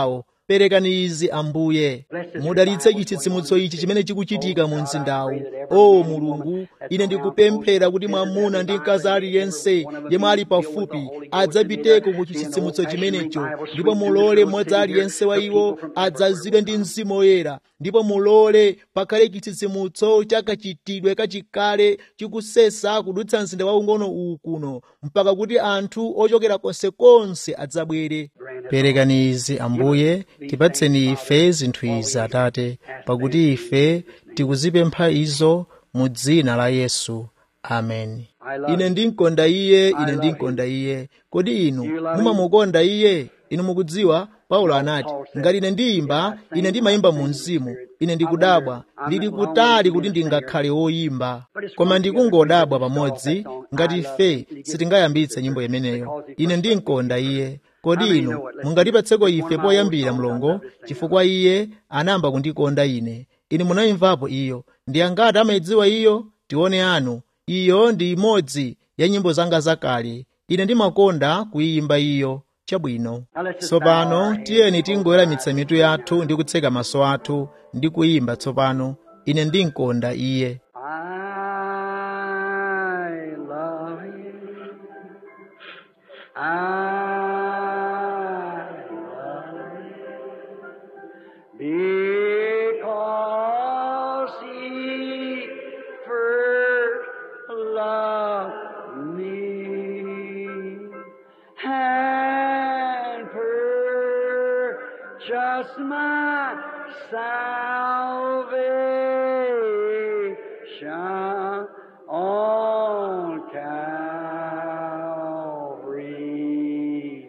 perekani izi ambuye mudalitse chitsitsimutso ichi chimene chikuchitika mu mzindawu o mulungu ine ndikupemphera kuti mwamuna ndi mkazi aliyense yemwe ali pafupi adzapiteko ku chitsitsimutso chimenecho ndipo mulole mmodzi aliyense wa iwo adzazidwe ndi mzimu woyera ndipo mulole pakhale chitsitsimutso chakachitidwe kachikale chikusesa kudutsa mzinda waung'ono uwu kuno mpaka kuti anthu ochokera konsekonse adzabwere perekani izi ambuye tipatseni ife zinthu izi atate pakuti ife tikuzipempha izo mu dzina la yesu ameni ine ndinkonda iye ine ndinkonda iye kodi inu mumamukonda iye inu mukudziwa paulo anati ngati ine ndiyimba ine ndimayimba mu mzimu ine ndikudabwa ndili kutali kuti ndingakhale woyimba koma ndikungodabwa pamodzi ngati ife sitingayambitse nyimbo imeneyo ine ndinkonda iye kodi inu mungatipatseko ife poyambira mlongo chifukwa iye anayamba kundikonda ine inu munayimvapo iyo ndi angati amayidziwa iyo tione anu iyo ndi imodzi ya nyimbo zanga zakale ine ndimakonda kuyimba iyo chabwino tsopano tiyeni tingoweramitsa mitu yathu ndi kutseka maso athu ndi kuyimba tsopano ine ndinkonda iye I love you. I love you because He first loved me and purchased my salvation on Calvary's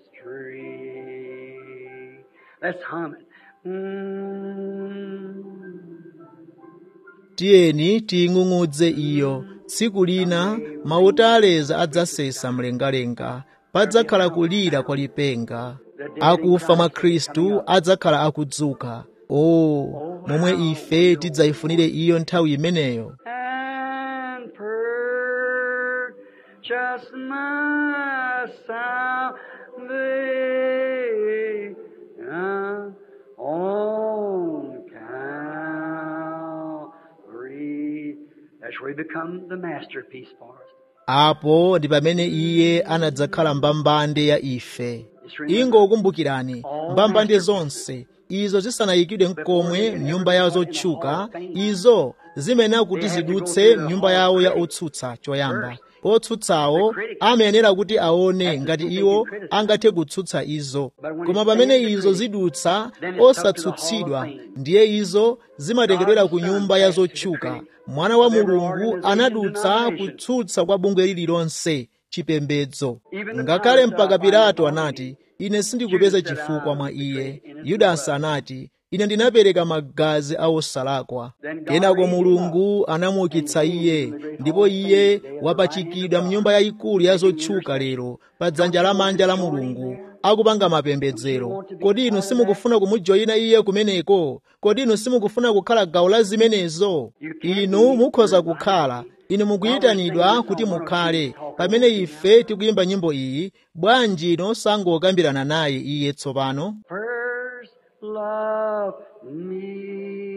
tree. Let's hum it. Mm. tiyeni tiying'ung'udze iyo tsiku lina mauta aleza adzasesa mlengalenga padzakhala kulira kwa lipenga akufa mwa khristu adzakhala akudzuka o momwe ife tidzayifunire iyo nthawi imeneyo and purchase my salvation on Calvary. That's where he become the masterpiece for us. apo ndi pamene iye anadzakhala mbambande ya ife ingokumbukirani mbambande zonse izo zisanayikidwe mkomwe mnyumba yawo zotchuka izo zimenera kuti zidutse mnyumba yawo ya otsutsa choyamba otsutsawo amayenera kuti aone ngati iwo angathe kutsutsa izo koma pamene izo zidutsa osatsutsidwa ndiye izo zimatengedwera ku nyumba ya zotchuka mwana wa mulungu anadutsa kutsutsa kwa bungwe lililonse chipembedzo ngakhale mpaka pilato anati ine sindikupeza chifukwa mwa iye yudasi anati ine ndinapereka magazi a osalakwa kenako mulungu anamuukitsa iye ndipo iye wapachikidwa mnyumba yayikulu ya zotchuka lero pa dzanja lamanja la mulungu akupanga mapembedzero kodi inu simukufuna kumujoyina iye kumeneko kodi inu simukufuna kukhala gawo la zimenezo inu mukhoza kukhala inu mukuyitanidwa kuti mukhale pamene ife tikuyimba nyimbo iyi bwanji inu sangokambirana naye iye tsopano First love me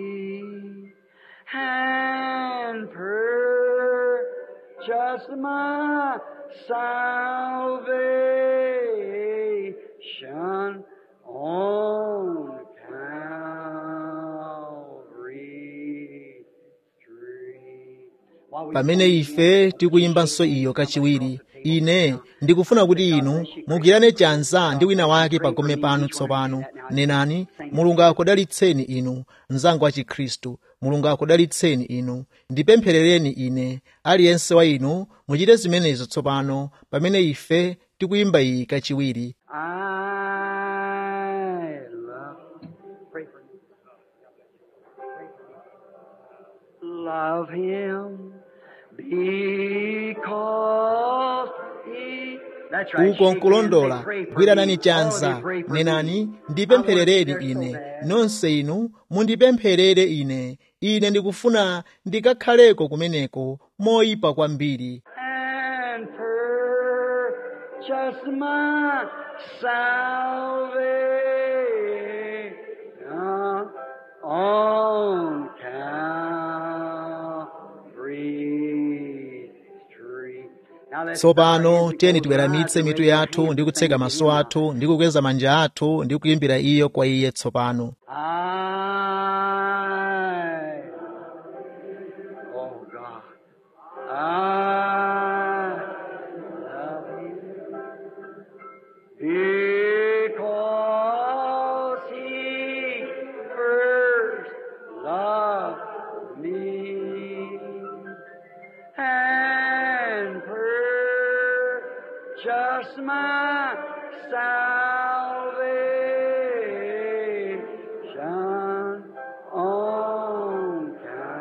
and purchase my salvation on Calvary tree. While we pamene ife tikuyimbanso iyo kachiwiri ine ndikufuna kuti inu mugwirane chanza ndi wina wake pagome panu tsopano nenani mulungu akudalitseni inu mnzanga wa chikhristu mulungu akudalitseni inu ndipempherereni ine aliyense wa inu muchite zimenezo tsopano pamene ife tikuyimba iyi kachiwiri I love, pray for me. Love him because he. That's right. uko shake hands, nkulondola say, pray for gwiranani me. chanza All of you pray for me. nenani ndipempherereni I want to ine hear so bad. nonse inu mundipempherere ine ine ndikufuna ndikakhaleko kumeneko moyipa kwambiri and purchase my salvation tsopano tiyeni tiweramitse mitu yathu ndi kutseka maso athu ndi kukweza manja athu ndi kuyimbira iyo kwa iye tsopano I, oh God, I love you because He first loved me and purchased my salvation on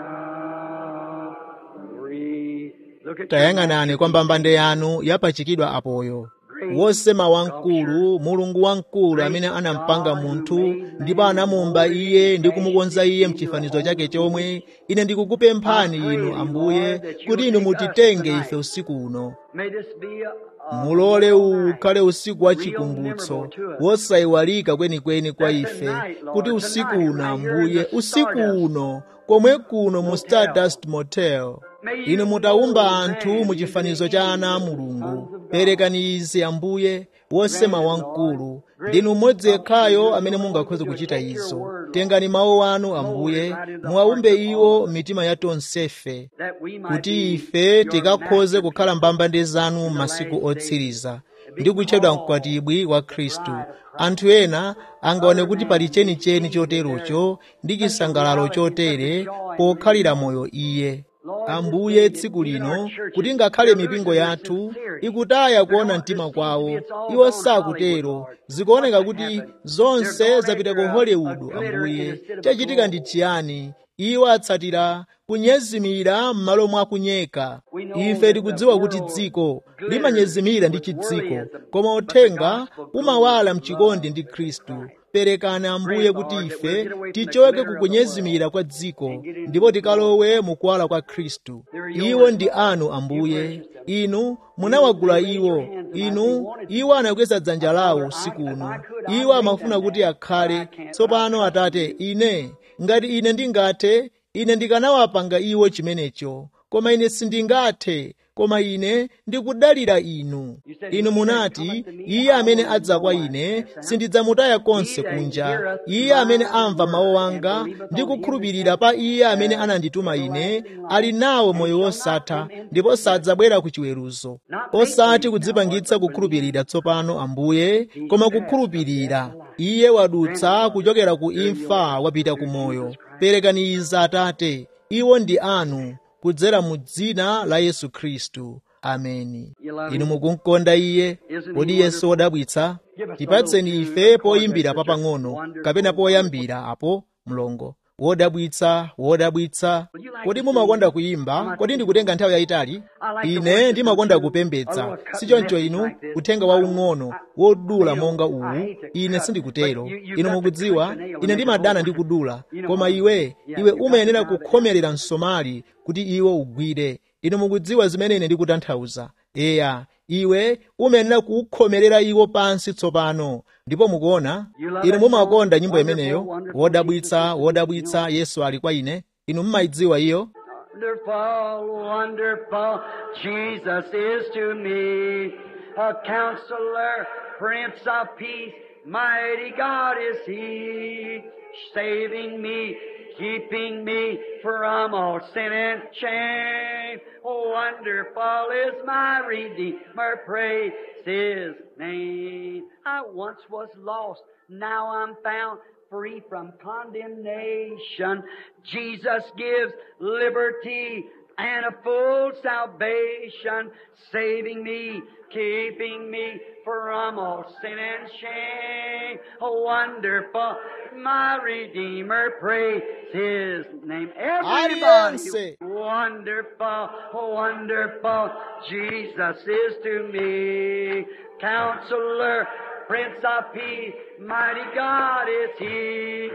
Calvary. Look at your tayang'anani kwa mbambande yanu yapachikidwa apoyo wosema wamkulu mulungu wamkulu amene anampanga munthu ndipo anamumba iye ndi kumukonza iye mchifanizo chake chomwe ine ndikukupemphani inu ambuye kuti inu mutitenge ife usiku uno May this be a, a mulole uwu ukhale usiku wa chikumbutso wosayiwalika kwenikweni kwa ife kuti usiku uno ambuye usiku uno komwe kuno mu stardust motel inu mutawumba anthu mu chifanizo cha ana a mulungu perekani izi ambuye wosema wamkulu ndinu mmodzi yekhayo amene mungakhoze kuchita izo tengani mawu anu ambuye muwawumbe iwo mitima ya tonsefe that we might kuti be ife your tikakhoze kukhala mbambande zanu m'masiku otsiriza ndi kutchedwa mkwatibwi wa khristu anthu ena angaone kuti pali chenicheni choterocho ndi chisangalalo chotere pokhalira moyo iye ambuye tsiku lino kuti ngakhale mipingo yathu ikutaya kuona mtima kwawo iwo sakutero zikuoneka kuti zonse zapita ku hollywood ambuye chachitika ndi chiyani iwo atsatira kunyezimira m'malo mwa kunyeka ife tikudziwa kuti dziko limanyezimira ndi chidziko koma uthenga umawala mchikondi ndi khristu perekani ambuye kuti ife tichoke kukunyezimira kwa dziko ndipo tikalowe mukuwala kwa khristu iwo ndi anu ambuye inu munawagula iwo inu iwo anakweza dzanja lawo usiku uno iwo amafuna kuti akhale tsopano atate ine ngati ine ndingathe ine ndikanawapanga iwo chimenecho koma ine sindingathe koma ine ndikudalira inu inu munati iye amene adza kwa ine sindidzamutaya konse kunja iye amene amva mawu anga ndi kukhulupirira pa iye amene anandituma ine ali nawo moyo wosatha ndipo sadzabwera ku chiweruzo osati kudzipangitsa kukhulupirira tsopano ambuye koma kukhulupirira iye wadutsa kuchokera ku imfa wapita ku moyo perekani izi atate iwo ndi anu kudzera mu dzina la yesu khristu ameni inu mukumkonda iye kodi yesu wodabwitsa tipatseni ife poyimbira papang'ono kapena poyambira apo mlongo wodabwitsa wodabwitsa kodi mumakonda kuyimba kodi ndikutenga nthawi yayitali ine ndimakonda kupembedza sichoncho inu uthenga waung'ono wodula monga uwu ine sindikutero inu mukudziwa ine ndimadana ndi kudula koma iwe iwe umayenera kukhomerera msomali kuti iwo ugwire inu mukudziwa zimene ine ndikutanthauza eya iwe umayenera kuwukhomerera iwo pansi tsopano ndipo mukuona inu mumakonda nyimbo imeneyo wodabwitsa wodabwitsa yesu ali kwa ine inu mmayidziwa iyo Wonderful, wonderful, Jesus is to me a counselor, Prince of Peace, mighty God is He, saving me, keeping me from all sin and shame. Oh, wonderful is my Redeemer, praise His name. I once was lost, now I'm found free from condemnation. Jesus gives liberty and a full salvation, saving me, keeping me from all sin and shame. Oh, wonderful, my Redeemer, praise His name. Everybody, Alianse. wonderful, wonderful, Jesus is to me. Counselor, Prince of Peace, mighty God is He,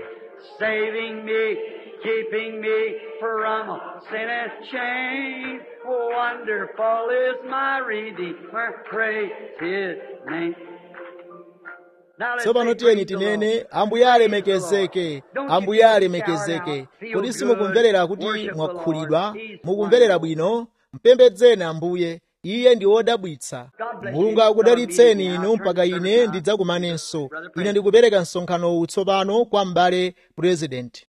saving me, keeping me from sin and shame. Wonderful is my Redeemer, praise His name. Now let's tsopano say, tiyeni praise the Lord. tinene ambuye alemekezeke ambuye alemekezeke kodi simukumverera kuti mwakhulidwa mukumverera bwino mpembedzeni ambuye iye ndi wodabwitsa mulungu akudalitseni inu mpaka ine ndidzakumanenso ine ndikupereka msonkhano uwu tsopano kwa m'bale purezidenti